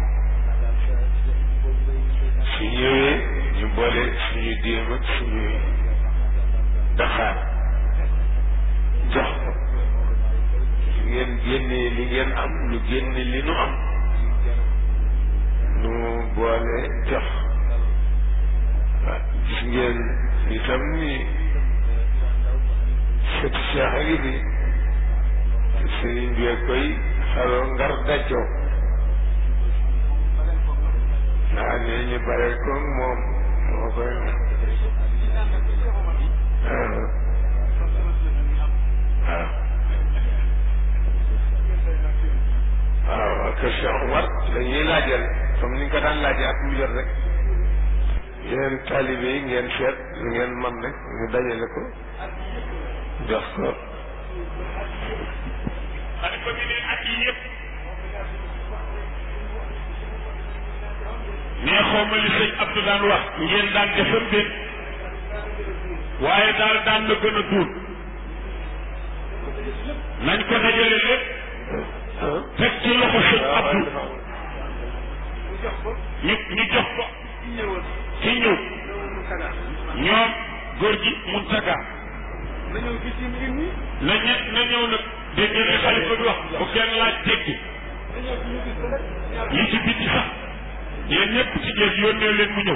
su ñëwee ñu boole suñu déem ak suñuy daxaar jox ko li ngeen génnee li ngeen am ñu génne li nu am nu boole jox waaw gis ngeen itam ni sëti Cheikh a ngi fi te sëriñ bi koy xaroo ngar dajjoo waaw nee ñu bare ko moom moo koy waaw waaw waaw ak Cheikh Omar dañuy laajal comme ni nga ko daan laajee ak mu jot rek yéen taalibe yi ngeen seet lu ngeen man rek ñu dajale ko jox ko xalifa bi ne at yi yëpp nee xaw ma li sëñ Abdou daan wax ngeen daan defam déet waaye daal daan na gën a duun nañ ko dajale lépp teg ci loxo sëñ Abdou ñu ñu jox ko ci ñëw ñoom góor gi Muntaga na ñe na ñëw nag dégg nga xalifa bi wax bu kenn laaj tekki yi ci biti sax yéen ñëpp ci jël yónnee leen mu ñëw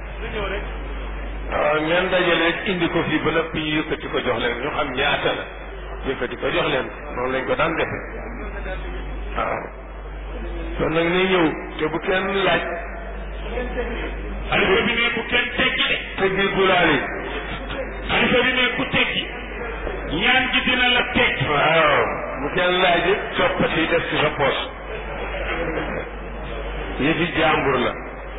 waaw ngeen dajale rek indi ko fii ba noppi ñu yëkkati ko jox leen ñu xam ñaata la yëkkati ko jox leen noonu lañ ko daan defe waaw kon nag ni ñëw te bu kenn laaj xalifa bi ne bu kenn teggi de teggi gulaali xalifa bi ne ku teggi ñaan gi dina la teggi waaw bu kenn laaj it coppati def ci sa poos yëfi jàmbur la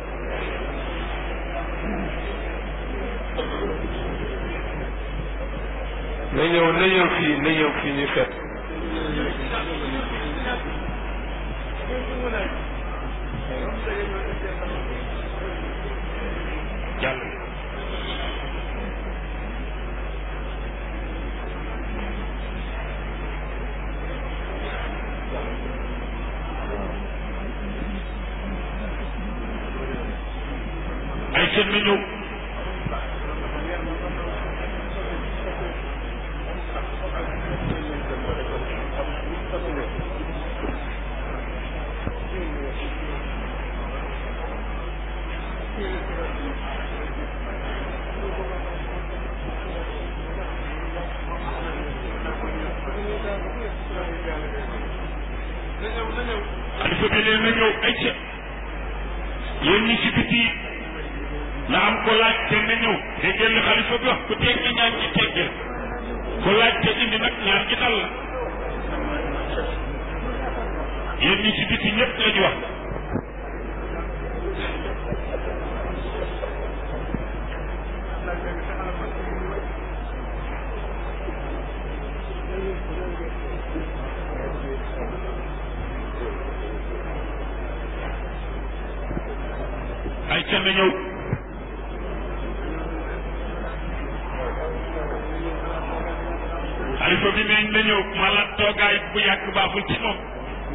na ñëw na ñëw fii na ñëw fii ñu fet jàll ay seen na ñëw xalifa bi leen na ñëw ay ca yéen ñi si biti na am ko laaj te na ñëw dégg ngeen li xalifa bi wax ku teggi ñaan ci teggil ku laaj te indi nag ñaan ci dal la yéen ñi si biti ñëpp lañu wax ay ca na ñëw xalifa bi neñ na ñëw mala toogaay bu yàgg baaxul ci moom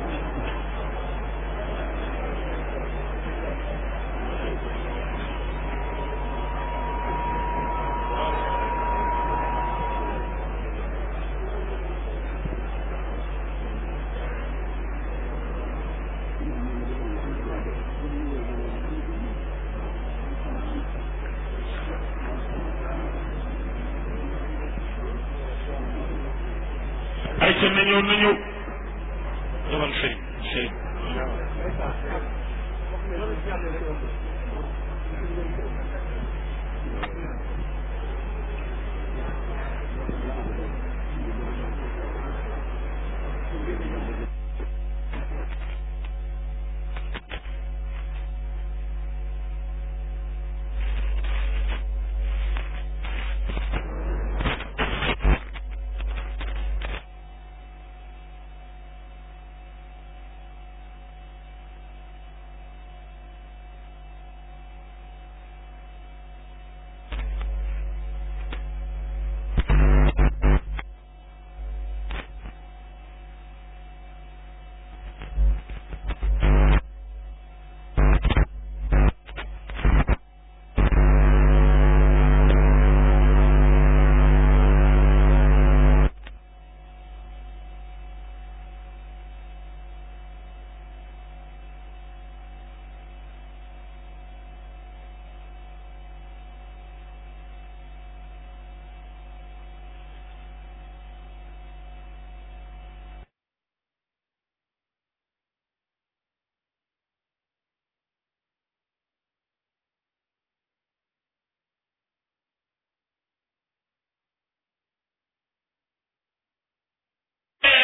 ay ca na ñëw na ñëw demal sëriñ sëriñ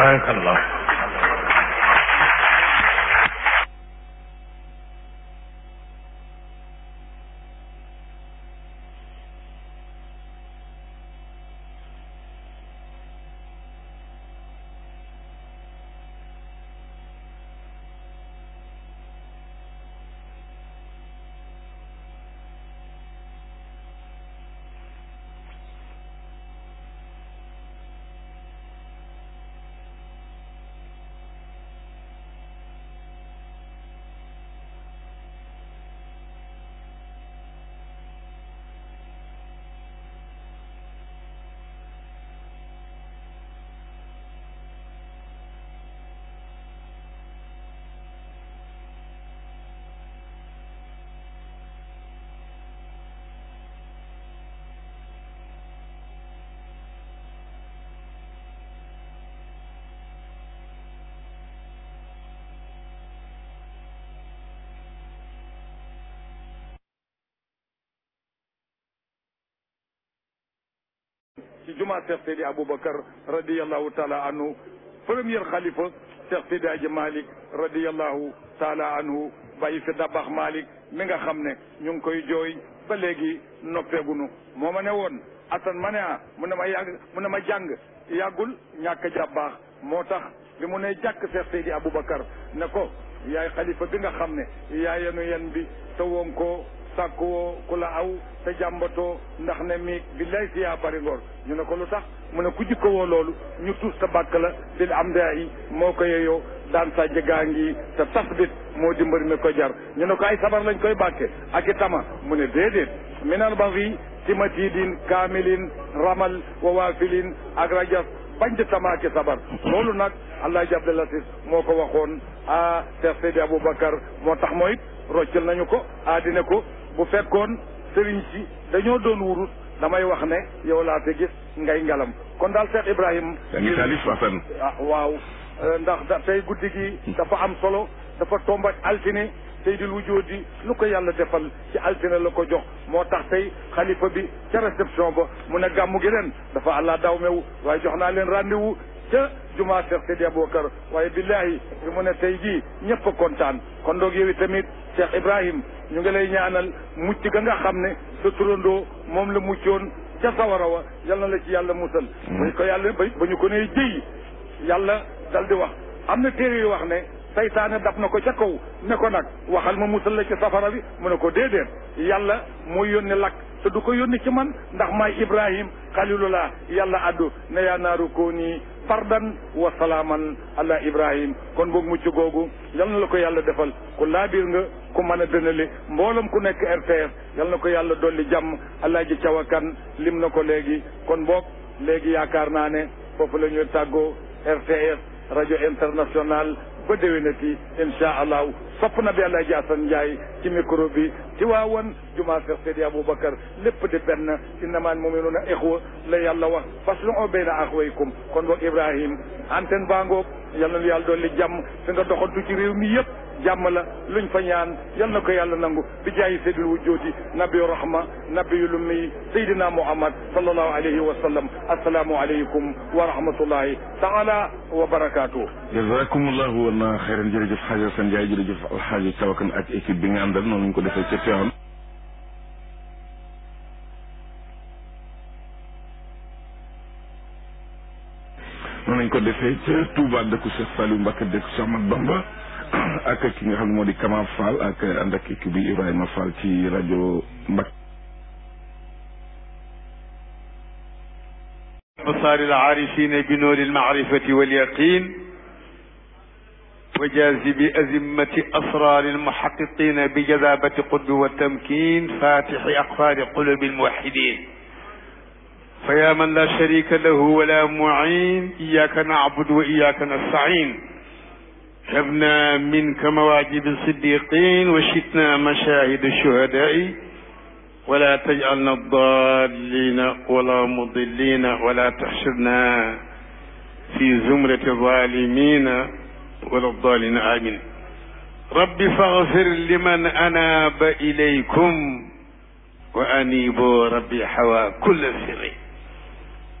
barakallah ci jumaa Cheikh Seydi Aboubacar radiyallahu taala anhu premier xalifa Cheikh Seydi Aji Malick radiyallahu taala anhu bàyyi fi dabax Malick mi nga xam ne ñu ngi koy jooy ba léegi noppeegunu moo ma ne woon Assane ma ne ah mu ne ma yàgg mu ne ma jàng yàggul ñàkk jàbbaax moo tax bi mu ne jàkk Cheikh Seydi Aboubacar ne ko yaay xalifa bi nga xam ne yaay yenu yen bi te woon ko sàkk woo ku la aw te jàmbatoo ndax ne mi billaay si yaa bari ngor ñu ne ko lu tax mu ne ku jikko woo loolu ñu tuus te bàkk la bil am daa yi moo ko yeyoo daan sa jëgaa ngi te tasbit moo di mbër mi ko jar ñu ne ko ay sabar lañ koy bàkke ak i tama mu ne déedéet minal ba fi timatidin kaamilin ramal wa waafilin ak rajas bañ di tamaaki sabar loolu nag allah ji Abdul Latif moo ko waxoon a Cheikh Seydi Aboubacar moo tax mooy roccal nañu ko aadine ko bu fekkoon sëriñ si dañoo doon wurus damay wax ne yow laa fi gis ngay ngalam kon daal Cheikh Ibrahim yaa ngi taalif Assane ah waaw ndax da tey guddi gi dafa am solo dafa tomba altine Seydil Wujoodi lu ko yàlla defal ci altine la ko jox moo tax tey xalifa bi ca réception ba mu ne gàmmu gi ren dafa àllaa daw mew waaye jox naa leen rendez-vous ca jumaa Cheikh Seydi Aboubacar waaye billahi bi mu ne tey jii ñëpp a kontaan kon doog yow tamit Cheikh Ibrahim ñu ngi lay ñaanal mucc ga nga xam ne sa turandoo moom la muccoon ca sawara wa yal na la ci yàlla musal bañ ko yàlla ba ba ñu ko nee jëy yàlla dal di wax am na téere yu wax ne saytaane dab na ko ca kaw ne ko nag waxal ma musal la ci safara bi mu ne ko déedéet yàlla mooy yónni lakk te du ko yónni ci man ndax maay ibrahim xalilullah yàlla addu ne yaa naaru koo nii fardan wa salaaman ala ibrahim kon boog mucc googu yal na la ko yàlla defal ku laabir nga ku mën a dënale mboolam ku nekk RTS yal na ko yàlla dolli jàmm allah ji cawakan lim na ko léegi kon boog léegi yaakaar naa ne foofu la ñuy tàggoo RTS rajo international ba déwénati insha allahu sopp na bi àlaaji Asan Njaay ci micro bi ci waawan jumaa Seex Seydi Aboubacar lépp di benn innamal muminuuna ixwa la yàlla wax fasluhu bayna axwaykum kon boog Ibrahim antenne baa ngoog yal na lu yàlla dolli jàmm fi nga doxantu ci réew mi yëpp jàmm la luñ fa ñaan yal na ko yàlla nangu bi jaayi seydil wujjooti nabiyu rahma nabiyu lummi seydina muhammad sallallahu alayhi wa sallam assalaamu aleykum wa rahmatullahi taala wa barakatuh jazakumullahu wala xeyran jërëjëf xaaji Asan Njaay jërëjëf alxaaji Cawakan ak équipe bi nga àndal noonu ñu ko defee ca Tiwaawan noonu lañ ko defee ca Touba dëkku Cheikh Saliou Mbacke dëkku Cheikh Ahmad Bamba ak ki nga xam ne moo di Kama Fall ak ànd ak équipe bi Ibrahima Fall ci rajo Mbacke أبصار العارفين بنور المعرفة واليقين وجاذب أزمة أسرار المحققين بجذابة قلب والتمكين فاتح أقفال قلوب الموحدين فيا من لا شريك له ولا معين إياك نعبد وإياك نستعين هبنا منك مواجب الصديقين وشتنا مشاهد الشهداء ولا تجعلنا الضالين ولا مضلين ولا تحشرنا في زمرة الظالمين ولا الضالين آمين رب فاغفر لمن أناب إليكم وأنيبوا ربي حوى كل سر